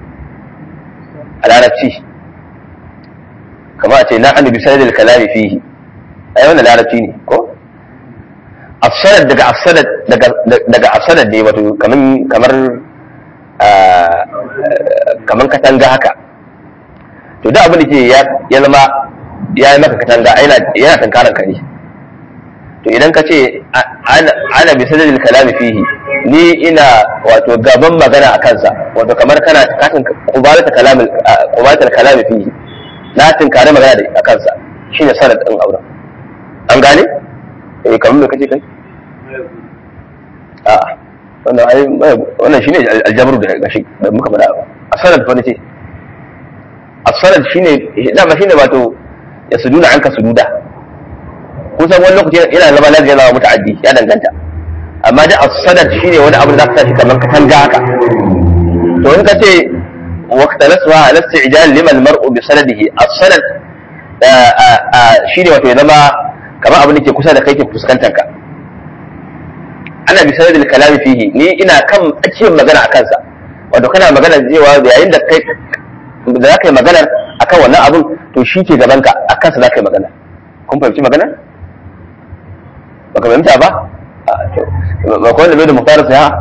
a larabci kama a ce na annabi sanadil kalami fihi ai wannan larabci ne ko asadat daga asadat daga asadat ne wato kamar kamar kamar katanga haka to da abin da ke ya zama ya yi maka katanga yana tankaran ka ne to idan ka ce ana bi sadadin kalami fihi ni ina wato gaban magana a kansa wato kamar kana katin kubalata kalami kubalata kalami fihi na tinkare magana da a kansa shine sanad din auren an gane eh kamar me kace kai a wannan ai wannan shine aljabru da gashi da muka faɗa a sanad fa nace as-sanad shine dama shine wato ya suduna anka sududa kusan wani lokaci yana zama lafiya zama muta'addi ya danganta amma da as-sanad shine wani abu da zaka tashi kamar ka tanga haka to in ka ce waqtalaswa ala isti'jal liman mar'u bi sanadihi as-sanad shine wato ya zama kamar abin da ke kusa da kai ke fuskantar ka ana bi sanadil kalami fihi ni ina kan tsakiyar magana a kansa wato kana magana cewa yayin da kai da za ka yi maganar akan wannan abun to shi ke gaban ka akan sa za ka yi magana kun fahimci magana ba ka fahimta ba ba kawai da bai da muhtar sai ha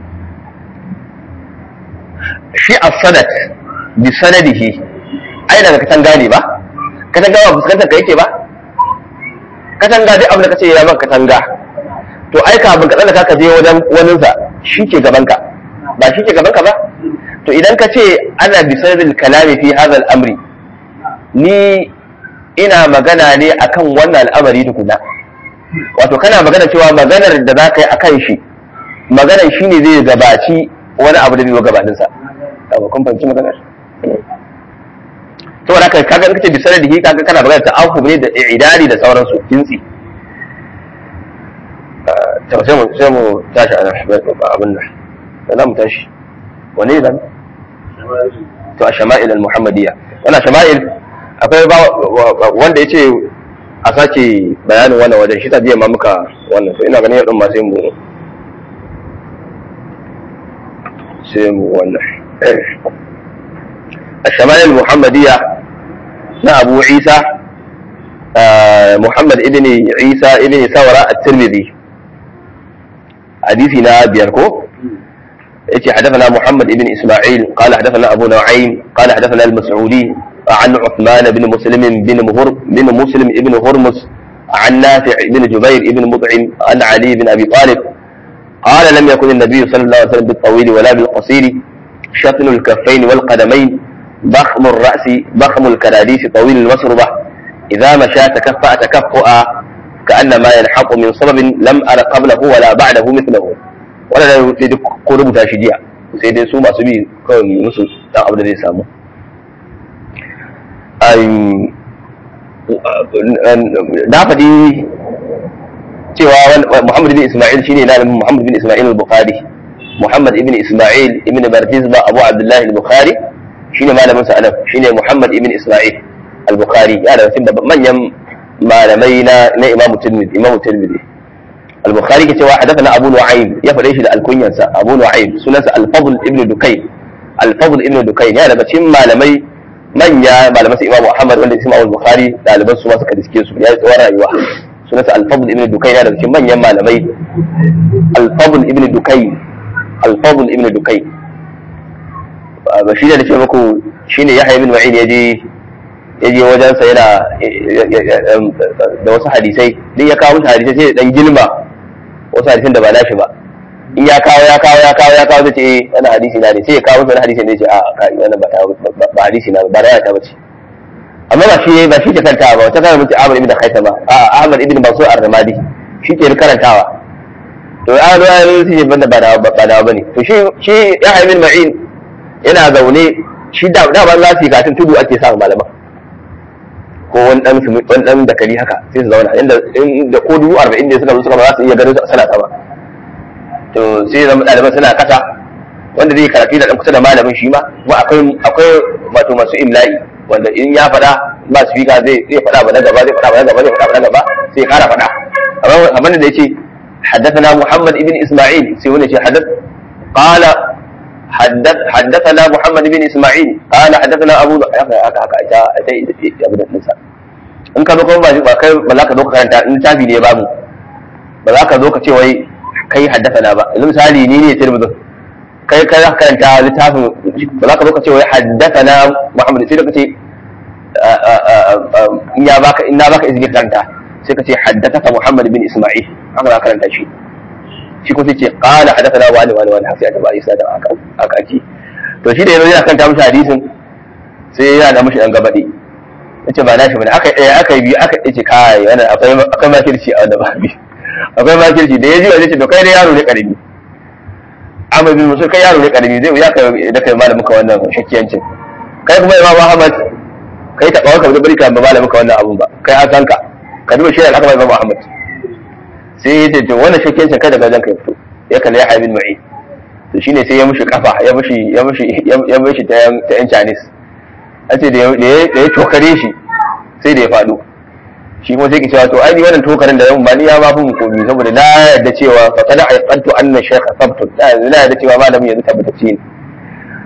shi as-sanad bi sanadihi ai daga katanga ne ba katanga ba fuskantar ka yake ba katanga duk abin da kace ya maka katanga to ai kafin ka tsallaka ka je wajen waninsa shi ke gaban ka ba shi ke gaban ka ba to idan ka ce ana bi sanadil kalami fi hadha al-amri ni ina magana ne akan wannan al'amari tukuna wato kana magana cewa maganar da za ka yi akan shi maganar shi ne zai gabaci wani abu da bai gabanin sa abu kun fahimci maganar to haka kaga in kace bi sanadihi kaga kana magana ta afu ne da i'dadi da sauransu jinsi to sai mu sai mu tashi ana abin nan da za mu tashi wani zan to a shama'il al-muhammadiyya wannan shama'il akwai wanda ya ce a sake bayanin wannan wajen shi ta biya ma muka wannan to ina ganin yadda ma sai mu sai mu wannan a shama'il muhammadiyya na abu isa muhammad ibn isa ibn sawara at-tirmidhi hadisi na biyar ko yace hadathana Muhammad ibn Isma'il qala hadathana Abu Nu'aym qala hadathana al-Mas'udi عن عثمان بن مسلم بن مهر بن مسلم بن هرمز عن نافع بن جبير بن مطعم عن علي بن ابي طالب قال لم يكن النبي صلى الله عليه وسلم بالطويل ولا بالقصير شطن الكفين والقدمين ضخم الراس ضخم الكراديس طويل المسربه اذا مشى تكفأ تكفؤا كانما ينحط من سبب لم ارى قبله ولا بعده مثله wanda da sai duk ko rubuta shi jiya sai dai su masu bi kawai musu dan abu da zai samu na faɗi cewa Muhammad bin Ismail shine na Muhammad bin Ismail al-Bukhari Muhammad ibn Ismail ibn Bardizba Abu Abdullah al-Bukhari shine malamin sa anan shine Muhammad ibn Ismail al-Bukhari ya da cikin manyan malamai na na Imam Tirmidhi Imam Tirmidhi البخاري كتوا حدثنا ابو نعيم يا فديش ده الكنيانسا ابو نعيم سننسا الفضل ابن دكين الفضل ابن دكين ya daga cikin malamai manya malaman su imamu ahmad wanda isma al-bukhari daliban su ma suka diske su ya yi tsawon rayuwa sunansa al-fadl ibn dukayn ya daga cikin manyan malamai al-fadl ibn dukayn al-fadl ibn dukayn ba shi da nake muku shine yahya ibn ma'in yaje yaje wajen sa yana da wasu hadisai din ya kawo hadisai sai dan gilma wasu hadisin da ba nashi ba in ya kawo ya kawo ya kawo ya kawo zai ce eh wannan hadisi na ne sai ya kawo wani hadisi ne ce a kai wannan ba ba hadisi na ba da ta bace amma ba shi ba shi ke kantawa ba wata kana mutu Ahmad ibn Khaythama a Ahmad ibn Mansur ar-Ramadi shi ke karantawa to ya zo ya yi shi banda ba da ba da bane to shi shi ya ibn Ma'in yana zaune shi da da ban lasi katin tudu ake samu malaman ko wani dan wani dan dakali haka sai su zauna inda inda ko dubu 40 ne suka zo suka ba za su iya ganin su a sana ba to sai zama ɗaliban suna kasa wanda zai karatu da ɗan kusa da malamin shi ma kuma akwai akwai wato masu imla'i wanda in ya faɗa ba su fika zai zai faɗa ba na gaba zai faɗa ba na gaba zai faɗa ba na gaba sai ya ƙara faɗa amma amma da yace حدثنا محمد بن اسماعيل سيقول حدث قال حدث حدثنا محمد بن اسماعيل قال حدثنا ابو haka haka haka ita ita abin da in ka zo kuma ba kai ba za ka zo ka karanta in tafi ne babu ba za ka zo ka ce wai kai haddasa ba yanzu misali ni ne tirmidhi kai kai za ka karanta littafin ba za ka zo ka ce wai haddasa na muhammad sai da ka ce in ya baka in na baka izini karanta sai ka ce haddasa ka muhammad bin isma'il haka za ka karanta shi shi ko sai ce qala hadathana wa wani wani sai aka ba isa da aka aka ake to shi da yanzu yana karanta mishi hadisin sai yana da mishi dan gabade yace ba na shi bane aka eh aka yi biyu aka ce kai wannan akwai akwai makirci a wannan babi akwai makirci da ya ji wajen ce to kai da yaro ne karami amma bin musul kai yaro ne karami zai wuya kai da kai malamin ka wannan shakkiyancin kai kuma imam ahmad kai ta kawai ka bari ka malamin ka wannan abun ba kai an san ka ka duba shi da aka imam ahmad sai ya ce to wannan shakkiyancin kai daga wajen kai fito ya kalli ya haibin ma'i to shine sai ya mushi kafa ya mushi ya mushi ya mushi ta yan ta yan Chinese ace da ya tokare shi sai da ya faɗo shi kuma sai ki cewa to ai wannan tokarin da ba ni ya ma fi mu komi saboda na yarda cewa fa kada aiqantu anna shaykha sabtun da yanzu na yarda cewa malamin yanzu tabbatacce ne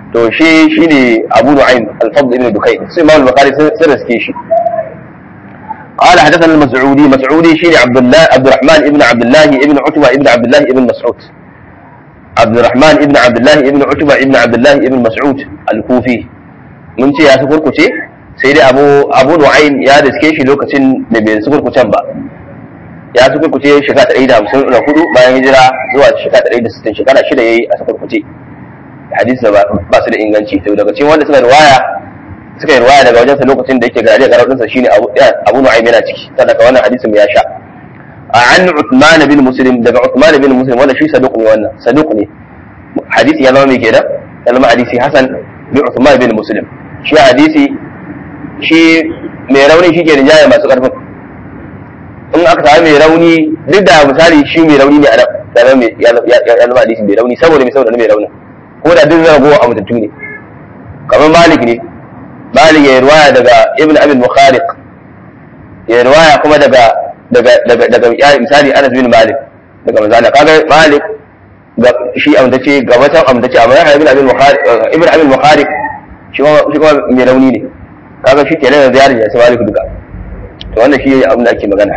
to shi shine Abu Nu'aym al-Fadl ibn Dukayn sai Imam al-Bukhari sun riske shi قال حدثنا المسعودي مسعودي شيني عبد الله عبد الرحمن ابن عبد الله ابن عتبة ابن عبد الله ابن مسعود عبد الرحمن ابن عبد الله ابن عتبة ابن عبد الله ابن مسعود الكوفي mun ce ya sukurkuce sai dai abu abu nu'aym ya riske shi lokacin da bai sukurkucen ba ya sukurkuce shekara ɗari da hamsin da hudu bayan hijira zuwa shekara ɗari da sittin shekara shida ya yi a sukurkuce hadisi ba su da inganci to daga cikin wanda suka riwaya suka yi riwaya daga wajensa lokacin da yake gari a garar shine abu abu nu'aym yana ciki sadaka wannan hadisin ya sha an Uthman bin Muslim daga Uthman bin Muslim wanda shi saduq ne wannan saduq ne hadisi ya zama mai kenan ya zama hadisi hasan bin Uthman bin Muslim shi hadisi shi mai rauni shi ke rinjaye masu karfin in aka samu mai rauni duk da misali shi mai rauni ne a nan ya zama hadisi mai rauni saboda mai saboda mai rauni ko da duk zaragowa a mutattu ne kamar malik ne malik ya ruwaya daga ibn abin mukhariq ya ruwaya kuma daga daga daga daga misali anas bin malik daga manzana kaga malik ga shi amdace ga wata amdace amma ya ibn abin mukhariq ibn abin mukhariq shi kuma shi kuma mai rauni ne kaga shi kenan yanzu ya rija sai malik duka to wannan shi abin da ake magana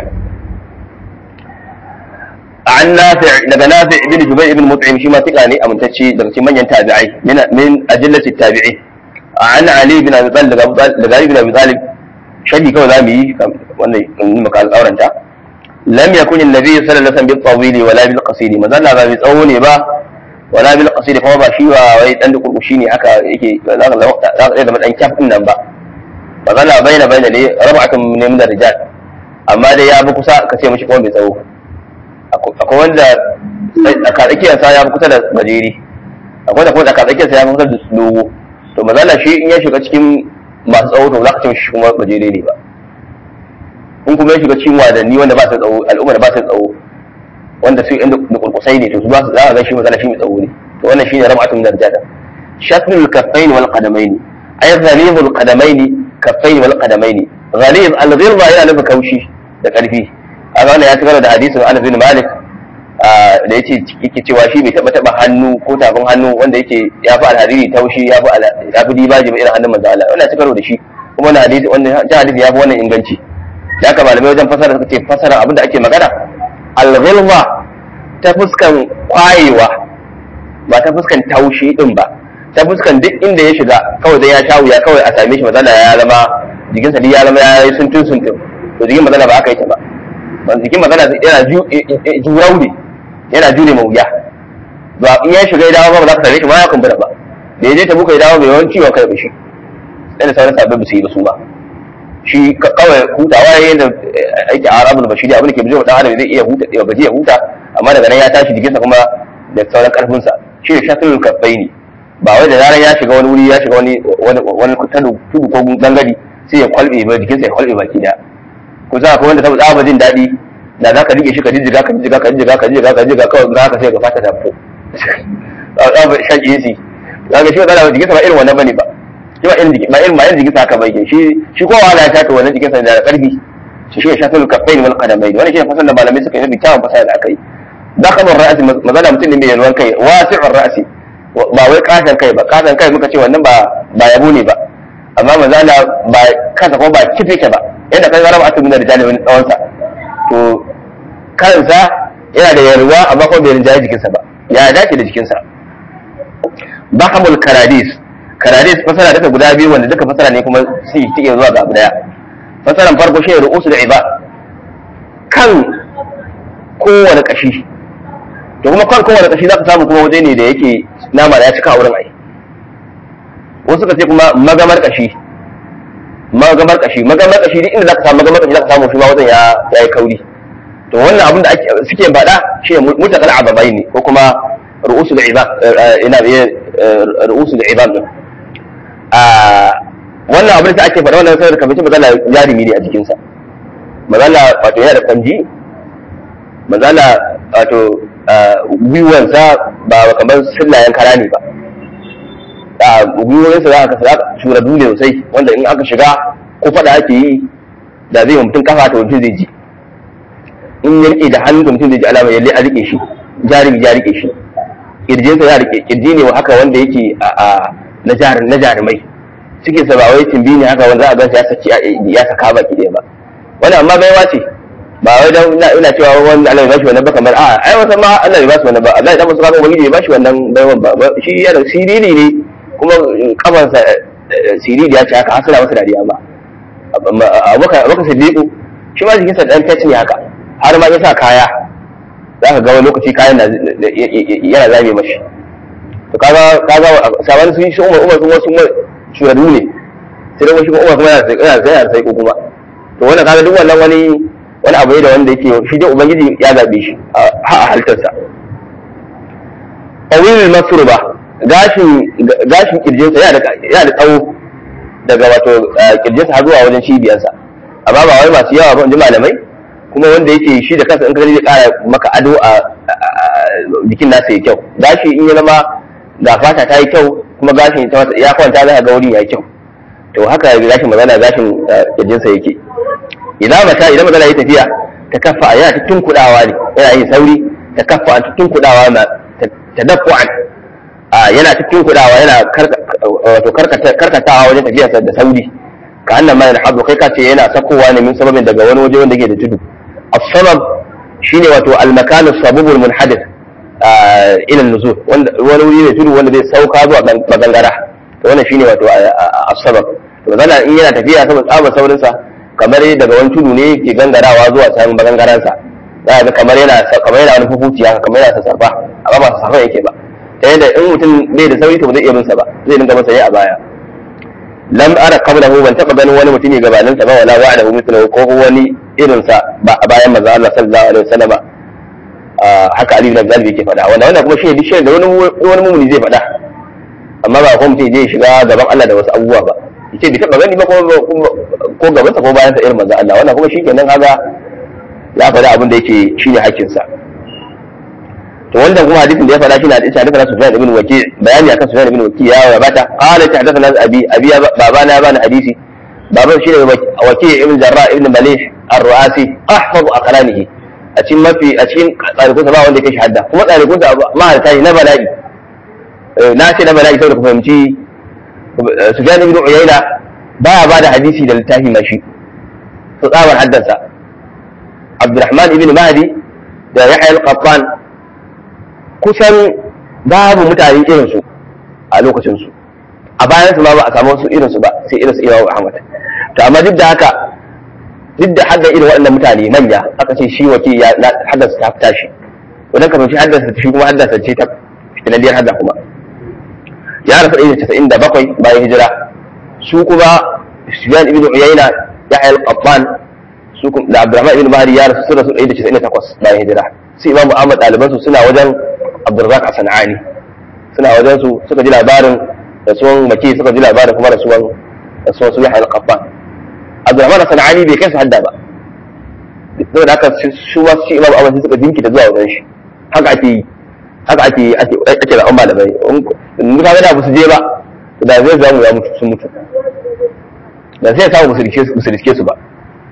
عن نافع daga نافع بن جبير بن مطعم shi ma tika ne amintacce daga cikin manyan tabi'ai min min ajillati tabi'i an ali bin abi talib daga ali bin abi talib shadi kawai zamu yi wannan in muka alƙawaranta lam yakun an-nabi sallallahu alaihi wasallam bil tawili wala bil qasidi manzo Allah ba mai tsawo ne ba wala bil qasidi kuma ba shi wa wai dan dukurkushi ne haka yake za ka zama dan kyaf din nan ba manzo Allah baina baina ne rab'atun min min rijal amma dai ya bi kusa ka ce mishi kuma mai tsawo akwai wanda tsakatsakiyarsa ya fi kusa da gajeri akwai da kuma tsakatsakiyarsa ya fi kusa da dogo to mazala shi in ya shiga cikin masu tsawo to za ka ce shi kuma gajere ne ba in kuma ya shiga cikin wadanni wanda ba su tsawo al'umma da ba su tsawo wanda su inda da kurkusai ne to su ba su za ka ga shi mazala shi mai tsawo ne to wannan shine ram'atun darjada shaklul kaffain wal qadamain ay ghalibul qadamain kaffain wal qadamain ghalib al-ghilza yana nufin kaushi da karfi a wannan ya tsara da hadisin Anas bin Malik da yace yake cewa shi bai taba taba hannu ko tafin hannu wanda yake ya fi alhariri taushi ya fi ya fi dibaji ba irin hannun manzo Allah wannan tsaro da shi kuma wannan hadisi wannan ta hadisi ya fi wannan inganci da haka malamai wajen fasara suka ce fasara abinda ake magana al-ghilma ta fuskan kwayewa ba ta fuskan taushi din ba ta fuskan duk inda ya shiga kawai dai ya sha wuya kawai a same shi matsala ya zama jikinsa duk ya zama ya yi suntun suntun to jikin matsala ba aka yi ta ba ban jikin magana yana jurau ne yana jure ma wuya ba in ya shiga ya dawo ba za ka same shi ma ya kumbura ba da ya je ta buka ya dawo mai yawan ciwon kai ba shi sai da sauran sabbin ba su yi ba su ba shi kawai hutawa ya yi da aiki a arabul bashiri abin da ke bijin dan adam zai iya huta ya gaji ya huta amma daga nan ya tashi jikinsa kuma da sauran karfinsa shi ne shatrul kafai ne ba wai da zarar ya shiga wani wuri ya shiga wani wani tudu ko gangare sai ya kwalbe ba jikinsa ya kwalbe baki daya ko za ka wanda saboda tsaba jin daɗi da za ka rike shi ka jijjiga ka jijjiga ka jijjiga ka jijjiga ka jijjiga kawai za ka sai ka fata da fo tsaba shan AC za ka shi ba tsara jikinsa ba irin wannan bane ba shi ba irin jiki ba irin ba irin jikinsa haka bai shi shi kowa wala ya shafe wannan jikinsa da karfi shi shi ya shafe kafain wal qadamain wannan shi ne fasan da malamai suka yi bi tawon fasara da aka yi dakhalur ra'si mazala mutum ne mai yalwan kai wasi'ur ra'si ba wai kasan kai ba kasan kai muka ce wannan ba ba yabo ne ba amma mazala ba kansa ko ba kifike ba yadda kai zara aka nuna rijali wani tsawonsa to kansa yana da yarwa amma kuma bai rinjaye jikinsa ba ya dace da jikinsa bahamul karadis karadis fasara daga guda biyu wanda duka fasara ne kuma su yi tike zuwa ga abu daya fasaran farko shi ru'usu da iba kan kowane kashi to kuma kan kowane kashi za ka samu kuma waje ne da yake nama da ya cika a wurin ai wasu ka ce kuma magamar kashi magamar kashi magamar kashi duk inda zaka samu magamar kashi zaka samu shi ma wajen ya yi kauri to wannan abin da ake suke faɗa shi mutakal ababai ne ko kuma ru'usul ibad ina biye ru'usul ibad din a wannan abin da ake faɗa wannan sai kamar magana jarumi ne a jikin sa magana wato yana da kanji magana wato gwiwansa ba kamar sillayen kara ne ba a gwiwoyinsa za ka za ka shura dole sosai wanda in aka shiga ko fada ake yi da zai wa mutum kafa ta mutum zai ji in ya rike da hannu da mutum zai ji alama yalle a rike shi jarumi ya rike shi kirjinsa ya rike kirji ne haka wanda yake a na na jarumai cikin sa ba wai timbi ne haka wanda za a gansa ya saki ya saka baki ɗaya ba wannan amma baiwa ce ba wai dan ina ina cewa wani Allah ya bashi wannan ba kamar a ai wata ma Allah ya bashi wannan ba Allah ya dan musu kafa wani ya bashi wannan baiwan ba shi yana siriri ne kuma kafansa siriri ya ce haka hasala masa dariya ba abubakar sadiku shi ma jikinsa dan tace ne haka har ma ya sa kaya za ka ga wani lokaci kayan yana zame mashi to kaga kaga saban sun shi umar umar kuma sun shuradu ne sai dai shi umar kuma yana yana yana sai kuma to wannan kaga duk wannan wani wani abu ne da wanda yake shi dai ubangiji ya zabe shi a halittarsa tawil masruba gashin gashin kirjinsa yana da yana da tsawo daga wato kirjinsa har zuwa wajen cibiyarsa amma ba wai masu yawa ba in ji malamai kuma wanda yake shi da kansa in ka zai kara maka ado a jikin nasa ya kyau gashi in ya zama ga fata ta yi kyau kuma gashin ta ya kwanta za ka ga wurin ya yi kyau to haka gashin magana gashin kirjinsa yake idan mata idan magana ya tafiya ta kafa yana ta tunkudawa ne yana yin sauri ta kafa ta tunkudawa na ta dafu'an yana ta tunkudawa yana wato karkatawa wajen tafiyarsa da sauri ka annan ma yana haɗu kai ka ce yana sakowa ne min sababin daga wani waje wanda ke da tudu as-sabab shine wato al-makan as-sabab al-munhadith ila an-nuzul wanda wani wuri ne tudu wanda zai sauka zuwa magangara to wannan shine wato as-sabab to zana in yana tafiya saboda tsaba saurin sa kamar daga wani tudu ne ke gangarawa zuwa can magangaran sa za ga kamar yana kamar yana wani fufuci haka kamar yana sassafa amma ba sassafa yake ba ta yadda in mutum bai da sauri to ba zai iya bin sa ba zai dinga masa yi a baya lam ara qablahu ban taba ganin wani mutumi gabanin sa ba wala wa'adahu mithlahu ko wani irin sa ba a bayan manzo Allah sallallahu alaihi wasallam haka Ali ibn Abi Talib yake faɗa wannan wannan kuma shine duk da wani wani mumuni zai faɗa amma ba ko mutum zai shiga gaban Allah da wasu abubuwa ba yace bai taba gani ba ko ko gaban sa ko bayan sa irin manzo Allah wannan kuma shikenan kaga ya faɗa abin da yake shine hakkin sa to wanda kuma hadisin da ya faɗa shine hadisi hadisin Sufyan ibn Waki bayani akan Sufyan ibn Waki ya gabata qala ta hadathana abi abi baba na bani hadisi baban shine Waki ibn Jarrah ibn Malih ar-Ru'asi ahfazu aqlanihi a cikin mafi a cikin tsarikunsa ba wanda yake shahada kuma tsarikunsa mahalta ne na bala'i na ce na bala'i saboda ku fahimci Sufyan ibn Uyayna baya ba da hadisi da littafi mashi su tsabar haddansa Abdurrahman ibn Mahdi da Yahya al-Qattan kusan babu mutane irinsu a lokacinsu a bayansu ma ba a samu wasu irinsu ba sai irinsu Imam Ahmad to amma duk da haka duk da hadda irin waɗannan mutane manya aka ce shi wake ya haddasa ta fita shi wannan kamar shi haddasa shi kuma haddasa ce ta fitinaliyar hadda kuma ya rasu ɗaya casa'in da bakwai bayan hijira su kuma Sufyan ibn Uyayna Yahya al-Qattan su da Abdurrahman ibn Mahdi ya rasu sun rasu ɗaya da casa'in da takwas bayan hijira sai Imam Ahmad ɗalibansu suna wajen Abdurrazak Sanani suna wajen su suka ji labarin rasuwan maki suka ji labarin kuma rasuwan rasuwan su Yahya al-Qattan Abdurrahman Sanani bai kai su hadda ba saboda haka su ma shi Imam Ahmad suka jinkita zuwa wajen shi haka ake yi haka ake ake ake da malamai in ka ga da su je ba to da zai zamu ya mutu sun mutu da sai ya samu musu riske su ba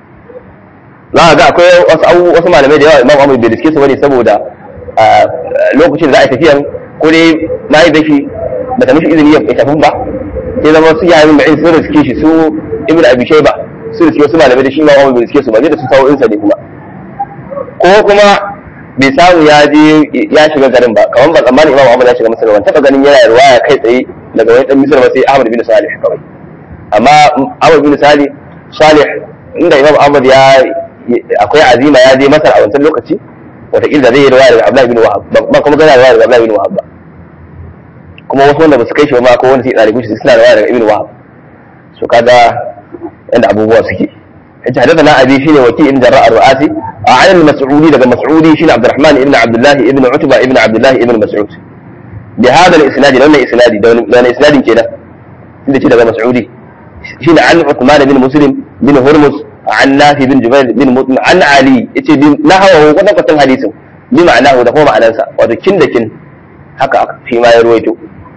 za a ga akwai wasu wasu malamai da yawa Imam Ahmad bai riske su bane saboda lokacin da za a yi tafiyan ko dai na yi dashi ba ta mishi izini ya tafi ba sai zama su yayin ma'in sun riske shi su ibn abi shayba su riske wasu malamai da shi ma wani bai riske su ba zai da su sawo insa ne kuma ko kuma bai samu ya je ya shiga garin ba kamar ba tsammanin imam ahmad ya shiga masar ban taba ganin yana ruwaya kai tsaye daga wani dan misir ba sai ahmad bin salih kawai amma ahmad bin salih salih inda imam ahmad ya akwai azima ya je masar a wancan lokaci wataƙila zai yi riwaya daga Abdullahi bin Wahab ba kuma gana riwaya daga Abdullahi bin Wahab ba kuma wasu wanda ba su kai shi ba ko wani sai ɗalibi shi suna riwaya daga Ibn Wahab su kaga yadda abubuwa suke yace hadathana abi shine waki ibn jarra ar-ru'asi a an mas'udi daga mas'udi shine Abdurrahman ibn Abdullah ibn Utba ibn Abdullah ibn Mas'ud bi hada al-isnad da wannan isnadi da wannan isnadin kenan inda ce daga mas'udi shine an Uthman bin Muslim bin Hurmus عن نافي بن جبير بن مطمئن عن علي yace bi nahawu wannan kwatan hadisin bi ma'anahu da kuma ma'anansa wato kin da kin haka shi ma ya ruwaito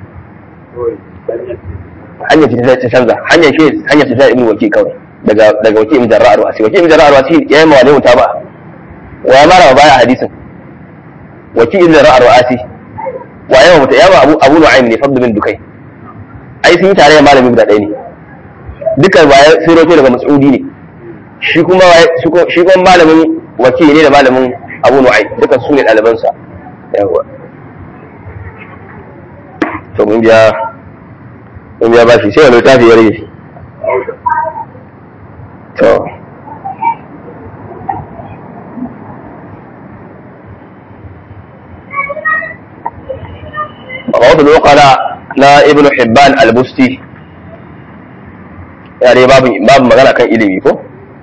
hanyar ce ta canza hanyar shi hanyar ta ibn waki kawai daga daga waki ibn jarra'ar wasi waki ibn jarra'ar wasi yayin ma wani muta ba wa ya mara baya hadisin waki ibn jarra'ar wasi wa yawa muta yawa abu abu nu'aym ne fadl bin dukai ai sun yi tare da malami guda ɗaya ne duka baya sun roto daga mas'udi ne shi kuma shi kuma malamin wakili ne da malamin abu nu'ai duka su ne ɗalibansa yawa to mun biya mun biya bashi sai wani littafi ya rage to رواه الوقلاء na ibnu hibban al-busti ya dai babu babu magana kan ilimi ko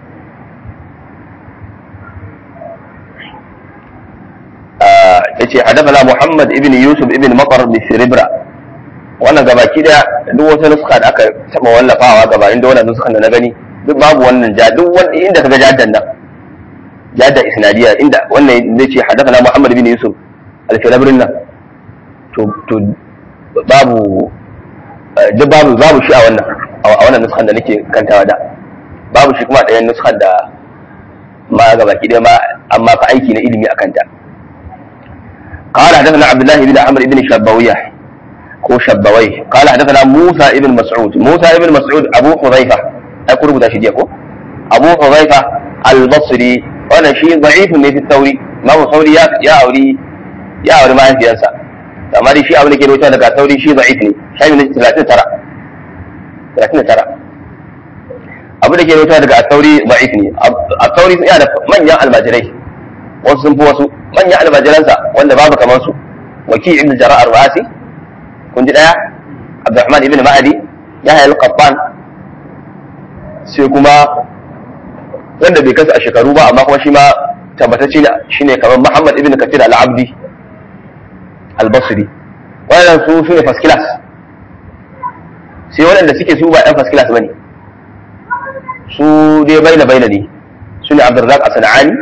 yace hadathana muhammad ibn yusuf ibn maqar bi siribra wannan gabaki da duk wata nuska da aka taba wallafawa gaba inda wannan nuskan da na gani duk babu wannan ja duk wanda inda kaga jaddan nan jadda isnadiya inda wannan zai ce hadathana muhammad ibn yusuf al-firabrin nan to to babu duk babu babu shi a wannan a wannan nuskan da nake kantawa da babu shi kuma ɗayan nuskan da ma ga baki ɗaya ma amma fa aiki na ilimi a kanta قال حدثنا عبد الله بن عمرو بن شبوية هو شبوي قال حدثنا موسى بن مسعود موسى بن مسعود أبو حذيفة أقول بدا شديكو أبو حذيفة البصري وأنا شيء ضعيف في الثوري ما هو ثوري يا أولي يا أولي ما ينفي أنسى amma dai shi abin da ke rubuta daga sauri shi da'if ne shafi na talatin tara talatin tara abin da ke rubuta daga sauri da'if ne a sauri sun da manyan almajirai wasu sun fi wasu manyan almajiransa wanda babu kamar su waki ibn jara'ar rasi kun ji daya abdurrahman ibn ma'adi ya hayar qattan sai kuma wanda bai kasa a shekaru ba amma kuma shi ma tabbatacce shine kamar muhammad ibn kathir al-abdi albasri waɗannan su su ne first class sai waɗanda suke su ba ɗan first class bane su dai baina baina ne su ne abdurrazak as-sanani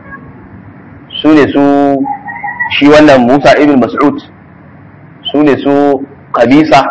su ne su shi wannan musa ibn mas'ud su ne su kabisa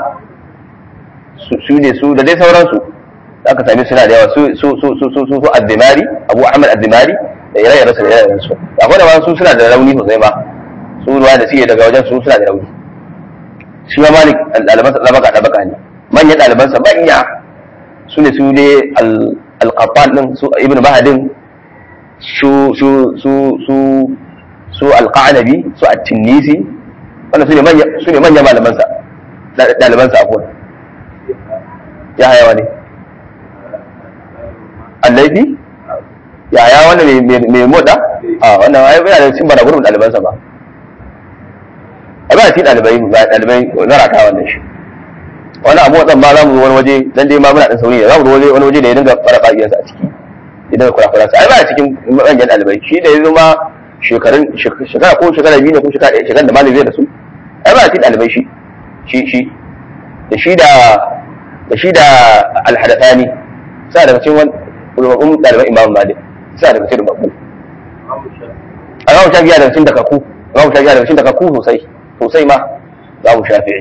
su ne su da dai sauransu aka sami suna da yawa su su su su su su addimari abu ahmad addimari da ire-iren su da ire-iren su akwai da ma su suna da rauni sosai ma su ruwa da suke daga wajen su suna da rauni shi ma malik ɗalibansa ɗabaka ɗabaka ne manyan ɗalibansa manya su ne su ne alƙafan ɗin su ibn bahadin su su su su su alƙa'anabi su at-tinnisi wanda su ne manya su ne manyan malamansa ɗalibansa akwai ya haya wani allaifi ya haya wanda mai moda a wannan ai bai da cin bana gurbin ɗalibansa ba a ba ci ɗalibai ba ɗalibai zarata wannan shi wani abu wadan ma za mu wani waje dan dai ma muna dan sauri za mu wani wani waje da ya dinga fara ƙariyarsa a ciki ya dinga kura kura ai ba cikin manyan ɗalibai shi da ya zama shekarun shekara ko shekara biyu ne ko shekara ɗaya shekara da malami zai da su ai ba ci ɗalibai shi shi shi da shi da da shi da alhadathani sa daga cikin wani rubabbun ɗaliban imam malik sa daga cikin rubabbu a ramu shafiya daga cikin dakaku ramu shafiya daga cikin dakaku sosai sosai ma za mu shafi'i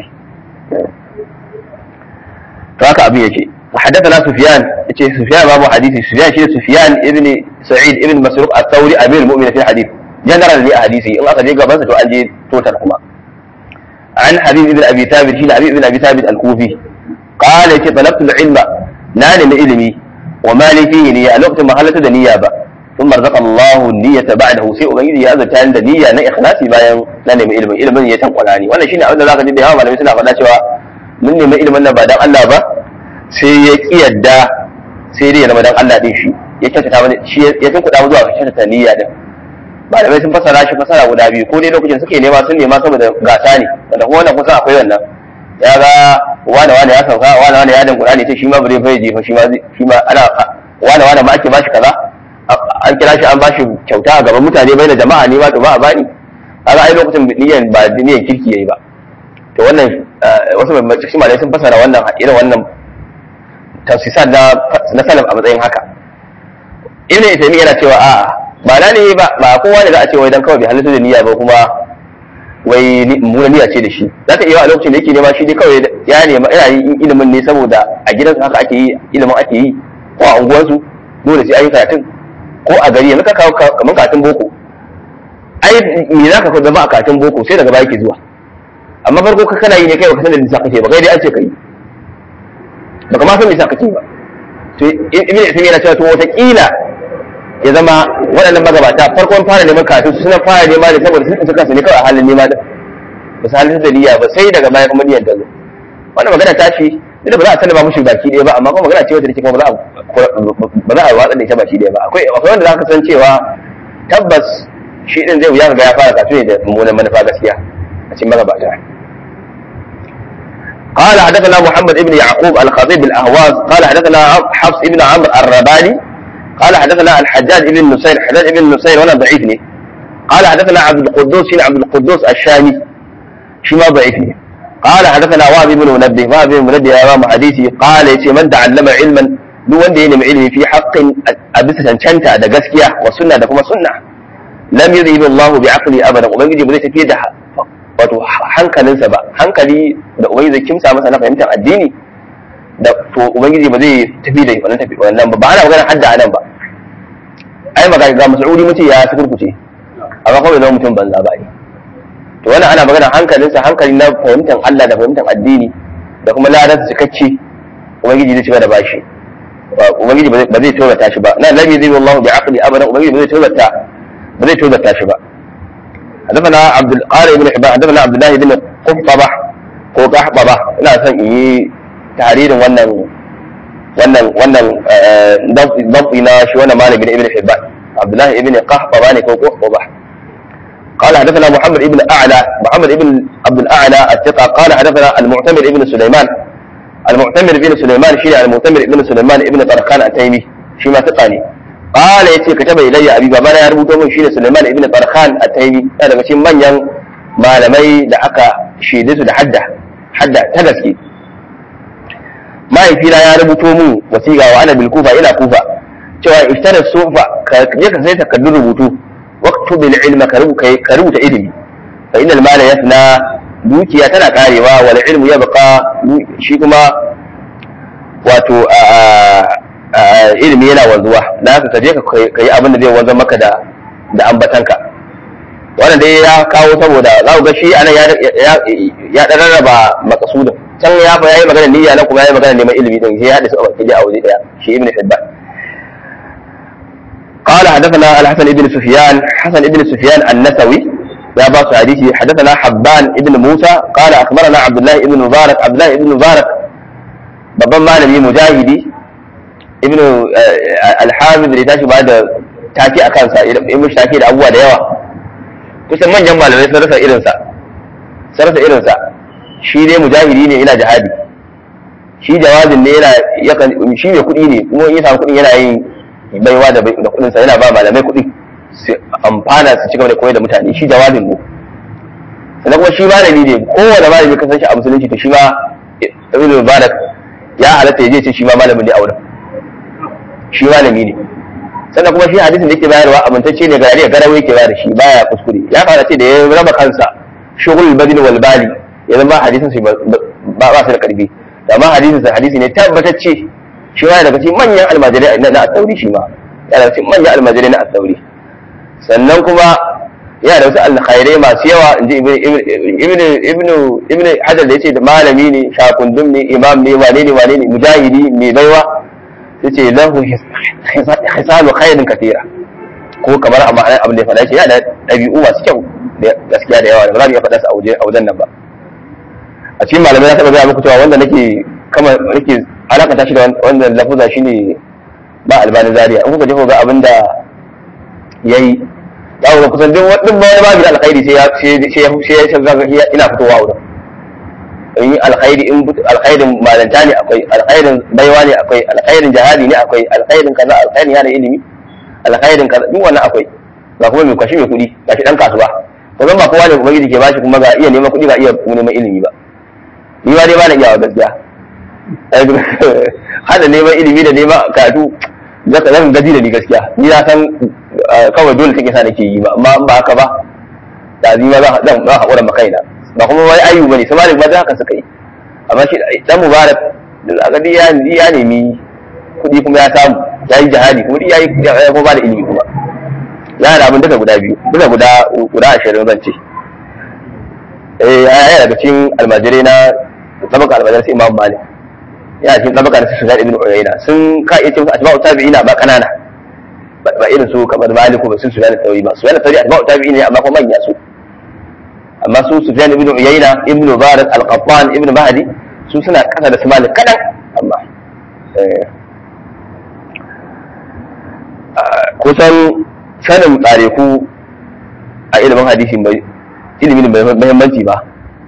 to haka abin yake حدثنا سفيان سفيان باب حديث سفيان شيء سفيان ابن سعيد ابن مسروق الثوري امير المؤمنين في الحديث جنرال لي حديثي ان اخذ يقى بس تو انجي توتر كما عن حبيب ابن ابي ثابت شيء حبيب ابن ابي ثابت الكوفي قال يتي طلبت العلم نال من علمي وما لي فيه نية الوقت ما حلت نية ثم رزق الله النية بعده sai ubangiji ya azurta da niyya na ikhlasi bayan na nemi ilimin ilimin ya tankwala ni wannan shine abin da zaka ji da yawa malamai suna faɗa cewa mun nemi ilimin nan ba dan Allah ba sai ya ki yadda sai dai ya zama dan Allah din shi ya kyautata mana shi ya tunkuɗa mu zuwa ga kyautata niyya din malamai sun fasara shi fasara guda biyu ko dai lokacin suke nema sun nema saboda gasa ne wanda kuma wannan kusa akwai wannan ya ga wane wane ya sauka wane wane ya dan Qur'ani sai shi ma bare fa jefa shi ma shi ma ana wane wane ma ake bashi kaza an kira shi an bashi kyauta a gaban mutane bai da jama'a ne ma to ba a bani kaga ai lokacin niyyan ba niyyan kirki yayi ba to wannan wasu cikin malamai sun fasara wannan irin wannan tafsisat na na salaf a matsayin haka ibn Uthaymeen yana cewa a'a ba na ne ba ba kowa ne za a ce wai dan kawai bai halitta da niyya ba kuma wai muna niyya ce da shi za ta iya a lokacin da yake nema shi dai kawai ya nema yana yin ilimin ne saboda a gidansu haka ake yi ilimin ake yi ko a unguwarsu dole sai ayi karatun ko a gari yanzu ka kawo kamar karatun boko ai me za ka zama a karatun boko sai daga baya ke zuwa amma farko ka kana yi ne kai baka san da lissa kake ba kai dai an ce kai baka ma san me yasa kake ba to ibn Isma'il yana cewa to wata kila ya zama waɗannan magabata farkon fara neman kafin su suna fara nema ne saboda sun kansu ne kawai a halin nema din ba su halin da niyya ba sai daga baya kuma niyyar ta zo wannan magana ta ce da ba za a sallama mushi baki ɗaya ba amma kuma magana ce wata take kuma ba za a ba za a watsa da ita baki ɗaya ba akwai akwai wanda za ka san cewa tabbas shi din zai wuya ga ya fara kafin da mummunan manufa gaskiya a cikin magabata قال حدثنا محمد بن يعقوب الخطيب الاهواز قال حدثنا حفص بن عمرو الرباني قال حدثنا الحجاج بن نصير حجاج بن نصير وانا ضعيفني قال حدثنا عبد القدوس شين عبد القدوس الشامي شما ضعيفني قال حدثنا وهب بن منبه وهب بن منبه يا امام حديثي قال يتي من تعلم علما duk wanda ya nemi ilimi fi haqqin a bisa cancanta da gaskiya wa sunna da kuma sunna lam yudhib Allah bi aqli abada ubangiji ba zai tafi da wato hankalinsa ba hankali da ubangiji zai kimsa masa na fahimtar addini da to ubangiji ba zai tafi da wannan tafi wannan ba ba ana magana hadda anan ba ai magana ga mas'udi mutum ya sukurkuce amma kawai zama mutum banza ba ne to wannan ana magana hankalinsa hankali na fahimtar Allah da fahimtar addini da kuma ladarsa cikakke ubangiji zai cika da bashi ubangiji ba zai tozata shi ba na lam yuzil wallahu bi aqli abadan ubangiji ba zai tozata ba zai tozata shi ba حدثنا عبد القارئ بن حبان حدثنا عبد الله بن قحطبة ko قحطبة ina son in yi tarihin wannan wannan wannan dabbi na shi wannan malami ibn Hibban Abdullah ibn Qahbaba ne ko Qahbaba قال حدثنا محمد ابن اعلى محمد ابن عبد الاعلى الثقه قال حدثنا المعتمر ابن سليمان المعتمر ابن سليمان شيء المعتمر ابن سليمان ابن طرخان التيمي شي ما ثقاني قال yace kataba ilayya abi babana ya rubuto min shine Sulaiman ibn Tarkhan at-Taymi yana daga cikin manyan malamai da aka shaide su da hadda hadda ta gaske mahaifina ya rubuto min wasiqa wa ana bil kufa ila kufa cewa ishtara sufa ka je ka sai takardun rubutu waqtu bil ilma ka rubuta ilimi fa innal mala yafna dukiya tana karewa wal ilmu yabqa shi kuma wato ilimi yana wanzuwa da haka ka je ka yi abin da zai wanzar maka da da ambatanka wannan dai ya kawo saboda za ku ga shi anan ya ya rarraba makasudin can ya fa yayi magana niyya nan kuma yayi magana neman ilimi din sai ya hada su a baki a waje daya shi ibn hibban قال حدثنا الحسن بن سفيان حسن بن سفيان النسوي يا باص حديثي حدثنا حبان بن موسى قال اخبرنا عبد الله بن مبارك عبد الله بن مبارك babban malami mujahidi ibnu al-hafiz da tashi ba da taki a kansa ibnu taki da abubuwa da yawa kusan manyan malamai sun rasa irinsa sun rasa irinsa shi dai mujahidi ne yana jihadi shi jawazin ne yana yakan shi mai kuɗi ne kuma in ya samu kuɗin yana yin baiwa da da kuɗin sa yana ba malamai kuɗi su amfana su cigaba da koyar da mutane shi jawazin ne sannan kuma shi malami ne kowane malami ka san shi a musulunci to shi ma ibnu mubarak ya halatta ya je ce shi ma malamin ne a wurin shi malami ne sannan kuma shi hadisin da yake bayarwa amintacce ne ga yare garawa yake bayar shi baya kuskure ya fara ce da ya raba kansa shughul badin wal bali ya zama hadisin shi ba ba su da karfi amma hadisin sa hadisi ne tabbatacce shi ma daga cikin manyan almajirai na at-tauri shi ma yana daga cikin manyan almajirai na at-tauri sannan kuma yana da wasu alkhairai masu yawa inji ibnu ibnu ibnu hajar da yace da malami ne shakundum ne imam ne wane ne wane ne mujahidi mai baiwa yace lahu hisalu khairin katira ko kamar a ma'anar abin da ya faɗa shi yana da ɗabi'u masu kyau gaskiya da yawa da ba za mu iya faɗa su a wajen nan ba a cikin malamai na taɓa gaya muku cewa wanda nake kama nake alakanta shi da wanda lafuza shine ba albani zaria in kuka je ga abin da yayi ya wurin kusan duk wani wani babu da alkhairi sai ya sai ya sai ya ina fitowa wurin in yi alkhairi in alkhairin malanta ne akwai alkhairin baiwa ne akwai alkhairin jihadi ne akwai alkhairin kaza alkhairin yana ilimi alkhairin kaza duk wannan akwai ga kuma mai kwashi mai kuɗi ga shi dan kasuwa ko zan ba kowa ne ubangiji ke bashi kuma ga iya neman kuɗi ga iya neman ilimi ba ni ma dai ba na iya wa gaskiya hada neman ilimi da neman karatu zaka zan gaji da ni gaskiya ni na san kawai dole take sa nake yi ba amma ba haka ba da zima zan zan haƙura makaina ba kuma wai ayu bane sai malik ba da haka suka yi amma shi dan mubarak da aka ya ya nemi kuɗi kuma ya samu ya yi jihadi kuma ya yi ya kuma ba da ilimi kuma ya da abin duka guda biyu duka guda guda ashirin zan ce eh ya daga cikin almajirai na tabaka almajirai sai imam malik ya cikin tabaka da Sufyan ibn Uyayna sun ka iya cewa atba'u tabi'ina ba kanana ba irin su kamar Maliku ba sun Sufyan al-Thawri ba Sufyan al-Thawri atba'u tabi'ina amma kuma manya su amma su Sufyan ibn Uyayna ibn Mubarak al-Qattan ibn Mahdi su suna kasa da su Malik kadan amma kusan sanin tsareku a ilimin hadisin bai ilimin bai muhimmanci ba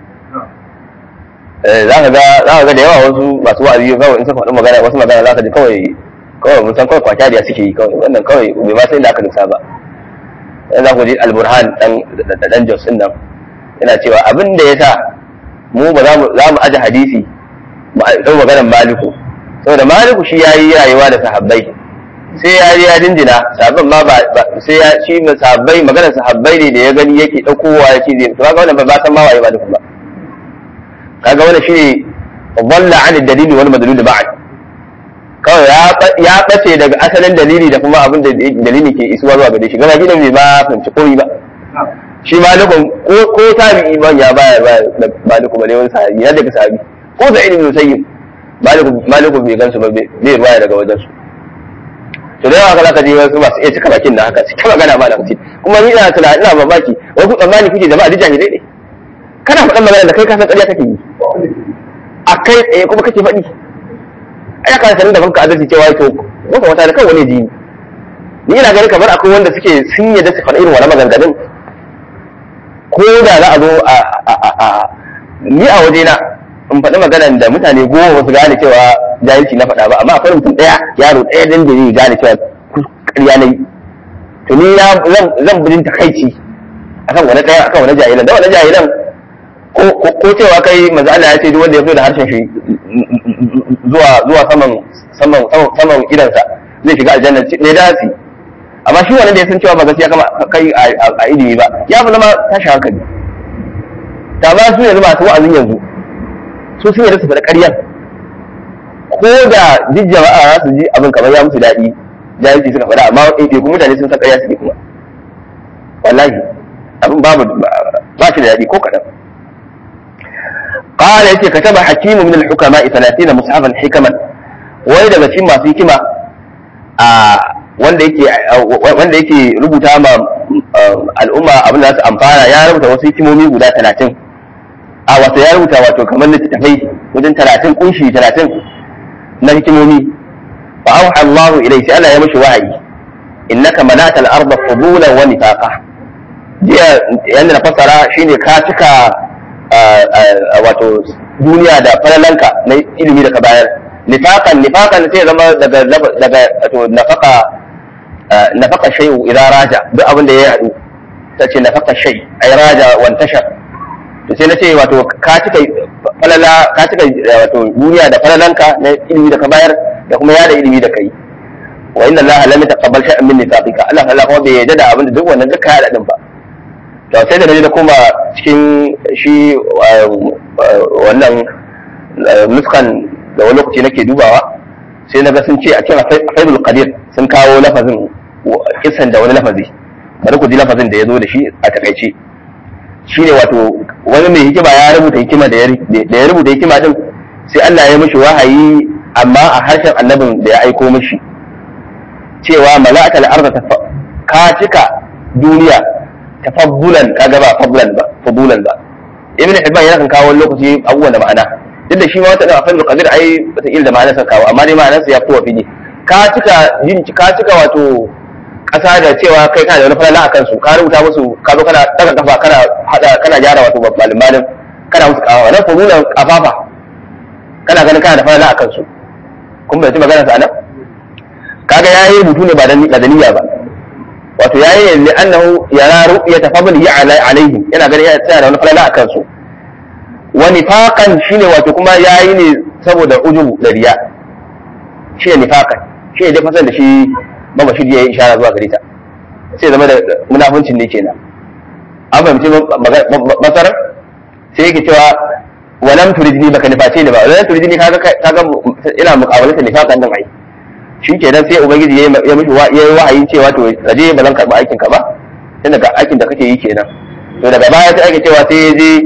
za ka ga za ka ga da yawa wasu masu wa'azi kawai in suka faɗi magana wasu magana za ka ji kawai kawai mun san kawai kwata da suke yi kawai wannan kawai bai ma sai da aka nusa ba dan za ku ji al-burhan dan dan jos din nan yana cewa abin da yasa mu ba za mu za mu aje hadisi mu dau maganar maliku saboda maliku shi yayi rayuwa da sahabbai sai ya ya dindina sahabban ma ba sai ya shi sahabbai maganar sahabbai ne da ya gani yake daukowa ya ce zai to kaga wannan ba san ma waye maliku ba kaga wannan shine dhalla an dalili wal madlul ba'd kawai ya bace daga asalin dalili da kuma abin da dalili ke isuwa zuwa gare shi gaba gidan bai ma fahimci komai ba shi malikun ko tabi'i ban ya baya ba maliku bale wani sahabi ya daga sahabi ko da ilimin musayyib maliku maliku bai gansu ba bai ruwaya daga wajen su to da yawa zaka je wasu masu iya cika bakin da haka cika magana ma da kace kuma ni ina tunani ina mamaki wai ku tsammani kuke jama'a duk jahilai ne kana faɗan magana da kai ka san ƙarya kake yi a kai tsaye kuma kake faɗi ai ka sanin da banka adalci cewa to baka wata da kan wani ji ni ina ganin kamar akwai wanda suke sun yadda su faɗa irin wani maganganun ko da za a zo a ni a waje na in faɗi maganan da mutane goma ba su gane cewa jahilci na faɗa ba amma akwai mutum ɗaya yaro ɗaya dan da zai gane cewa ƙarya na yi to ni zan bijin takaici akan wani ɗaya akan wani jahilan da wani jahilan ko cewa kai manzo Allah ya ce duk wanda ya fito da harshen shi zuwa zuwa saman saman saman idansa zai shiga aljanna ne da shi amma shi wannan da ya san cewa ba gaskiya kama kai a ilimi ba ya fi zama tashi hankali ta ba su yanzu masu wa'azin yanzu su sun yarda su faɗa ƙaryar ko da duk jama'a za su ji abin kamar ya musu daɗi jahilci suka faɗa amma ɗaiɗaiku mutane sun san ƙarya suke kuma wallahi abin babu ba shi da daɗi ko kaɗan قال يتي كتب حكيم من الحكماء 30 مصحفا حكما wani daga cikin masu hikima a wanda yake wanda yake rubuta ma al'umma abin da su amfana ya rubuta wasu hikimomi guda 30 a wato ya rubuta wato kamar littattafai wajen 30 kunshi 30 na hikimomi fa auha Allah ilai sai Allah ya mishi wahayi innaka manata al-ardh fudulan wa nifaqa jiya yanda na fassara shine ka cika wato duniya da falalanka na ilimi da ka bayar nifakan nifakan sai zama daga daga wato nafaka nafaka shay'u idan raja duk abin da ya yadu ta ce nafaka shay ay raja wan tashar to sai na ce wato ka cika falala ka cika wato duniya da falalanka na ilimi da ka bayar da kuma yada ilimi da kai wa inna allaha lam yataqabbal shay'an min nifaqika Allah Allah kuma bai yarda da abin da duk wannan duka ya din ba to sai da naje da kuma cikin shi wannan nuskan da wani lokaci nake dubawa sai na ga sun ce a cikin faidul qadir sun kawo lafazin kisan da wani lafazi bari ku ji lafazin da ya zo da shi a takaice shine wato wani mai hikima ya rubuta hikima da ya rubuta hikima din sai Allah ya mishi wahayi amma a harshen annabin da ya aiko mishi cewa mala'atul arda ka cika duniya tafabbulan kaga ba fablan ba fabulan ba ibn hibban yana kan kawo lokaci abubuwan da ma'ana duk da shi ma wata da afal qadir ai wata da ma'anar sa kawo amma dai ma'anar sa ya fito fili ka cika yin ka cika wato kasa da cewa kai kana da wani falala akan su ka rubuta musu ka zo kana daga kafa kana hada kana gyara wato malum malum kana musu kawo wannan fabulan kafafa kana ganin kana da falala akan su kun bai ci magana sa anan kaga yayi rubutu ne ba da niyya ba wato yayi ne annahu yara ru'yata fadli alaihim yana ganin ya tsaya da wani falala akan su wa nifaqan shine wato kuma yayi ne saboda ujubu da riya shi ne nifaqan shi ne dai fasan da shi baba shi yayi ishara zuwa gare ta sai zama da munafuncin ne kenan an fahimci masarar sai yake cewa walam turidni baka niface ni ba walam turidni kaga kaga ina muqabalata nifaqan din ai shi kenan sai ubangiji ya mishi ya yi wahayin cewa to ka je ba zan karɓi aikin ka ba tun daga aikin da kake yi kenan to daga baya sai ake cewa sai ya je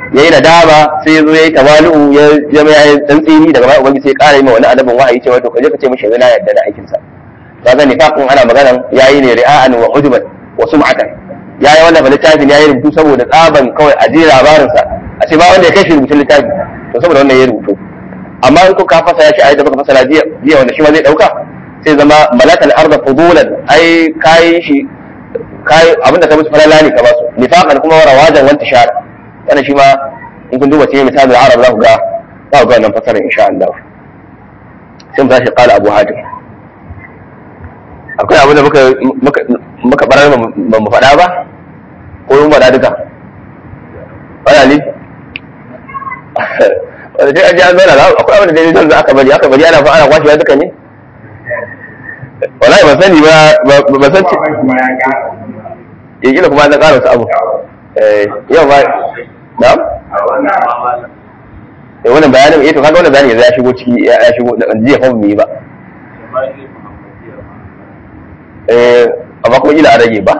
ya yi nadama sai ya zo ya yi tawali'u ya zama ya yi tsantsini daga baya ubangiji sai ya ƙara yi ma wani annabin wahayi cewa to kaje ka ce mishi yanzu na yarda da aikin sa kaga nifaqin ana maganan yayi ne ri'a'an wa ujuban wa sum'atan yayi wannan ba littafin yayi rubutu saboda tsaban kawai a ji labarin sa a ce ba wanda ya kai shi rubutun littafi to saboda wannan ya rubutu amma in ko ka fasa shi ayi da baka fasara jiya jiya wanda shi ma zai dauka sai zama malakal arda fudulan ai kai shi kai abinda ka musu falala ne ka ba su nifaqan kuma rawajan wanta shara wannan shi ma in kun duba cikin misalin arab za ku ga za ku ga wannan fasarar insha Allah sai mu tashi qala abu hatim akwai abin da muka muka muka barar ba mu faɗa ba ko mun faɗa duka wala ne wanda sai an ji an zauna akwai abin da dai zan aka bari aka bari ana fa ana kwashewa duka ne wallahi ban sani ba ba san ce ya kila kuma na ƙara wasu abu yau ba na'am eh wannan bayanin eh to kaga wannan bayanin ya shigo ciki ya shigo da jiya fa mu yi ba eh amma kuma kila a rage ba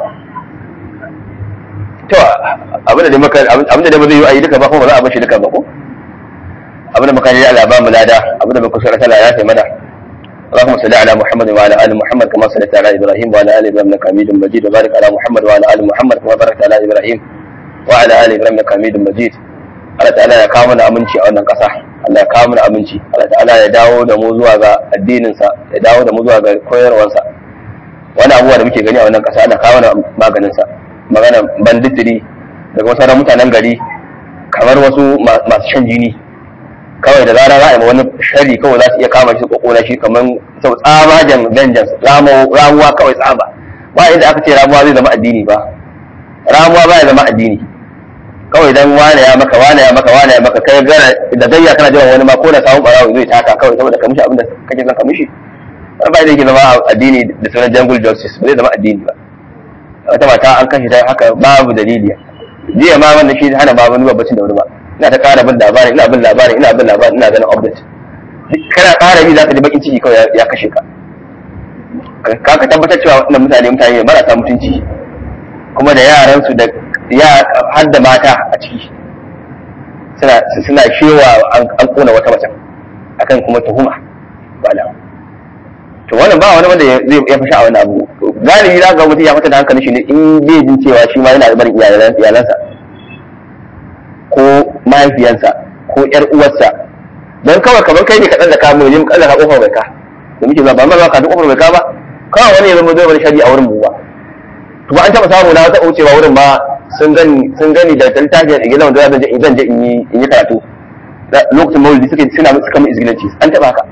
to abin da maka abin da ba zai yi a yi duka ba kuma ba za a bashi duka ba ko abin da muka yi Allah ba mu lada abin da muka sura tana ya sai mana اللهم صل على محمد وعلى ال محمد كما صليت على ابراهيم وعلى ال ابراهيم انك حميد مجيد وبارك على محمد وعلى ال محمد كما باركت على ابراهيم وعلى ال ابراهيم انك حميد مجيد Allah ta'ala ya kawo mana aminci a wannan ƙasa Allah ya kawo mana aminci Allah ta'ala ya dawo da mu zuwa ga addininsa ya dawo da mu zuwa ga koyarwarsa wani abubuwa da muke gani a wannan ƙasa ana kawo mana maganinsa magana banditiri daga wasu mutanen gari kamar wasu masu shan jini kawai da zarar za a yi wani shari kawai za su iya kama shi kokona shi kamar sau tsabagen vengeance ramuwa kawai tsaba ba inda aka ce ramuwa zai zama addini ba ramuwa ba ya zama addini kawai dan wane ya maka wane ya maka wane ya maka kai gara da gayya kana jiran wani ma ko da samun barawo zai taka kawai saboda ka mishi abin da kake son ka mishi ba da yake zama addini da sunan jungle justice ba zai zama addini ba wata mata an kashe ta haka babu dalili jiya ma wanda shi hana babu ni babbacin da wani ba ina ta ƙara bin labarin ina bin labarin ina bin labarin ina ganin update kana ƙara bi zaka ji bakin ciki kawai ya kashe ka ka ka tabbatar cewa wannan mutane mutane ne marasa mutunci kuma da yaran su da ya har da mata a ciki suna suna shewa an kona wata mace akan kuma tuhuma wala to wannan ba wani wanda zai ya fasha a wani abu galibi za ga mutum ya fita da hankalin shi ne in zai jin cewa shi ma yana da barin iyalansa ko mahaifiyansa ko ƴar uwarsa don kawai kamar kai ne kaɗan da ka mu yin kallon ka kofar bai ka da muke zuwa ba ma ka duk kofar bai ka ba kawai wani ya zama zai wani shari a wurin mu ba to ba an taɓa samu na taɓa wucewa wurin ba sun gani sun gani da littafin da gidan da zan je zan je in yi in yi karatu lokacin maulidi suke suna suka mu izgilanci an taɓa haka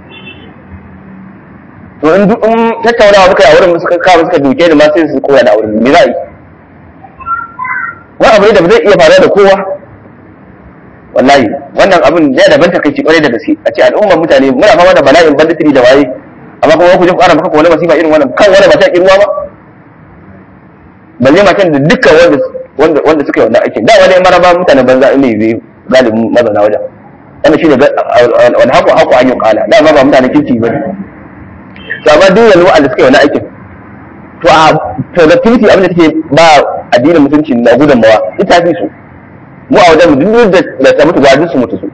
to in duk in tattaunawa muka yi a wurin suka kawo suka duke ni ma sai su koya da wurin me za a yi wani abu ne da ba zai iya faruwa da kowa wallahi wannan abin ya daban takaici kwarai da gaske a ce al'ummar mutane muna fama da bala'in banditiri da waye amma kuma ku je ku ƙara maka wani masifa irin wannan kan wani mata ruwa ba balle matan da dukkan wanda wanda wanda suka yi wannan aikin da wani maraba mutanen banza ne zai galibin mazauna wajen wannan shine wani haku haku an yi kala da ba mutanen kirki bane to amma duk wani wa'anda suka yi wannan aikin to a productivity abin da take ba addinin mutunci na gudunmawa ita fi su mu a wajen duk da ta mutu gwadin su mutu su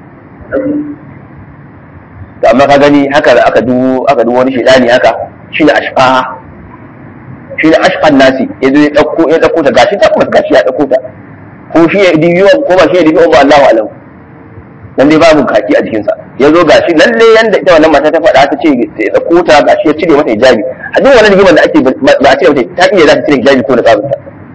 da amma ka gani haka da aka dubo aka dubo wani shedani haka shine ashqa shine ashqan nasi yazo ya dauko ya dauko ta gashi ta kuma gashi ya dauko ta ko shi ya dibiyo ko ba shi ya dibiyo ba Allahu alam dan dai babu kaki a jikinsa yazo gashi lalle yanda ita wannan mata ta faɗa ta ce ya dauko ta gashi ya cire mata hijabi a duk wannan rigimar da ake ba a cire mata ta iya za ta cire hijabi ko da kabinta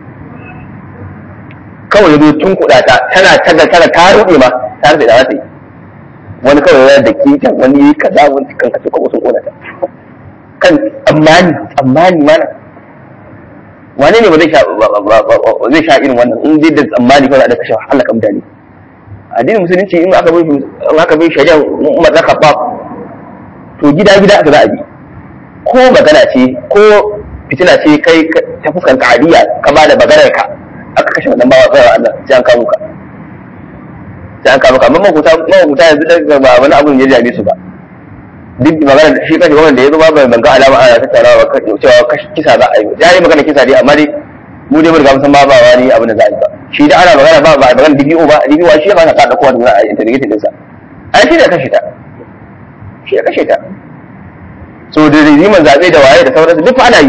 kawai ya zo tun kuɗa ta tana taga tana ta rufe ma ta rufe da wata yi wani kawai ya da kita wani yi kaza wani kan kace ko sun kona ta kan tsammani tsammani mana wane ne ba zai sha zai sha irin wannan in dai da tsammani kawai da kashe halaka mutane addinin musulunci in aka bai in aka bai shari'a umar da kafa to gida gida aka za a bi ko magana ce ko fitina ce kai ta fuskan ka'adiyya ka ba da maganar ka aka kashe wannan bawa tsara Allah sai an kawo ka sai an kawo ka amma mahuta mahuta yanzu daga ba wani abun ya jame su ba duk magana shi kashe wannan da ya zo ba bai banga alama ana tattaunawa ba cewa kisa za a yi ya yi magana kisa dai amma dai mu dai mun riga mun san ba ba wani abin da za a yi ba shi da ana magana ba ba magana DPO ba DPO shi ya ba ka da kowa da a interrogating din sa ai shi da kashe ta shi ya kashe ta so da riziman zaɓe da waye da sauransu duk ana yi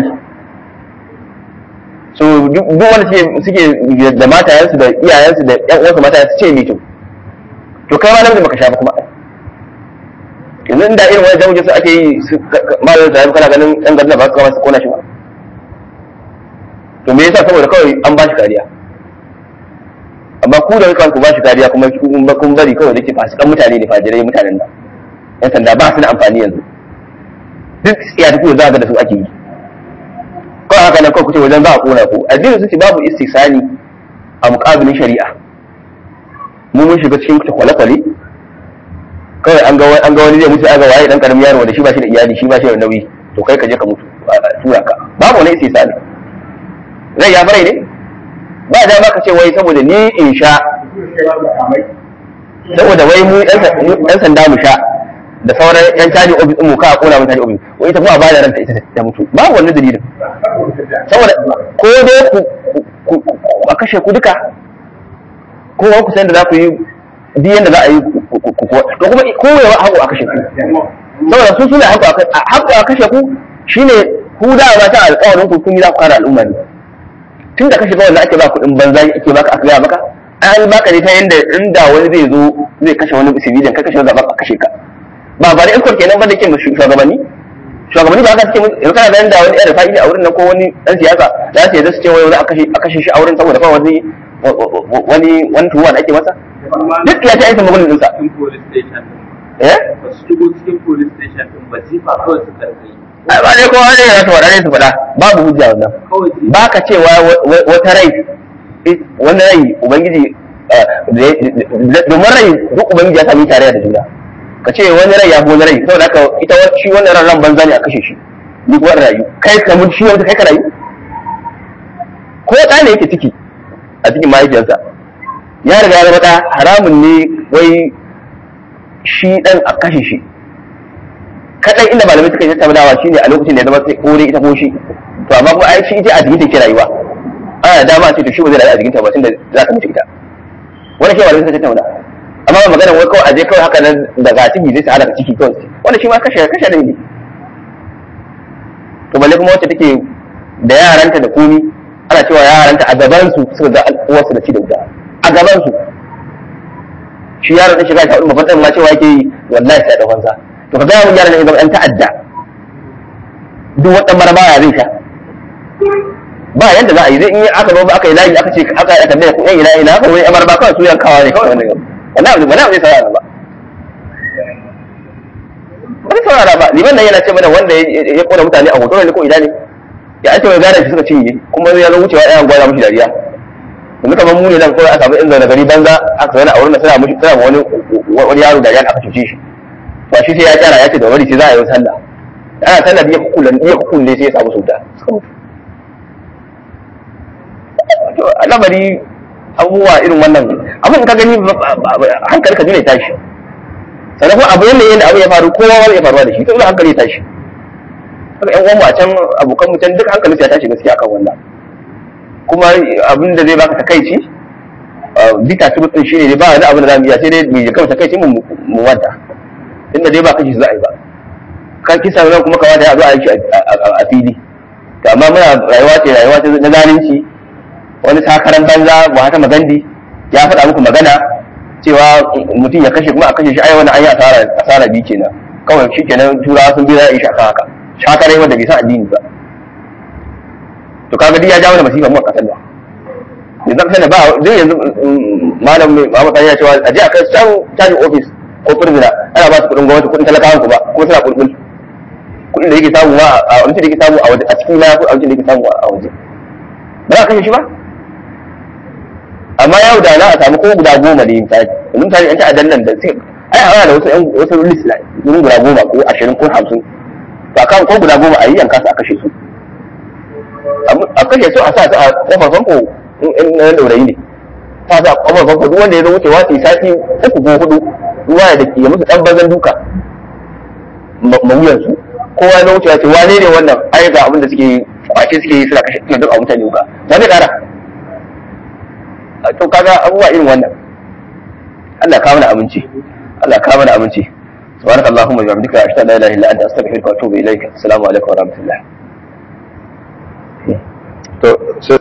so duk wanda suke da matayensu da iyayensu da ƴan uwansu mata su ce mito to kai ma namiji baka sha ba kuma yanzu inda irin wani jamuje su ake yi malamin sa kana ganin ɗan garin ba su kama su kona shi ba to me yasa saboda kawai an ba shi kariya amma ku da kanku ba shi kariya kuma kun bari kawai da ke fasikan mutane ne fajirai mutanen nan yan sanda ba su da amfani yanzu duk ya tafi za ga da su ake yi kawai haka nan kawai kuce wajen za a kona ku addinin su ce babu istisani a muƙabilin shari'a mu mun shiga cikin kwale-kwale kawai an ga an ga wani zai mutu aga waye dan karamin yaro da shi ba shi da iyali shi ba shi da nauyi to kai ka je ka mutu tura ka babu wani istisani zai ya farai ne ba da ma ka ce wai saboda ni in sha saboda wai mu yan sanda mu sha da sauran yan caji ofis mu ka kona mun caji ofis wai ita kuma ba da ranta ita ta mutu babu wannan dalilin saboda ko dai ku a kashe ku duka ko ku san da za ku yi duk yanda za a yi to kuma ko ya haƙo a kashe ku saboda su suna haƙo a kashe ku shine ku da ba ta alƙawarin ku kun yi za ku kare al'umma ne tun da kashe kawai da ake ba kuɗin banza ake baka aka gaya maka an baka ne ta yanda inda wani zai zo zai kashe wani civilian ka kashe wani zaɓen a kashe ka ba ba da escort kenan ba da ke shugabanni shugabanni ba haka suke yanzu kana ganin da wani yan fa'ili a wurin nan ko wani dan siyasa za su yadda su ce wai za a kashe shi a wurin saboda kawai wani wani wani tuwa da ake masa duk ya ta aisa magunin dinsa eh ba su shigo cikin police station din ba jifa kawai su karfi ai ba ne kowa ne ya su faɗa ne su faɗa babu hujja wannan kawai jifa ba ka cewa wata rai wani rai ubangiji domin rai duk ubangiji ya sami tare da juna ka ce wani rai ya fi wani rai saboda haka ita shi wannan ran ran banza ne a kashe shi duk wani rayu kai ka mutu shi wanda kai ka rayu ko ɗa ne yake ciki a cikin mahaifiyarsa ya riga ya zama ɗa haramun ne wai shi ɗan a kashe shi kaɗai inda malamai suka yi tattaunawa shi ne a lokacin da ya zama sai ko dai ita ko shi to amma kuma ai shi ita a jikin take rayuwa ana da dama ce to shi ba zai rayu a jikin ta ba tunda za ka mutu ita wani shi malamai suka tattauna amma ba magana wai kawai aje kawai haka nan daga ciki zai tsara ciki kawai wanda shi ma kashe kashe da ne to balle kuma wacce take da yaranta da komi ana cewa yaranta a gaban su suka ga uwarsu da ci da wuta a gaban su shi yaron da shiga ta hudu mafarkan ma cewa yake yi wallahi sai da fansa to ka ga mun yaron ne zama ɗan ta'adda duk wata marmara zai sha ba yanda za a yi zai in aka zo aka yi layi aka ce aka yi tambaya ko yan ila ila aka wani amar ba kawai su yankawa ne kawai wannan wannan abu wannan abu zai saurara ba ba zai saurara ba liman nan yana ce mana wanda ya kona mutane a hoto ne ko ina ne ya an ce mai gane shi suka cinye kuma ya zo wucewa ɗayan gwada mushi dariya yanzu kamar mu ne nan kawai a samu in zaune gari banza aka zaune a wurin da suna mushi suna wani wani yaro dariya da aka cuce shi ba shi sai ya kyara ya ce da wani sai za a yi sallah ana sallah biya kukulan biya kukulan sai ya samu sauta suka mutu to lamari abubuwa irin wannan abin ka gani hankali ka dole ya tashi sannan kuma abu yanda yanda abu ya faru kowa wani ya faruwa da shi to dole hankali ya tashi haka yan uwan mu a can abokan mu can duk hankali ya tashi gaskiya akan wannan kuma abin da zai baka takaici bita tubut din shine ne ba wani abin da zamu iya sai dai mu kawai takaici mu mu wanta inda dai ba kashi za a yi ba kan kisa nan kuma kamata ya zo a yi shi a fili to amma muna rayuwa ce rayuwa ce na zalunci wani sakaran banza Mahatma Gandhi ya faɗa muku magana cewa mutum ya kashe kuma a kashe shi ai wani an yi asara asara biyu kenan kawai shi kenan turawa sun bi za a yi shaka haka shakarai wanda bai san addini ba to kaga duk ya jawo da masifa mu a kasar nan yanzu kasar da ba duk yanzu malam mai Muhammad Sani ya cewa a je a kai can caji office ko prisoner ana ba su kuɗin gwamnati kuɗin talakawan ku ba kuma suna kulkul kuɗin da yake samu a abincin da yake samu a waje a cikin na abincin da yake samu a waje ba za a kashe shi ba amma yau da za a samu ko guda goma ne misali yanzu misali an ci adan nan da sai ai a da wasu yan wasu list na wurin guda goma ko ashirin ko hamsin to akan ko guda goma a yi yanka su a kashe su a kashe su a sa su a kofar famfo in na daurayi ne ta sa kofar famfo duk wanda ya zo wucewa su yi sati uku ko hudu ruwa ya dake ya musu dan bazan duka mawuyan su kowa ya zo wucewa ce wane ne wannan ai ga abin da suke kwace suke yi suna kashe suna duk a mutane wuka wani ƙara to kaga abubuwa irin wannan Allah ka mana aminci Allah ka mana aminci سبحانك اللهم وبحمدك اشهد ان لا اله الا انت استغفرك واتوب اليك السلام عليكم ورحمه الله